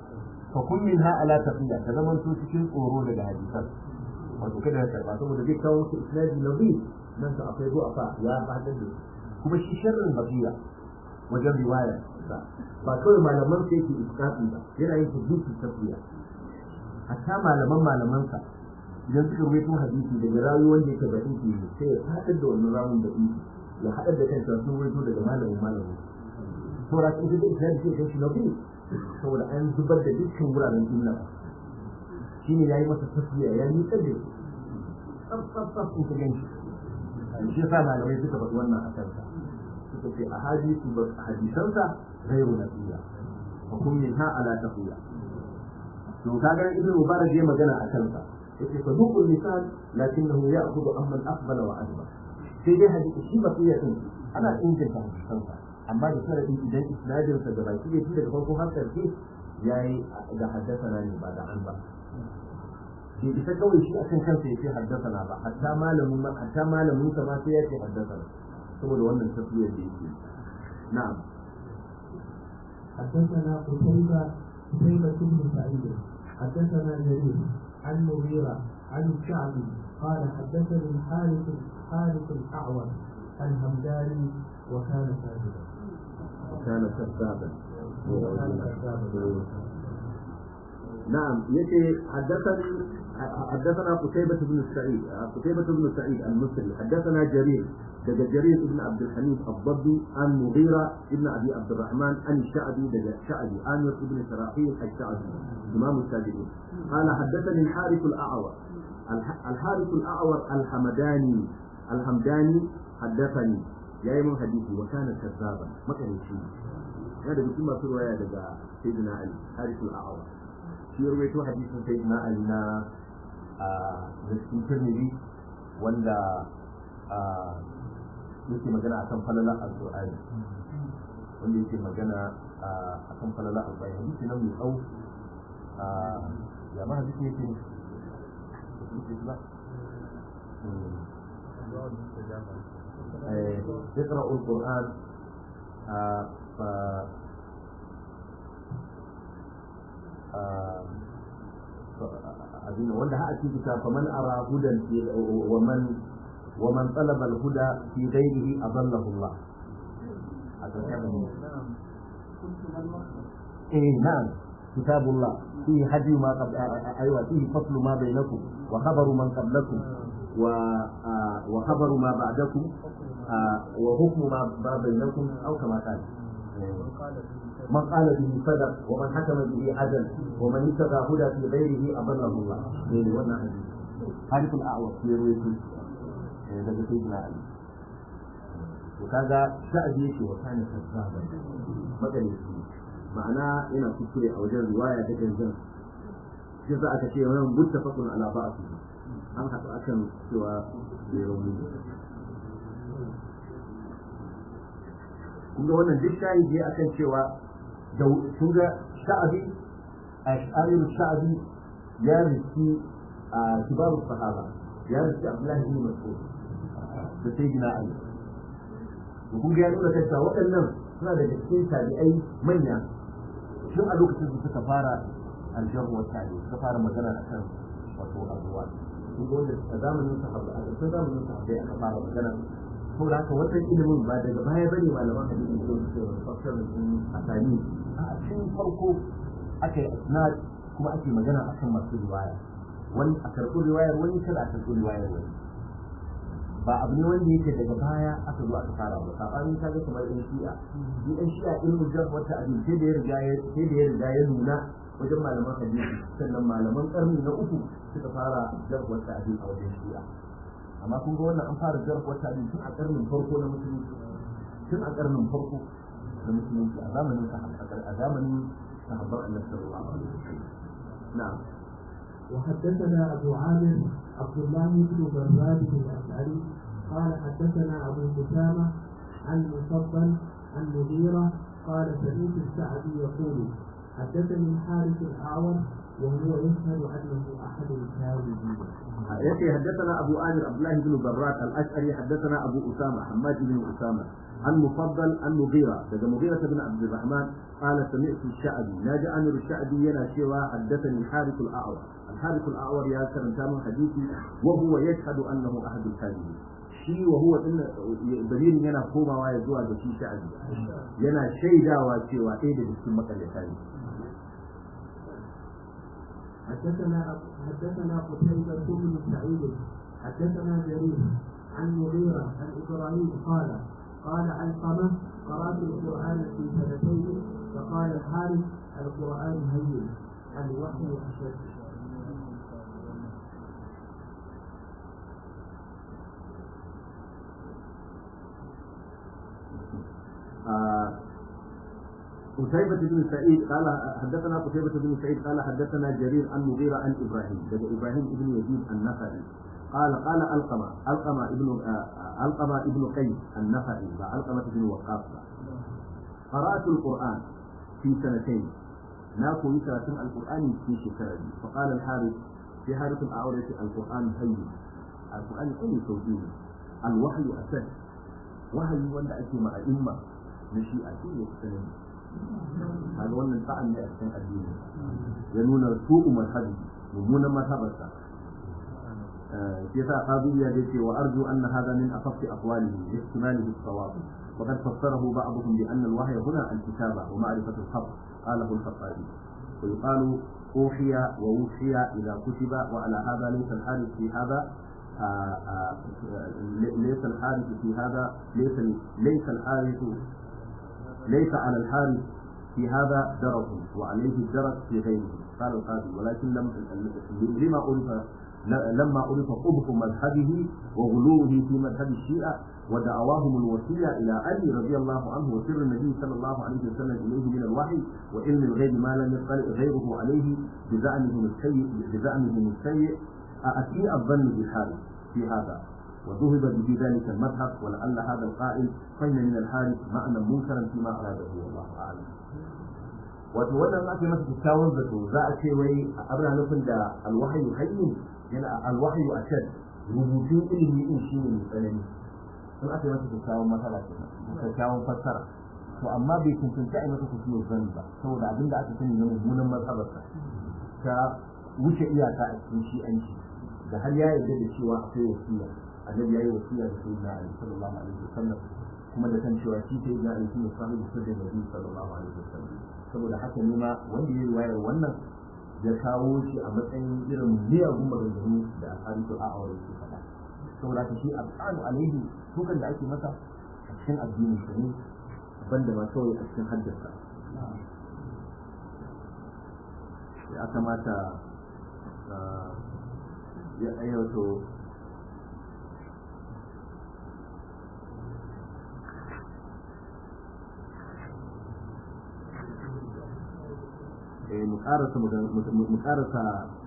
fa kun min ha ala tafiya ka zaman to cikin tsoro daga hadisan wato kada ka karba saboda zai kawo su isnadi nabi nan ka akwai zuwa fa ya fadar da kuma shi sharrin bakiya wajen riwaya ba kawai malaman sai ke iskafi ba yana yin hadisin tafiya hatta malaman malamansa idan suka rubuto hadisi daga rawi wanda yake da inki sai ya fadar da wannan rawun da inki ya haɗar da kanta sun rubuto daga malamin malamin saboda in da isnadi sai kai shi nabi saboda an zubar da dukkan wuraren illa shi ne ya yi masa tafiya ya yi tsaye tsaf in ka ganshi shi yasa malamai suka faɗi wannan a kansa suka ce a hadisi ba hadisansa ghairu nabiya wa kun min ha ala tafiya to kaga ibnu mubarak ya magana a kansa yace fa dukul lisan lakinnahu ya'khudhu amma al-aqbala wa adba sai dai hadisi shi bakiya din ana inganta hadisansa amma da sharadin idan isnadinsa da baki da shi daga farko har karshe yayi da haddasa ne ba da an ba bai isa kawai shi akan kansa yace haddasa ba hatta malamin ma hatta malamin sa ma sai yace haddasa saboda wannan tafiyar da yake na'am حدثنا قتيبة قتيبة بن سعيد حدثنا جرير عن مغيرة عن الشعبي قال حدثني حارث حارث الأعور الهمداني وكان كاذبا وكان كذابا وكان كذابا نعم يتي حدثني حدثنا قتيبة بن سعيد قتيبة بن سعيد المصري حدثنا جرير دجا جرير بن عبد الحميد الضبي عن مغيرة بن أبي عبد الرحمن عن الشعبي دجا الشعبي عامر بن شراحيل الشعبي إمام التابعين قال حدثني الحارث الأعور الحارث الأعور الحمداني الحمداني حدثني يا من حديثي وكان كذابا ما كان شيء هذا بكل ما في رواية دجا سيدنا علي حارث الأعور shi ya rawaito hadisin sai na ali na da cikin tirmidhi wanda yake magana akan falala alqur'ani wanda yake magana akan falala alqur'ani hadisi nan mai tsawo ya ma hadisi yake اقرأوا القرآن ف abin wanda ha a cikin ta faman ara hudan fi wa man wa man talaba al huda fi ghayrihi adallahu Allah a tsakanin eh na'am kitabullah fi hadi ma qad aywa fi faslu ma bainakum wa khabaru man qablakum wa wa khabaru ma ba'dakum wa hukmu ma bainakum aw kama qala من قال به صدق ومن حكم به عدل ومن اتبع هدى في غيره اضله الله من وانا حديث حديث الاعور في روايته daga sayyidina ali to kaga sha'abi yake wa kana kazzaba magalici ma'ana yana kuskure a wajen riwaya da gangan shi za aka ce wannan muttafaqun ala ba'thi an haɗu akan cewa bai rauni kun ga wannan duk shahidi akan cewa da kun ga sha'abi a sha'arin sha'abi ya riki a kibarun sahaba ya riki abdullahi ibn mas'ud da sai gina ali to kun ga ya nuna kanta waɗannan suna da cikin tabi'ai manya tun a lokacin da suka fara aljahu wa tabi suka fara magana akan wato abuwa kun ga wanda a zamanin sahaba a ƙarshen zamanin sahaba aka fara magana saboda haka wannan ilimin ba daga baya bane malaman hadisi ko su fassar sun asani a cikin farko aka yi isnad kuma ake magana akan masu riwaya wani a karɓi riwayar wani kada a karɓi riwayar wani ba abu ne wanda yake daga baya aka zo aka fara ba sabanin ka ga kamar ɗan shi'a shi ɗan shi'a ilmin jar wata abin sai da ya riga ya sai da ya riga ya nuna wajen malaman hadisi sannan malaman ƙarni na uku suka fara jar wata abin a wajen shi'a amma kun ga wannan an fara jar wata abin tun a ƙarnin farko na musulunci tun a ƙarnin farko na musulunci a zamanin a zamanin sahabban annabi sallallahu alaihi wasallam na'am وحدثنا أبو عامر عبد الله بن براد الأشعري قال حدثنا أبو أسامة عن مفضل عن مغيرة قال سمعت الشعبي يقول حدثني الحارث الأعور وهو يشهد أنه أحد الكاذبين يأتي حدثنا أبو آمر عبد الله بن برات الأشعري حدثنا أبو أسامة حماد بن أسامة عن مفضل عن مغيرة لدى مغيرة بن عبد الرحمن قال سمعت الشعبي ناجى أمر الشعبي ينا شوى حدثني الحارث الأعور الحارث الأعور يا كرم تام حديثي وهو يشهد أنه أحد الكاذبين shi wa huwa din dalilin yana komawa ya zuwa ga shi sha'abi yana shaidawa cewa ɗaya daga cikin makaryata ne حدثنا حدثنا قتيبة بن سعيد حدثنا جرير عن مغيرة عن إبراهيم قال قال علقمة قرأت القرآن في سنتين فقال الحارث القرآن هين الوحي أشد قتيبة بن سعيد قال حدثنا قتيبة بن سعيد قال حدثنا جرير عن مغيرة عن إبراهيم لدى إبراهيم بن يزيد النخعي قال قال ألقمة ألقمة ابن ألقمة ابن قيس النخعي وألقمة بن وقاص قرأت القرآن في سنتين ناكو يكرة القرآن في شكرا فقال الحارث في حارث الأعورة القرآن هين القرآن أي توجيه الوحي أسد وحي ولا أتي مع إمة نشيئة كل سنة هذا wannan sa'an ne a cikin addini ya nuna su'u mazhabi mummunan mazhabarsa shi yasa qadiyya da ce wa arju anna hadha min afaqi aqwalihi li ihtimalihi as-sawab وقد فسره بعضهم بأن الوحي هنا الكتابة ومعرفة الحق قاله الخطابي ويقال أوحي ووحي إذا كتب وعلى هذا ليس الحارث في هذا آآ آآ ليس الحارث في هذا ليس ليس الحارث ليس على الحارث في هذا درج وعليه الدرج في غيره قال القاضي ولكن لم لما عرف لما عرف قبح مذهبه وغلوه في مذهب الشيعة ودعواهم الوسيلة إلى علي رضي الله عنه وسر النبي صلى الله عليه وسلم إليه من الوحي وعلم الغيب ما لم يطلع غيره عليه بزعمهم السيء بزعمهم السيء أسيء الظن بالحارث في هذا وذهب به ذلك المذهب ولعل هذا القائل فإن من الحارث معنى منكرا فيما أراده والله أعلم wato wannan ake masa kyakkyawan zato za a ce wai abin nufin da alwahayu hayyu yana alwahayu a can rubutun ilimi din shi ne mai tsanani sun aka yi masa kyakkyawan matsala ke kyakkyawan fassara to amma bai cancanci a yi masa kusurwar zan ba saboda abin da aka sani na mummunan matsalarsa ta wuce iyaka a cikin shi'anci da har ya yarda da cewa akwai wasiya annabi ya yi wasiya da sayyidina ali sallallahu alaihi wasallam kuma da kan cewa shi sayyidina ali shine sahibi sirrin nabi sallallahu alaihi wasallam saboda haka ne ma wanda ya yi wayar wannan ya kawo shi a matsayin irin miyagun maganganu da alharisu a aure ke faɗa saboda haka shi alƙalu alaihi tukan da ake masa a cikin addini shi ne banda ma kawai a cikin haddasa ya kamata ya ayyato mu karasa mu karasa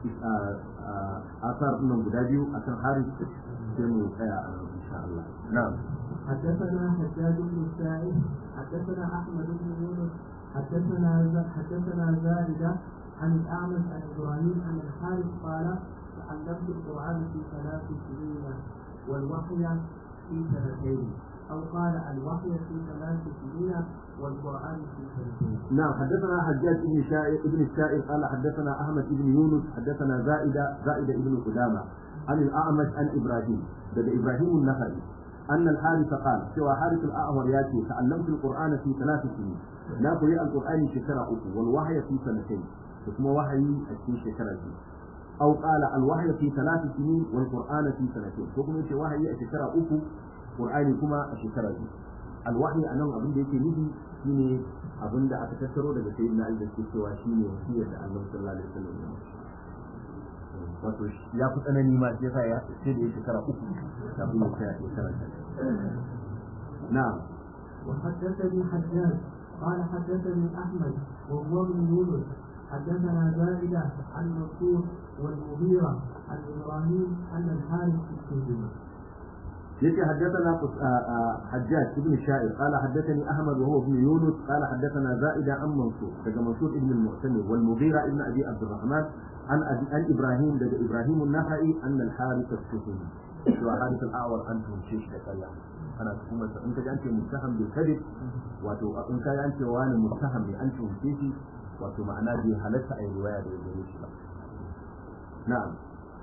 asar nan guda biyu akan haris sai mu tsaya a nan insha Allah na'am حدثنا حجاج بن السائب حدثنا احمد بن يونس حدثنا حدثنا زائده عن الاعمش عن ابراهيم عن الحارث قال تعلمت القران في ثلاث سنين والوحي في سنتين او قال الوحي في ثلاث سنين والقرآن في سنتين. نعم حدثنا حجاج بن شائر ابن السائر قال حدثنا أحمد بن يونس حدثنا زائدة زائدة ابن قدامة عن الأعمش عن إبراهيم بدأ إبراهيم النخعي أن الحارث قال سوى حارث الأعور ياتي تعلمت القرآن في ثلاث سنين لا قرئ القرآن شكرا أكو والوحي في سنتين ثم وحي في شكرا أو قال الوحي في ثلاث سنين والقرآن في سنتين ثم وحي شكرا أكو قرآن كما شكرا alwahi a nan abin da yake nufi shine abin da aka tattaro daga sayyidina Ali da ke cewa shine wasiyar da Allah sallallahu alaihi wasallam ya wato ya fi tsanani ma sai sa ya sai da ya shekara uku kafin ya tsaya shekara ta na'am وحدثني حجاج قال حدثني احمد وهو ابن يونس حدثنا زائده عن منصور والمغيره عن ابراهيم ان الحارث استهزم يتي حدثنا حجاج بن الشاعر قال حدثني احمد وهو ابن يونس قال حدثنا زائدة عن منصور دقى منصور ابن المعتمر والمغيرة ابن ابي عبد الرحمن عن أبي عن ابراهيم دقى ابراهيم النخعي ان الحارث السفلي وحارث الاعور انتم شيش تكلم انا kuma in ka ji an ce muttaham bil kadib wato in ka ji an ce wani muttaham ne an tuhumce shi wato ma'ana bai halatta a yi riwaya da gare shi ba na'am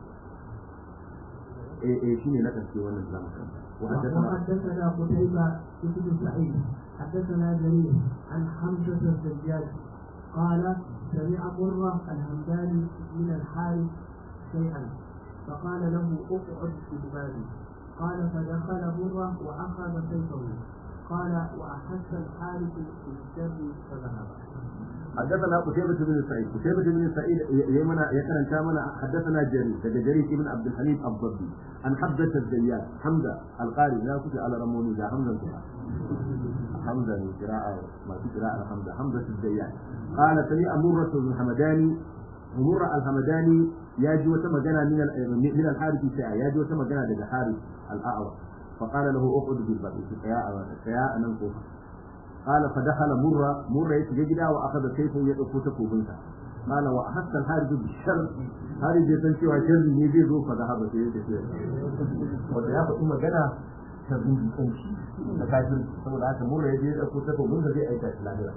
ايه ايه شنو نقل في ولا الاسلام وحدثنا قتيبة بن سعيد حدثنا جرير عن حمزة الزجاج قال سمع مرة الهمداني من الحارث شيئا فقال له اقعد في الباب قال فدخل مرة وأخذ سيفه قال وأحس الحارث بالشر فذهب حدثنا قتيبة بن سعيد قتيبة بن سعيد يمنا يكرن كامنا حدثنا جرير دقى جرير ابن عبد الحميد الضبي عن حمزة الزيات حمزة القاري لا كنت على رموني ذا حمزة القرآن حمزة من قراءة ما في قراءة حمزة حمزة الزيات قال سمع مرة بن الحمداني مرة الحمداني ياجي وتم جنا من من الحارث ساعة ياجي وتم جنا دقى حارث الأعور فقال له اقعد بالباب يا يا أنا قال فدخل مرة مرة يتجدها وأخذ سيفه يدفو تكوبنها قال وأحس الحارث بالشر حارث يسنشي وشر يجي ذو فذهب في يده wanda ya faɗi magana ta zuci kanshi da kafin saboda haka murra ya je da ko takobin da zai aika shi lahira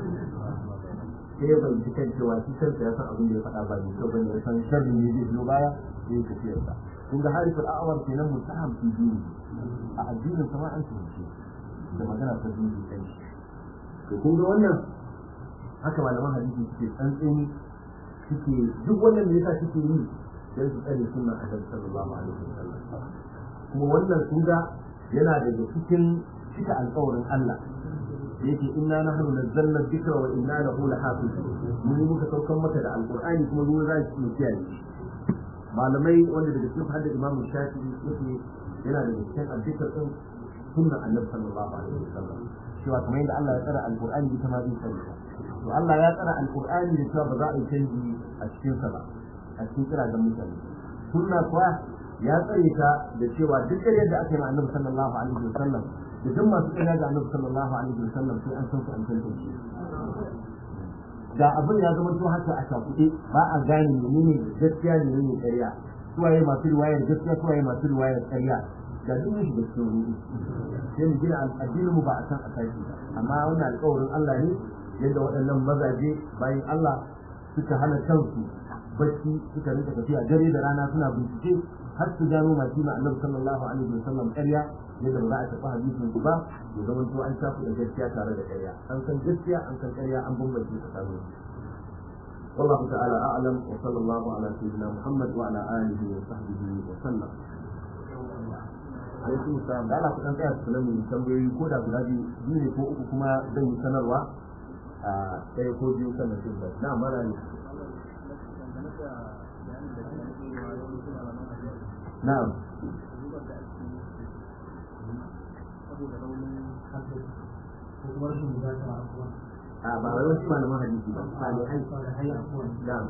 sai ya bayyana kan cewa shi kansa ya san abin da ya faɗa ba ne to bane ya san sharri ne zai biyo baya sai ya tafiyar sa kun ga harifin a'awar kenan mutaham fi dini a addinin sama an tunce da magana ta zuci kanshi to kun ga wannan haka malaman hadisi suke tsantseni suke duk wannan da yasa suke yi sai su tsare sunna annabi sallallahu alaihi wasallam kuma wannan kun ga yana daga cikin cika alƙawarin Allah da yake inna nahnu nazzalna dhikra wa inna lahu lahafizun mun muka saukan maka da alqur'ani kuma mun za mu kiyaye malamai wanda daga cikin hadda imamu shafi'i yake yana da cikin addikar din sunna annabi sallallahu alaihi wasallam cewa kamar yadda Allah ya tsara alqur'ani ita ma zai tsare to Allah ya tsara alqur'ani da cewa ba za a yi canji a cikin sa ba a cikin kira ga mutane sunna kuwa ya tsare ta da cewa duk yadda aka yi ma annabi sallallahu alaihi wasallam da duk masu tsaya ga annabi sallallahu alaihi wasallam sai an san su an tantance da abin ya zama to haka a shafuɗe ba a gane menene gaskiya ne menene ƙarya suwaye masu riwayar gaskiya suwaye masu riwayar ƙarya da duk mun shiga cikin ruɗu sai mu gina addinin mu ba a san a tashi ba amma wannan alƙawarin Allah ne yadda waɗannan mazaje bayan Allah suka hana kansu bacci suka rinka tafiya dare da rana suna bincike har su gano masu ma annabi sallallahu alaihi wasallam ƙarya yadda ba za a tafi hadisin su ba ya zama to an shafu da gaskiya tare da ƙarya an san gaskiya an san ƙarya an bambance tsakanin والله تعالى أعلم وصلى الله على سيدنا محمد وعلى آله وصحبه وسلم alaikum salam da Allah ku dan tsaya su lamu tambayoyi ko da guda biyu biyu ne ko uku kuma zan yi sanarwa a ɗaya ko biyu sannan sai ba na mara ne na'am a ba wai wasu malaman hadisi ba salihai na'am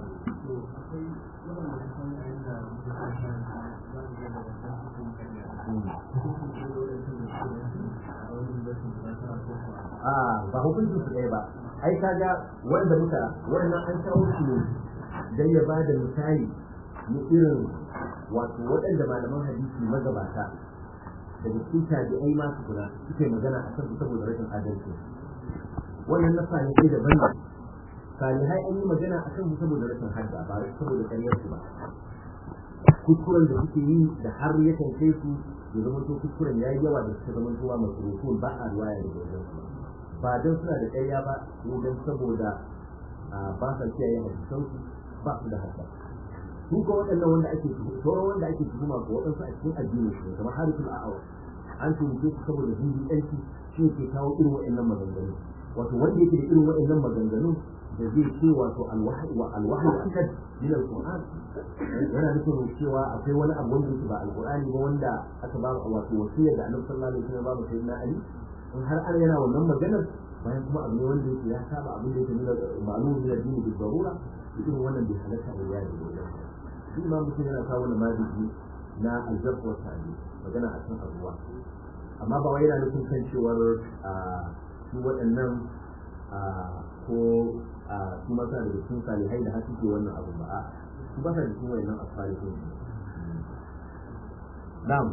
a ba hukuncin su ɗaya ba ai kaga wanda muka wannan an kawo shi ne dan ya bada misali na irin wato waɗanda malaman hadisi magabata daga cikin tabi'ai ma su kula suke magana a kan saboda rashin adalci wannan na salihai daban ne salihai an yi magana a kan saboda rashin hadda ba saboda ƙaryar su ba kuskuren da suke yi da har ya kai su ya zama to kuskuren ya yi yawa da suka zama towa masu rukun ba a ruwaya da wajen su ba don suna da ƙarya ba ko don saboda ba sa kiyaye hadisan su ba su da hadda su ko waɗannan wanda ake sauran wanda ake tuhuma ko waɗansu a cikin addini su kamar harifin a'awa an tuhumce su saboda hindi ɗanci shi ke kawo irin waɗannan maganganu wato wanda yake da irin waɗannan maganganu da zai ce wato alwahyi wa alwahyi akad min alquran yana nufin cewa akwai wani abu wanda yake ba alqurani ba wanda aka ba wato wasiyar da annabi sallallahu alaihi wasallam ba mu sayyidina ali in har an yana wannan maganar bayan kuma abu ne wanda yake ya saba abin da yake nuna ma'lumin min addini bi darura irin wannan bai halatta a yaji da shi imam mutum yana kawo wani maziji na aljarh wa ta'dil magana akan abuwa amma ba wai yana nufin kan cewar su waɗannan ko su masa da cikin salihai da hasu ke wannan abu ba a su ba sa da cikin wayannan asalihin na'am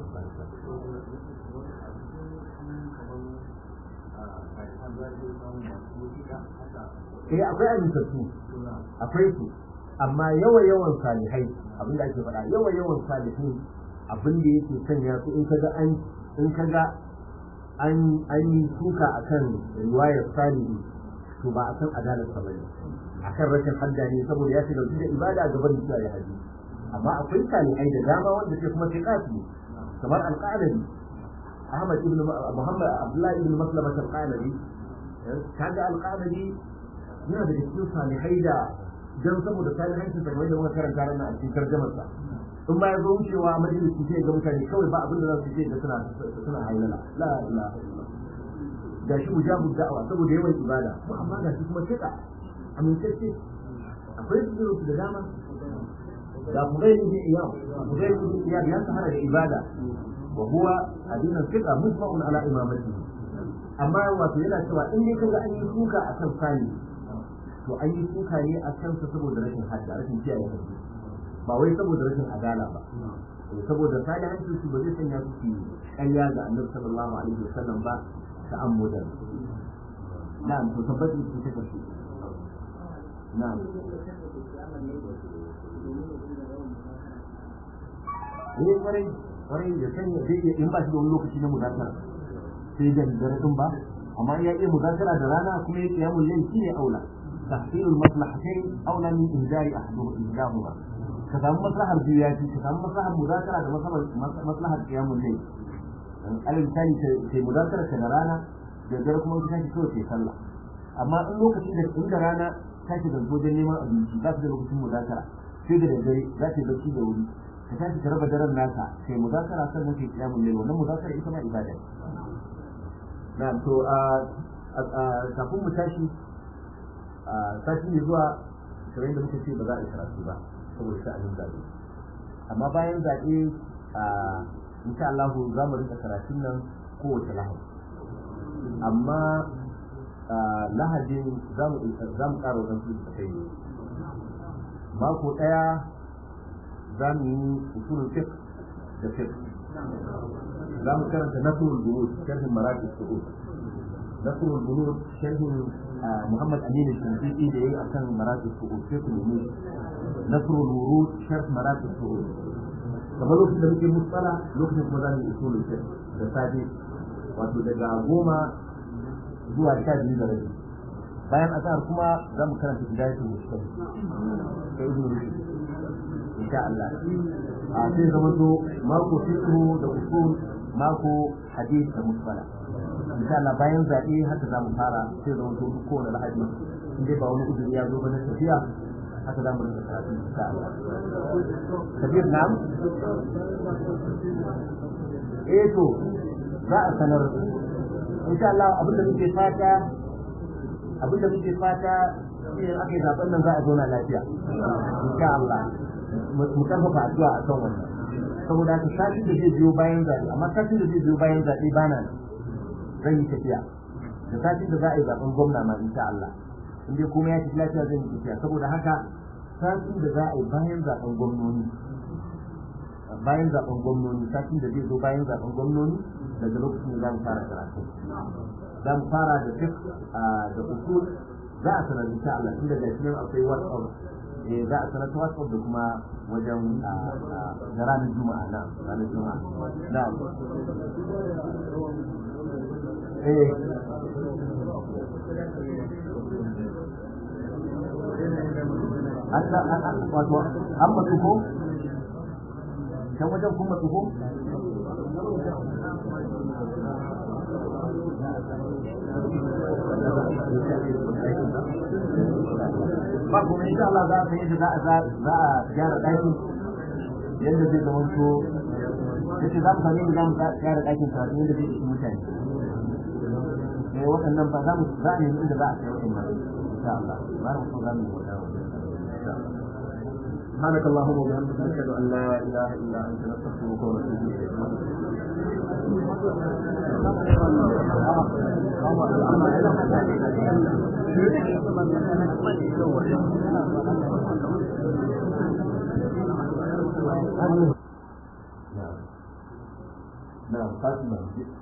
eh akwai amintattu akwai su amma yawa yawan salihai abin da ake faɗa yawa yawan salihai abin da yake sanya su in kaga an in kaga an an yi suka akan riwayar salihi to ba akan adalar sa bane akan rashin hadda ne saboda ya shiga da ibada a gaban mutuwa ya haji amma akwai salihai da dama wanda sai kuma sai kafi kamar alqalabi Ahmad ibn Muhammad Abdullah ibn Maslama al-Qalabi kaga alqalabi yana da cikin salihai da dan saboda salihanci da wanda muka karanta ranar a cikin tarjumar sa in ba ya zo wucewa majalisi sai ga mutane kawai ba abin da za su ce da suna suna hailala la ilaha illallah ga shi mujabu da'awa saboda yawan ibada ko amma ga shi kuma tika amintacce akwai su da dama da Fudayl ibn Iyad Fudayl ibn Iyad ya sahara da ibada wa huwa adina tika musba'un ala imamatihi amma wato yana cewa in dai kaga an yi suka akan sani to an yi suka ne a kansa saboda rashin hadda rashin kiyaye hadisi ba wai saboda rashin adala ba saboda salihancin su ba zai sanya su su ƙarya ga annabi sallallahu alaihi wasallam ba ta ammudan na'am to tabbata su ta kashi na'am eh kwarai kwarai da sanya zai iya in ba shi da wani lokaci na muzakara sai da dare din ba amma ya iya muzakara da rana kuma ya kiyamul layl shine aula tahsilul maslahatayn aula min injari ahaduhuma ka samu maslahar biyu ya fi ka samu maslahar muzakara da maslahar kiyamun ne alal misali kai muzakara ka da rana da dare kuma ka tashi kawai kai sallah amma in lokacin da inda rana tashi da wajen neman abinci za ka da lokacin muzakara sai da daddare za ka yi bacci da wuri ka tashi ka raba daren naka kai muzakara sannan kai kiyamun ne wannan muzakara ita ma ibada na to kafin mu tashi sati ne zuwa kamar yadda muka ce ba za a yi karatu ba saboda sha'anin zaɓe amma bayan zaɓe a insha Allah za mu rika karatun nan kowace lahadi amma lahadin za mu ƙara wajen su da kai mako ɗaya za mu yi usulun fiqh da fiqh za mu karanta nasrul bulud sharhin maratib su'ud nasrul bulud sharhin محمد أمين الشنقيطي ده إيه عشان مراتب السعود شيخ الومود نصر الورود شرح مراتب السعود kamar lokacin da muke musala lokacin kuma za mu yi usulul fiqh da safe wato daga goma zuwa sha biyu da rabi bayan azhar kuma za mu karanta bidayatul mustaqim sai ibn rushd insha Allah a sai zama to mako fiqh da usul mako hadith da musala insha Allah bayan zaɓe haka za mu fara sai zama to kowane lahadi in dai ba wani uzuri ya zo ba na tafiya haka za mu rinka karatu insha Allah kabir nam eh to za a sanar insha Allah abinda muke fata abinda muke fata shi aka yi zaben nan za a zauna lafiya insha Allah mu karfafa addu'a a kan wannan saboda haka satin da zai biyo bayan zaɓe amma satin da zai biyo bayan zaɓe bana nan zan yi tafiya da satin da za a yi zaben gwamna ma insha Allah in dai kuma ya tafi lafiya zan yi tafiya saboda haka satin da za a yi bayan zaben gwamnoni bayan zaben gwamnoni satin da zai zo bayan zaben gwamnoni daga lokacin da za mu fara karatu za mu fara da fik da usul za a sanar insha Allah tun daga shi akwai WhatsApp eh za a sanar ta WhatsApp da kuma wajen da ranar Juma'a na ranar Juma'a na'am eh wato an matsu ko can wajen kun matsu ko ba kuma insha Allah za ka yi za a za a gyara ɗakin yadda zai zama to yace za mu sami mu za mu gyara ɗakin karatu yadda zai ishi mutane eh waɗannan ba za mu za a nemi inda za a kai waɗannan insha Allah ba mu so za mu yi waɗannan insha Allah سبحانك اللهم وبحمدك نشهد ان لا اله الا انت نستغفرك ونتوب اليك نعم نعم فاطمه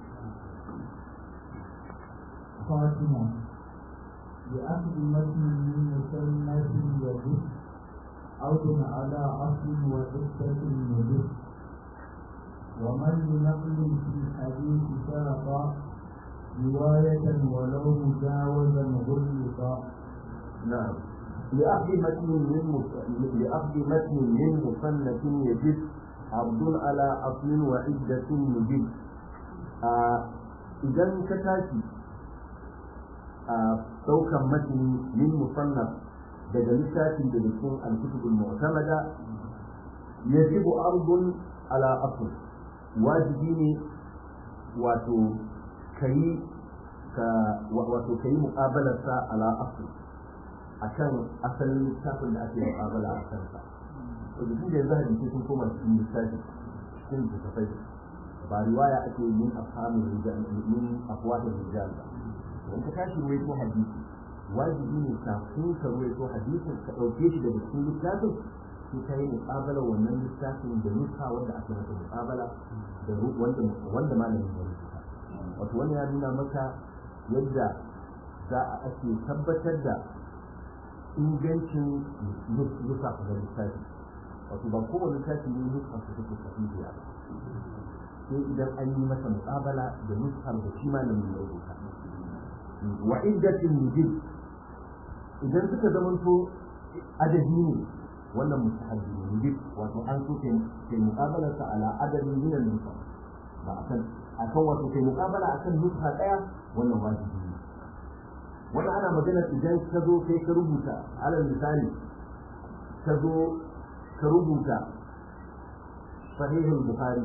فاطمة بأخذ متن من مسنة يجب عود على أصل وعدة يجب ومن لنقل في الحديث سرق رواية ولو مجاوزا غلط نعم لأخذ متن من مص- لأخذ متن من مصنف يجب عبد على أصل وعدة يجب آه إذا كتاتي آه سوكا متن من مصنف daga littafin da cikin alkutubul mu'tamada yajibu ardun ala asl wajibi ne wato kai ka wato kai muqabalar sa ala asl akan asalin littafin da ake muqabala a kansa to duk da yanzu hadisi sun koma cikin littafi cikin littafai ba riwaya ake yin afhamin rijal min afwahir rijal ba in ka tashi wai ko hadisi wajibi ne kafin ka ruwaito hadisin ka ɗauke shi daga cikin littafin sai ka yi muƙabala wannan littafin da nuska wanda aka masa muƙabala da wanda wanda malamin ya rubuta wato wannan ya nuna maka yadda za a ake tabbatar da ingancin nuska da littafi wato ba kowane littafi ne nuska su take sahihiya ba sai idan an yi masa muƙabala da nuskar da shi malamin ya rubuta wa iddatin mujib idan suka zamanto adadi ne wannan mustahabbi ne mujib wato an so kai kai muqabala sa ala adadin min al nusa ba akan akan wato kai muqabala akan nusa daya wannan wajibi ne wannan ana magana idan ka zo kai ka rubuta alal misali ka zo ka rubuta sahihul bukhari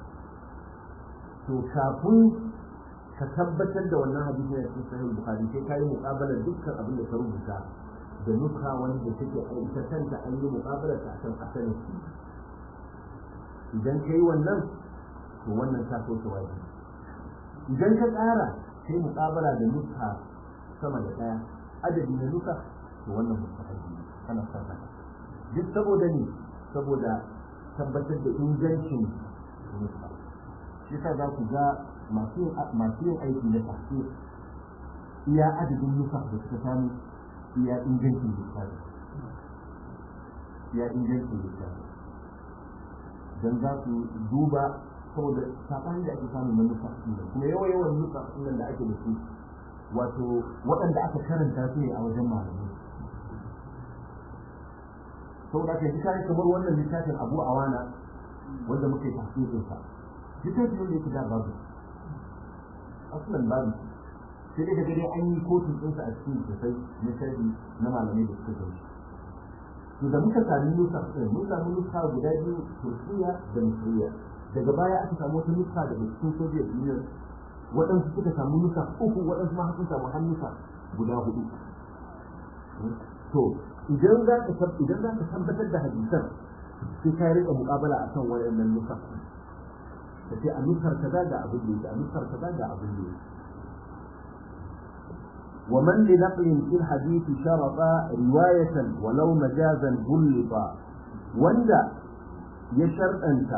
to kafin ka tabbatar da wannan hadisi a cikin sahih bukhari sai kai muqabala dukkan abin da ka rubuta da nuka wanda take ita kanta an yi muqabala ta kan asalin idan kai wannan to wannan ta so wajibi idan ka tsara kai muqabala da nuka sama da daya adadi na nuka to wannan mustahabi kana fata duk saboda ne saboda tabbatar da ingancin nuka shi sa za ku ga masu yin aiki na tafsir iya adadin nufa da suka samu iya ingancin littafi iya ingancin littafi don za su duba saboda saɓani da ake samu na nufa kuma yawa yawan nufa nan da ake da su wato waɗanda aka karanta su ne a wajen malamai saboda aka yi kare kamar wannan littafin abu awana wanda muke tafsirinsa littafin wanda yake da babu asalin babu sai dai kaga dai an yi kotun ɗinsa a cikin sosai na sharhi na malamai da suka gani to da muka sami nusa ɗin mun sami nusa guda biyu turkiya da misriya daga baya aka samu wata nusa daga cikin soviet union waɗansu suka samu nusa uku waɗansu ma sun samu hannusa guda hudu to idan za ka idan za ka tabbatar da hadisan sai ka rika muƙabala akan wayannan nusa da sai a nusar kaza ga abin da yake a nusar kaza ga abin da yake ومن لنقل في الحديث شرط رواية ولو مجازا غلط وندا يشرط أنت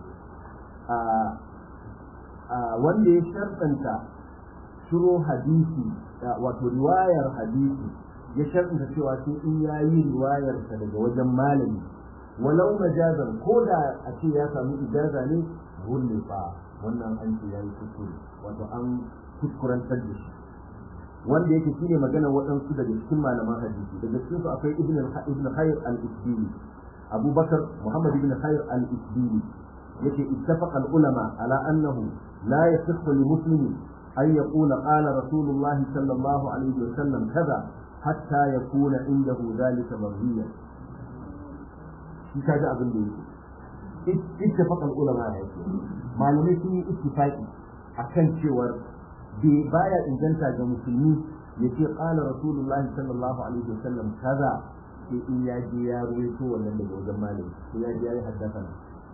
wanda ya sharɗanta shiro hadisi wato riwayar hadisi ya sharɗanta cewa sai in ya yi riwayarsa daga wajen malami walau majazan ko da a ce ya samu ijaza ne gulle fa wannan an ce ya yi kuskure wato an kuskurantar da shi wanda yake shine magana waɗansu daga cikin malaman hadisi daga cikin su akwai ibn ibn khayr al-isbili abubakar muhammad ibn khayr al-isbili yake ittafaqa al-ulama ala annahu la yasihhu li muslimi an yaqula qala rasulullah sallallahu alaihi wa sallam kaza hatta yakuna indahu dhalika marwiyan shi kaji abin da yake ittafaqa al-ulama yake malamai sun yi ittifaqi akan cewar bai baya inganta ga musulmi ya ce ƙala rasulullahi sallallahu alaihi wasallam kaza sai in ya je ya ruwaito wannan daga wajen malami ko ya je ya yi haddasa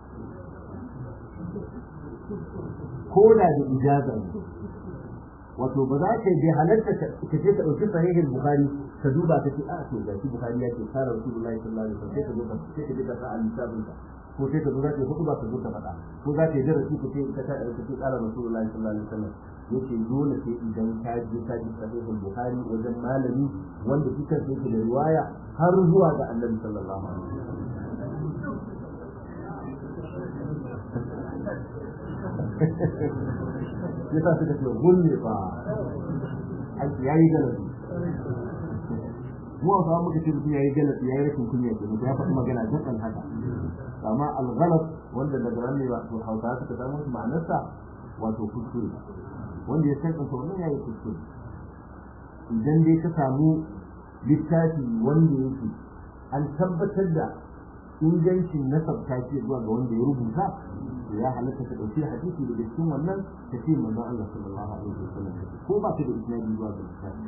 ko da da ijaza ne wato ba za ka je halarta ka je ka ɗauki sahihin bukhari ka duba ka ce a to ga shi bukhari ya ce kara rasulullahi sallallahu alaihi wasallam sai ka zo ka sai ka je ka sa al-kitabin ka ko sai ka zo za ka yi hudu ba ka zo ka faɗa ko za ka yi darasi ka ce ka ta ka ce kara rasulullahi sallallahu alaihi wasallam yace dole sai idan ka je ka ji sahihul bukhari wajen malami wanda shi kansa yake da riwaya har zuwa ga annabi sallallahu alaihi wasallam ya sa suka ce gulle ba aiki ya yi galabi mu a samu muka ce mutum ya yi galabi ya yi rashin kunya ke mutum ya faɗi magana jakan haka amma alghalat wanda daga nan ne ba to hausa suka samu ma'anarsa wato kuskure wanda ya san kansa wannan ya yi kuskure idan dai ka samu littafi wanda yake an tabbatar da ingancin nasabta ce zuwa ga wanda ya rubuta ya halatta ka ɗauki hadisi da cikin wannan ka ce manzon Allah sallallahu alaihi wasallam ko ba ka da isnadi zuwa ga littafi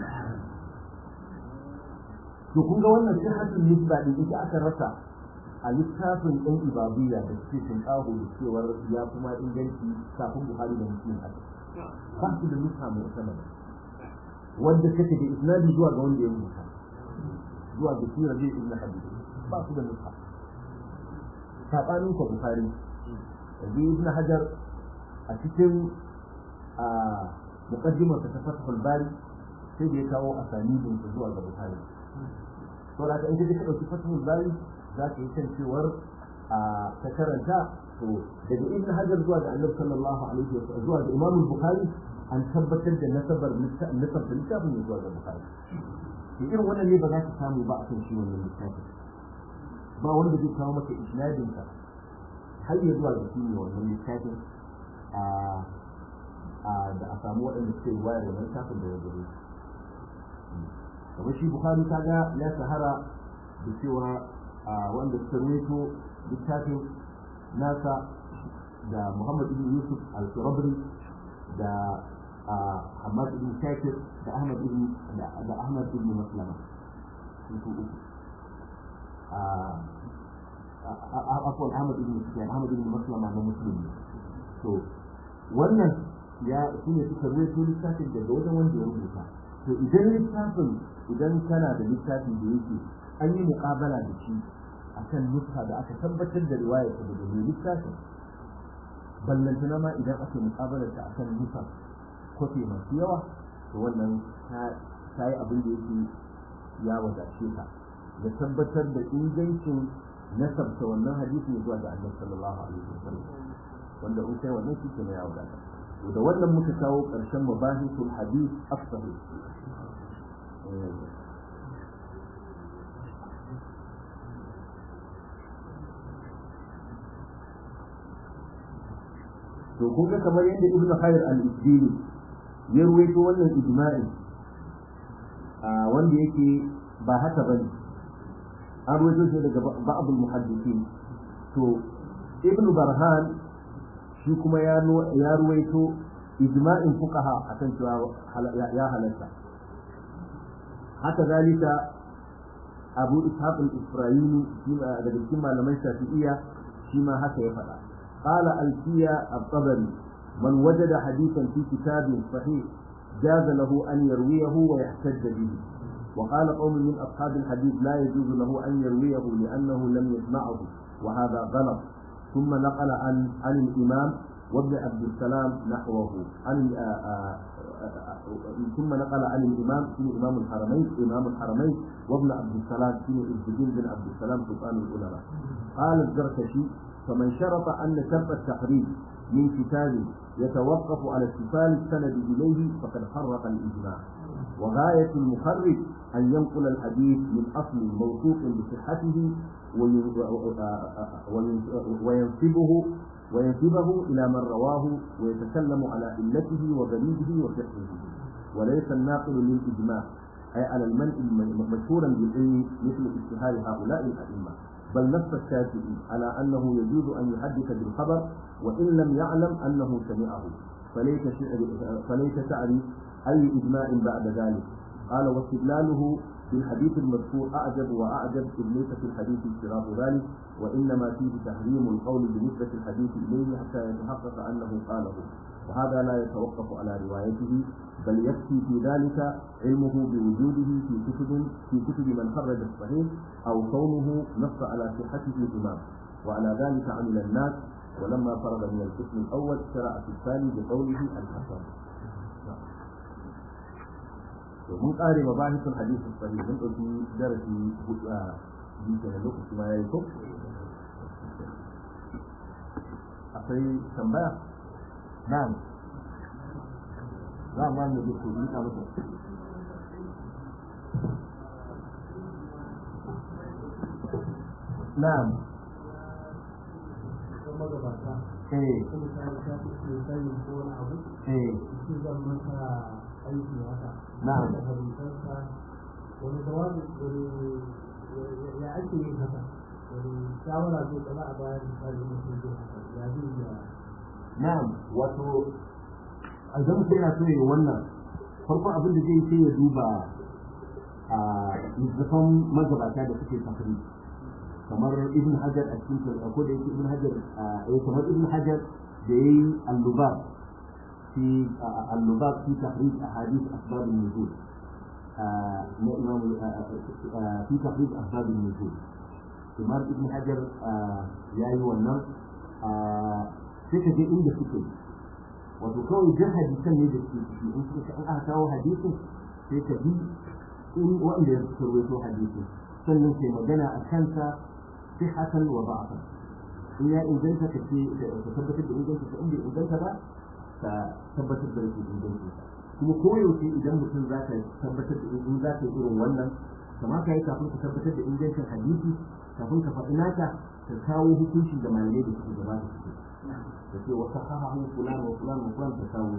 to kun ga wannan sihhatul nisba din ita aka rasa a littafin ɗan ibadiyya da suke sun ƙaho da cewar ya kuma inganci kafin Buhari da Muslim haka ba su da nusa mai sama wanda kake da isnadi zuwa ga wanda ya rubuta zuwa ga sura zai ibn hadith ba su da nusa sabanin ko Buhari yanzu ibn hajar a cikin a muqaddimar ta fathul bari sai da ya kawo asanidin su zuwa ga bukhari to da in kaje ka dauki fathul bari za ka yi kan cewar a ta karanta to daga ibn hajar zuwa ga annabi sallallahu alaihi wa sallam zuwa ga imam bukhari an tabbatar da nasabar nasab da littafin ne zuwa ga bukhari to irin wannan ne ba za ka samu ba a kan shi wannan littafin ba wanda zai kawo maka isnadin ka har ya zuwa da shi ne wannan littafin da a samu waɗanda suke wayar da littafin da ya gare kamar shi bukhari kaga ya shahara da cewa wanda suka ruwaito littafin nasa da muhammad ibn yusuf al-surabri da hamad ibn shakir da ahmad ibn da ahmad ibn maslama sun su uku akwai Ahmad ibn Sufyan Ahmad ibn Maslama na musulmi to wannan ya shine suka rubuta littafin daga wajen wanda ya rubuta to idan littafin idan kana da littafin da yake an yi muƙabala da shi akan nuska da aka tabbatar da riwayar ta daga mai littafin ballantana ma idan aka muƙabalar ta akan nusa kofi masu yawa to wannan ta yi abin da yake ya wadace ka da tabbatar da ingancin nasabta wannan hadisi zuwa ga annabi sallallahu alaihi wasallam wanda in kai wannan shi ne ya wadata to da wannan muka kawo karshen mabahisul hadith as-sahih to kun ga kamar yadda ibnu khair al-isdini ya ruwaito wannan ijma'i wanda yake ba haka bane an ruwaito shi daga ba'abul muhaddisin to ibn barhan shi kuma ya ruwaito ijma'in fuqaha akan cewa ya halatta haka zalika abu ishaq al-isra'ili daga cikin malaman shafi'iyya shi ma haka ya faɗa qala alfiya at-tabari man wajada hadithan fi kitabin sahih جاز له أن يرويه ويحتج به وقال قوم من أصحاب الحديث لا يجوز له أن يرويه لأنه لم يسمعه وهذا غلط ثم نقل عن عن الإمام وابن عبد السلام نحوه عن ثم نقل عن الإمام في إمام الحرمين إمام الحرمين وابن عبد السلام في الدين بن عبد السلام سلطان العلماء قال الزركشي فمن شرط أن شرط التحريم من كتاب يتوقف على اتصال السند إليه فقد حرق الإجماع وغاية المخرج أن ينقل الحديث من أصل موثوق بصحته وينسبه وينسبه إلى من رواه ويتكلم على علته وغريبه وفقهه وليس الناقل للإجماع أي على المنع مشهورا بالعلم مثل اشتهار هؤلاء الأئمة بل نص الشافعي على أنه يجوز أن يحدث بالخبر وإن لم يعلم أنه سمعه فليس فليس تعرف أي إجماع بعد ذلك قال واستدلاله بالحديث المذكور أعجب وأعجب إذ ليس في الحديث اشتراط ذلك وإنما فيه تحريم القول بنسبة الحديث إليه حتى يتحقق أنه قاله وهذا لا يتوقف على روايته بل يكفي في ذلك علمه بوجوده في كتب في كتب من خرج الصحيح أو كونه نص على صحته الإمام وعلى ذلك عمل الناس ولما فرغ من القسم الأول شرع في الثاني بقوله الحسن mun ƙare mabahisun hadisin sahih mun ɗauki darasi hudu a biyu da lokaci ma yayi ko akwai tambaya na'am za mu mu duk yi ta muku na'am kuma gabata eh kuma ta ta ce sai ko wani abu eh shi zan masa aiki haka Na'am. da hadisansa wani jawabi wani ya ake yin haka wani shawara zai kama a bayan misali mutum zai haka ya zai yi na'am wato idan mutum yana so ya wannan farkon abin da zai yi sai ya duba a littattafan magabata da suke safari kamar ibn hajar a cikin ko da yake ibn hajar a kamar ibn hajar da yayi al-lubab في اللباب في تخريج احاديث اسباب النزول لامام في تخريج اسباب النزول امام ابن حجر يا ايها الناس sai ka je inda suke wato kawai jin hadisan ne da suke ciki in suka an aka kawo hadisin sai ka bi in wanda ya rawaito hadisin sannan sai magana a kansa sihatan wa da'afan in ya inganta ka ce ka tabbatar da inganta ka inda inganta ba ka tabbatar da rashin inganci kuma koyaushe idan mutum za ka tabbatar da in za ka yi irin wannan kamata ya kafin ka tabbatar da ingancin hadisi kafin ka faɗi naka ka kawo hukunci da malamai da suke gaba da suke da ce wasu hahahu fulan wa fulan wa fulan ka kawo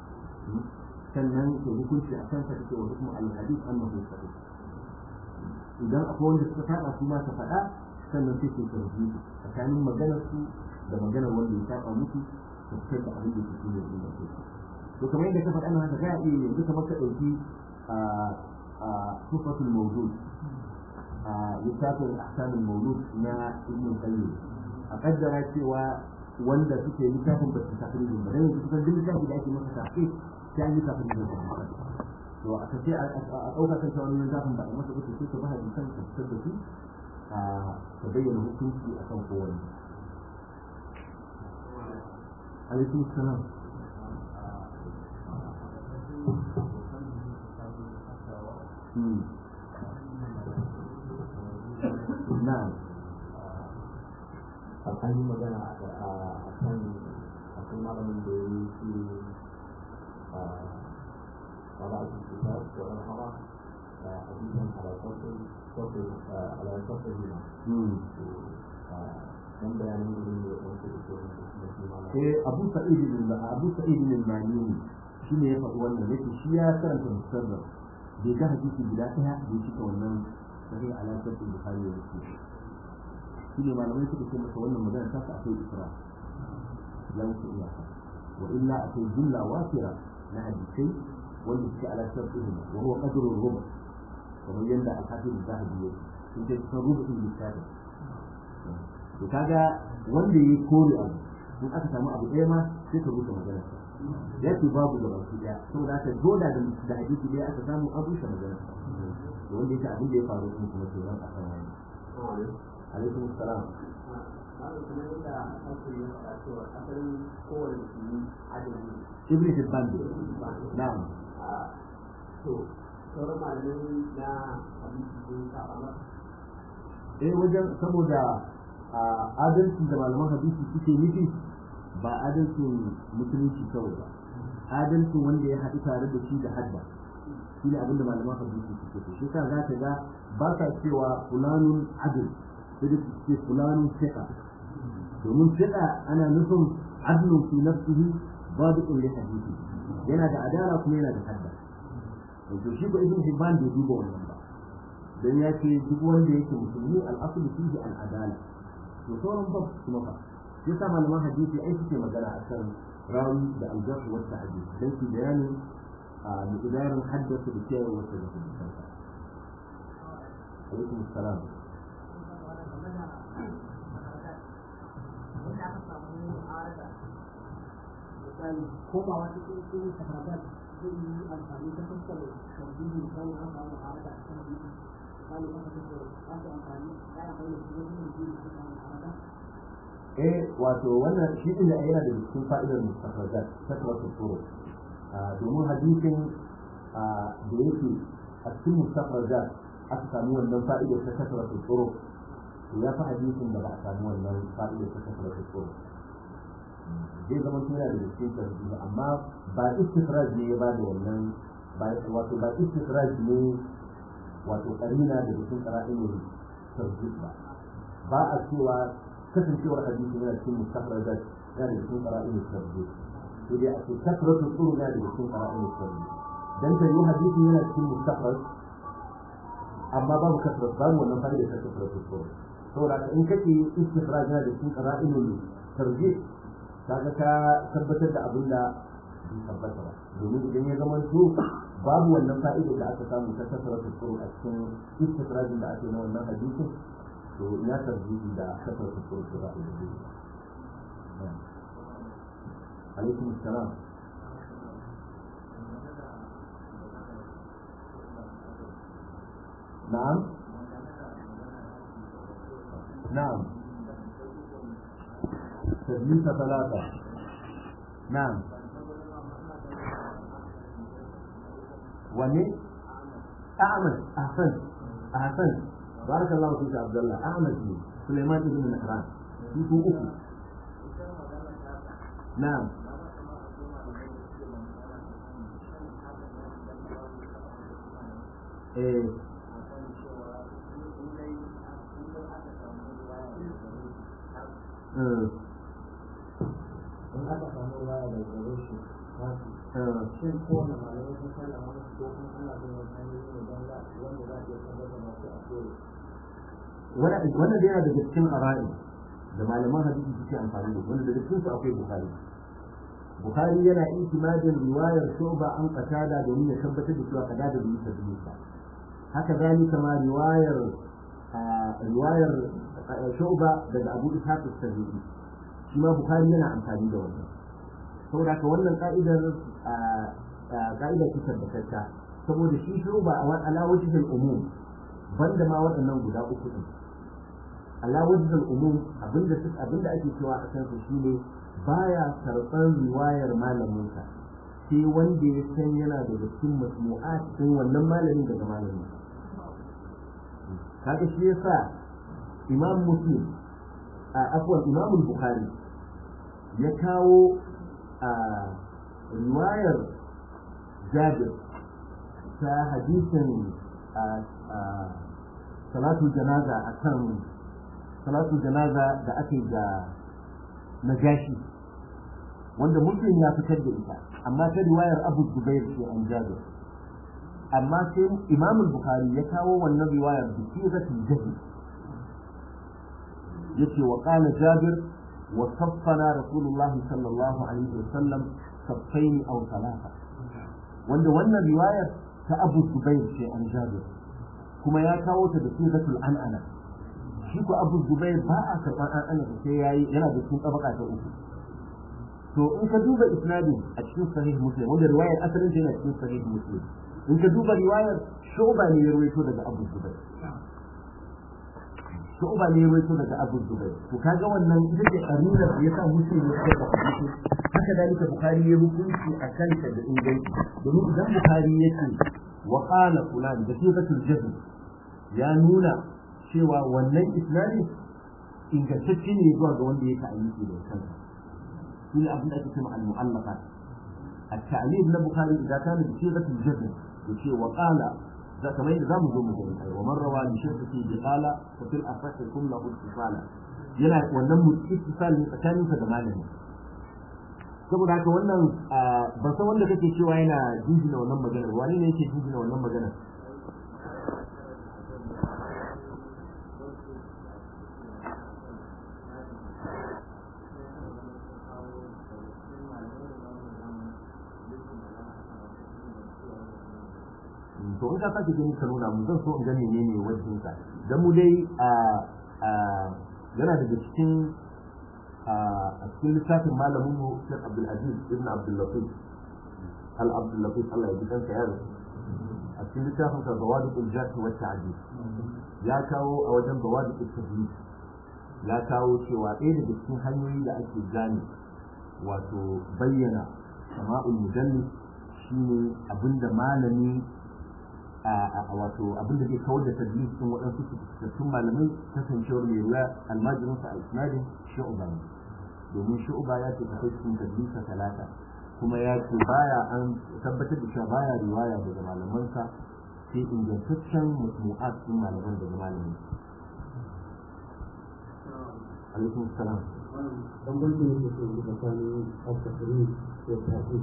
sannan ka hukunci a kansa ka ce wa hukumu al-hadith annahu sahih idan akwai wanda suka saba su ma ka faɗa sannan sai ka tarbi tsakanin maganar su da maganar wanda ya saba musu ka fitar da abin da ke cikin yanzu da kai to kamar yadda ka faɗa nan haka ga iya yanzu kamar ka ɗauki a a tufatul mawdud a littafin ahkamul mawlud na ibn qayyim a kaddara cewa wanda suke littafin ba su tafsirin ba dan yanzu kusan duk littafin da ake masa tafsir sai an yi tafsirin da to a kace a ɗauka kan cewa wannan littafin ba a masa ba sai ka ba hadisan ka fitar da su a ka bayyana hukunci akan kowanne عليكم السلام مم. نعم an yi magana a kan akwai malamin da ya yi shi a wala a cikin ta tsoron hawa a hadisan alaƙaƙin alaƙaƙin yana مم. dan bayanin da ne da wasu da ke da shi malamin eh abu sa'id bin abu sa'id bin al-manini shine ya faɗi wannan yake shi ya karanta musannaf bai ga hadisi guda ɗaya bai cika wannan sahih alaƙar da bukhari da muslim shine malamai suka ce masa wannan magana ta akwai isra ya wuce iyaka wa illa akwai jumla wafira na hadisai wanda suke alaƙar ilimi wa huwa qadrul rubu kamar yadda al-hafiz zahabi yake sun ce kusan rubu'in littafin to kaga wanda ya kore abu in aka samu abu ɗaya ma sai ka rusa magana ya ce babu da baki ɗaya saboda haka doda da da hadisi ɗaya aka samu an rushe magana to wanda yake abin da ya faru sun kuma ke nan a kan wani alaikum assalam Malam kuma yadda aka ce ya faɗa cewa asalin kowane musulmi adali ne. ibn hibban ne na'am a to sauran malamai na hadisi sun saba masa eh wajen saboda a adalci da malaman hadisi suke nufi ba adalcin musulunci kawai ba adalcin wanda ya haɗu tare da shi da hadda shi ne abinda malaman hadisi suke so shi ka za ka ga ba ka cewa fulanun adil sai da ce fulanun fiqa domin fiqa ana nufin adlun fi nafsihi babu li hadisi yana da adala kuma yana da hadda to shi ko ibn hibban bai duba wannan ba dan ya ce duk wanda yake musulmi al-aslu fihi al-adala to sauran ba kuma fa shi yasa malaman hadisi ai suke magana a kan rawi da al-jarh wa ta'dil dan su bayanin a miqdarin haddasa da cewa wata da kuma alaikum salam ko ba wata cikin tafadat zai yi amfani ta fuskar tarbiyyar misali an samu ma'arada a kan biyu misali aka fuskar aka amfani ya yi amfani da su wajen yin biyu da suka ma'arada eh wato wannan shi din da yana da cikin fa'idar mustafradat takratu turuq domin hadisin da yake a cikin mustafradat aka samu wannan fa'idar ta takratu turuq to ya fi hadisin da ba a samu wannan fa'idar ta takratu turuq zai zama tuna da cikin tarbiya amma ba istifraj ne ya ba da wannan wato ba istifraj ne wato karina da cikin qara'in tarjih ba ba a cewa kasancewar hadisi yana cikin mustakhrajat yana da cikin qara'in tarjih sai dai a ce kasratu tsuru yana da cikin qara'in tarjih dan ta yi hadisi yana cikin mustakhraj amma babu kasratu babu wannan fa'ida ta kasratu tsuru saboda in kake istifraj yana da cikin qara'in tarjih kaga ka tabbatar da abin da bai tabbata ba domin idan ya zama to babu wannan fa'ida da aka samu ta kasara tsoro a cikin istifrajin da ake na wannan hadisin to ina tarjihi da kasara tsoro da ba da alaikum salam na'am na'am تدليس ثلاثة نعم وني أعمد أحسن أحسن بارك الله فيك عبد الله أعمد سليمان بن مهران في أخو نعم إيه in aka samu waya da gare shi shin kowane malamai sun sallama musu ko kuma ana bin wani hanyoyi ne don za wanda za a iya tabbatar da su a koyo wannan da yana daga cikin ƙara'i da malaman hadisi suke amfani da wanda daga cikin su akwai bukari bukari yana intimadin riwayar shuba an qatada domin ya tabbatar da cewa kada da bisa bisa haka zalika ma riwayar riwayar shuba daga abu ishaq as-sabi'i shi ma bukari yana amfani da wannan saboda haka wannan ka'idar ka'idar ce tabbatacce saboda shi shuba a ala wajhil umum banda ma waɗannan guda uku din ala wajhil umum abinda abinda ake cewa a kan su shine baya karɓar riwayar malaminsa sai wanda ya san yana da cikin masmu'at din wannan malamin daga malamin kaga shi yasa imam muslim a afwan imam bukhari ya kawo a riwayar jabir ta hadisin salatu janaza akan salatu janaza da ake ga najashi wanda muslim ya fitar da ita amma ta riwayar abu zubair ce an jabir amma sai imam bukhari ya kawo wannan riwayar da sigatul jahl yace wa qala jabir wa saffana rasulullah sallallahu alaihi wasallam saffaini aw thalatha wanda wannan riwayar ta abu zubair ce an jabir kuma ya kawo ta da sigatul an'ana shi ko abu zubair ba a karɓar an'ana sai yayi yana da cikin tabaka ta uku to in ka duba isnadin a cikin sahih muslim wanda riwayar asalin ta yana cikin sahih muslim in ka duba riwayar shuba ne ya rawaito daga abu zubair shuba ne ya rawaito daga abu zubair to kaga wannan ita ce karinar da yasa muslim ya kai da hadisi haka dalika bukhari ya hukunci a kanta da inganci domin idan bukhari yake wa qala fulan da sifatul jazm ya nuna cewa wannan isnadin ingantacce ne zuwa ga wanda ya ta'ayyuki da kansa shi ne abin da ake cewa al-mu'allaqat at-ta'lil na bukhari idan kana bi sigatul jazm yace wa qala za kamar yadda zamu zo mu gani ai wa man rawa bi shirkati bi qala fa fil asah kum lahu ittisala yana wannan ittisal ne tsakaninsa da malami saboda haka wannan ban san wanda kake cewa yana jijina wannan maganar wani ne yake jijina wannan maganar to to in ka sake gani ka nuna mu zan so in ga menene wajen ka dan mu dai a a yana daga cikin a cikin littafin malamin mu Sheikh Abdul Aziz ibn Abdul Latif al Abdul Latif Allah ya ji kansa ya rasu a cikin littafin sa Zawadiqul Jahl wa Ta'dil ya kawo a wajen Zawadiqul Tajwid ya kawo cewa ɗaya daga cikin hanyoyi da ake gane wato bayyana sama'ul mudallis shine abinda malami a wato abinda zai kawar da tadlis din waɗansu fitattun malamai kasancewar mai ruwa almajirin sa al-isnadin shu'ba ne domin shu'ba ya ce akwai cikin tadlisa talata kuma ya ce baya an tabbatar da cewa baya riwaya daga malamansa sai ingantaccen musmu'at din malaman daga malamin alaikum salam bambancin da ke tsakanin al-tafsiri da tafsir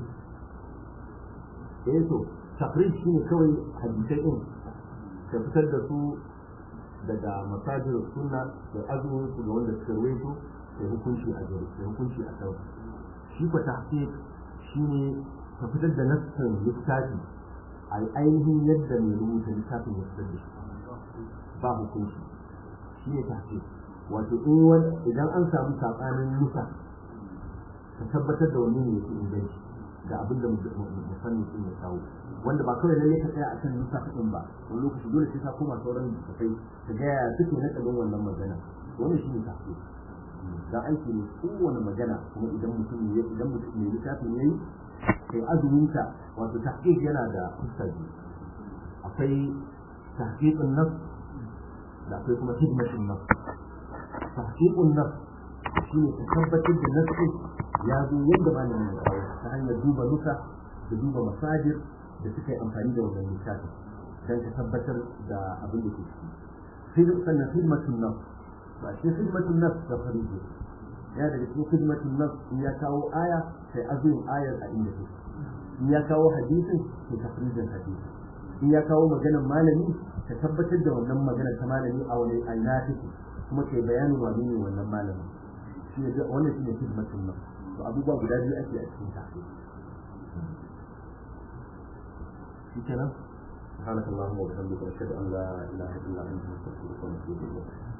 eh to tafrid shine kawai hadisai din ka fitar da su daga masajir sunna da azumin su ga wanda suka rawaito da hukunci a gari da hukunci a kai shi ko tahqiq shine ka fitar da nassin littafi a ainihin yadda mai rubuta littafin ya fitar da shi ba hukunci shi ne tahqiq wato in idan an samu sabanin nusa ka tabbatar da wani ne yake inganci ga abin da musamman sun ya kawo wanda ba kawai lalle ka tsaya a kan nusa ɗin ba wani lokaci dole sai ka koma sauran littattafai ka ga yaya suke na ɗagan wannan magana wannan shi ne tahqiq dan aiki ne kowane magana kuma idan mutum ne idan mutum ne littafin yayi kai azuminka wato tahqiq yana da fuska biyu akwai tahqiqun nafs da akwai kuma hidmatun nafs tahqiqun nafs shine ka tabbatar da nafsi ya zo yadda malamin ya kawo ta hanyar duba nuka da duba masajir da suka yi amfani da wannan littafin dan ka tabbatar da abin da ke ciki sannan hidmatun nafs ba shi hidmatun nafs da fariji ya daga cikin hidmatun nafs in ya kawo aya sai azumin ayar a inda take in ya kawo hadisin sai tafrijin hadisi in ya kawo maganar malami ka tabbatar da wannan maganar ta malami a wani aina take kuma kai bayanin wani ne wannan malamin shi ne wannan shi ne hidmatun nafs to abubuwa guda biyu ake a cikin tahqiq shi kenan سبحانك اللهم وبحمدك اشهد ان لا اله الا انت نستغفرك ونتوب اليك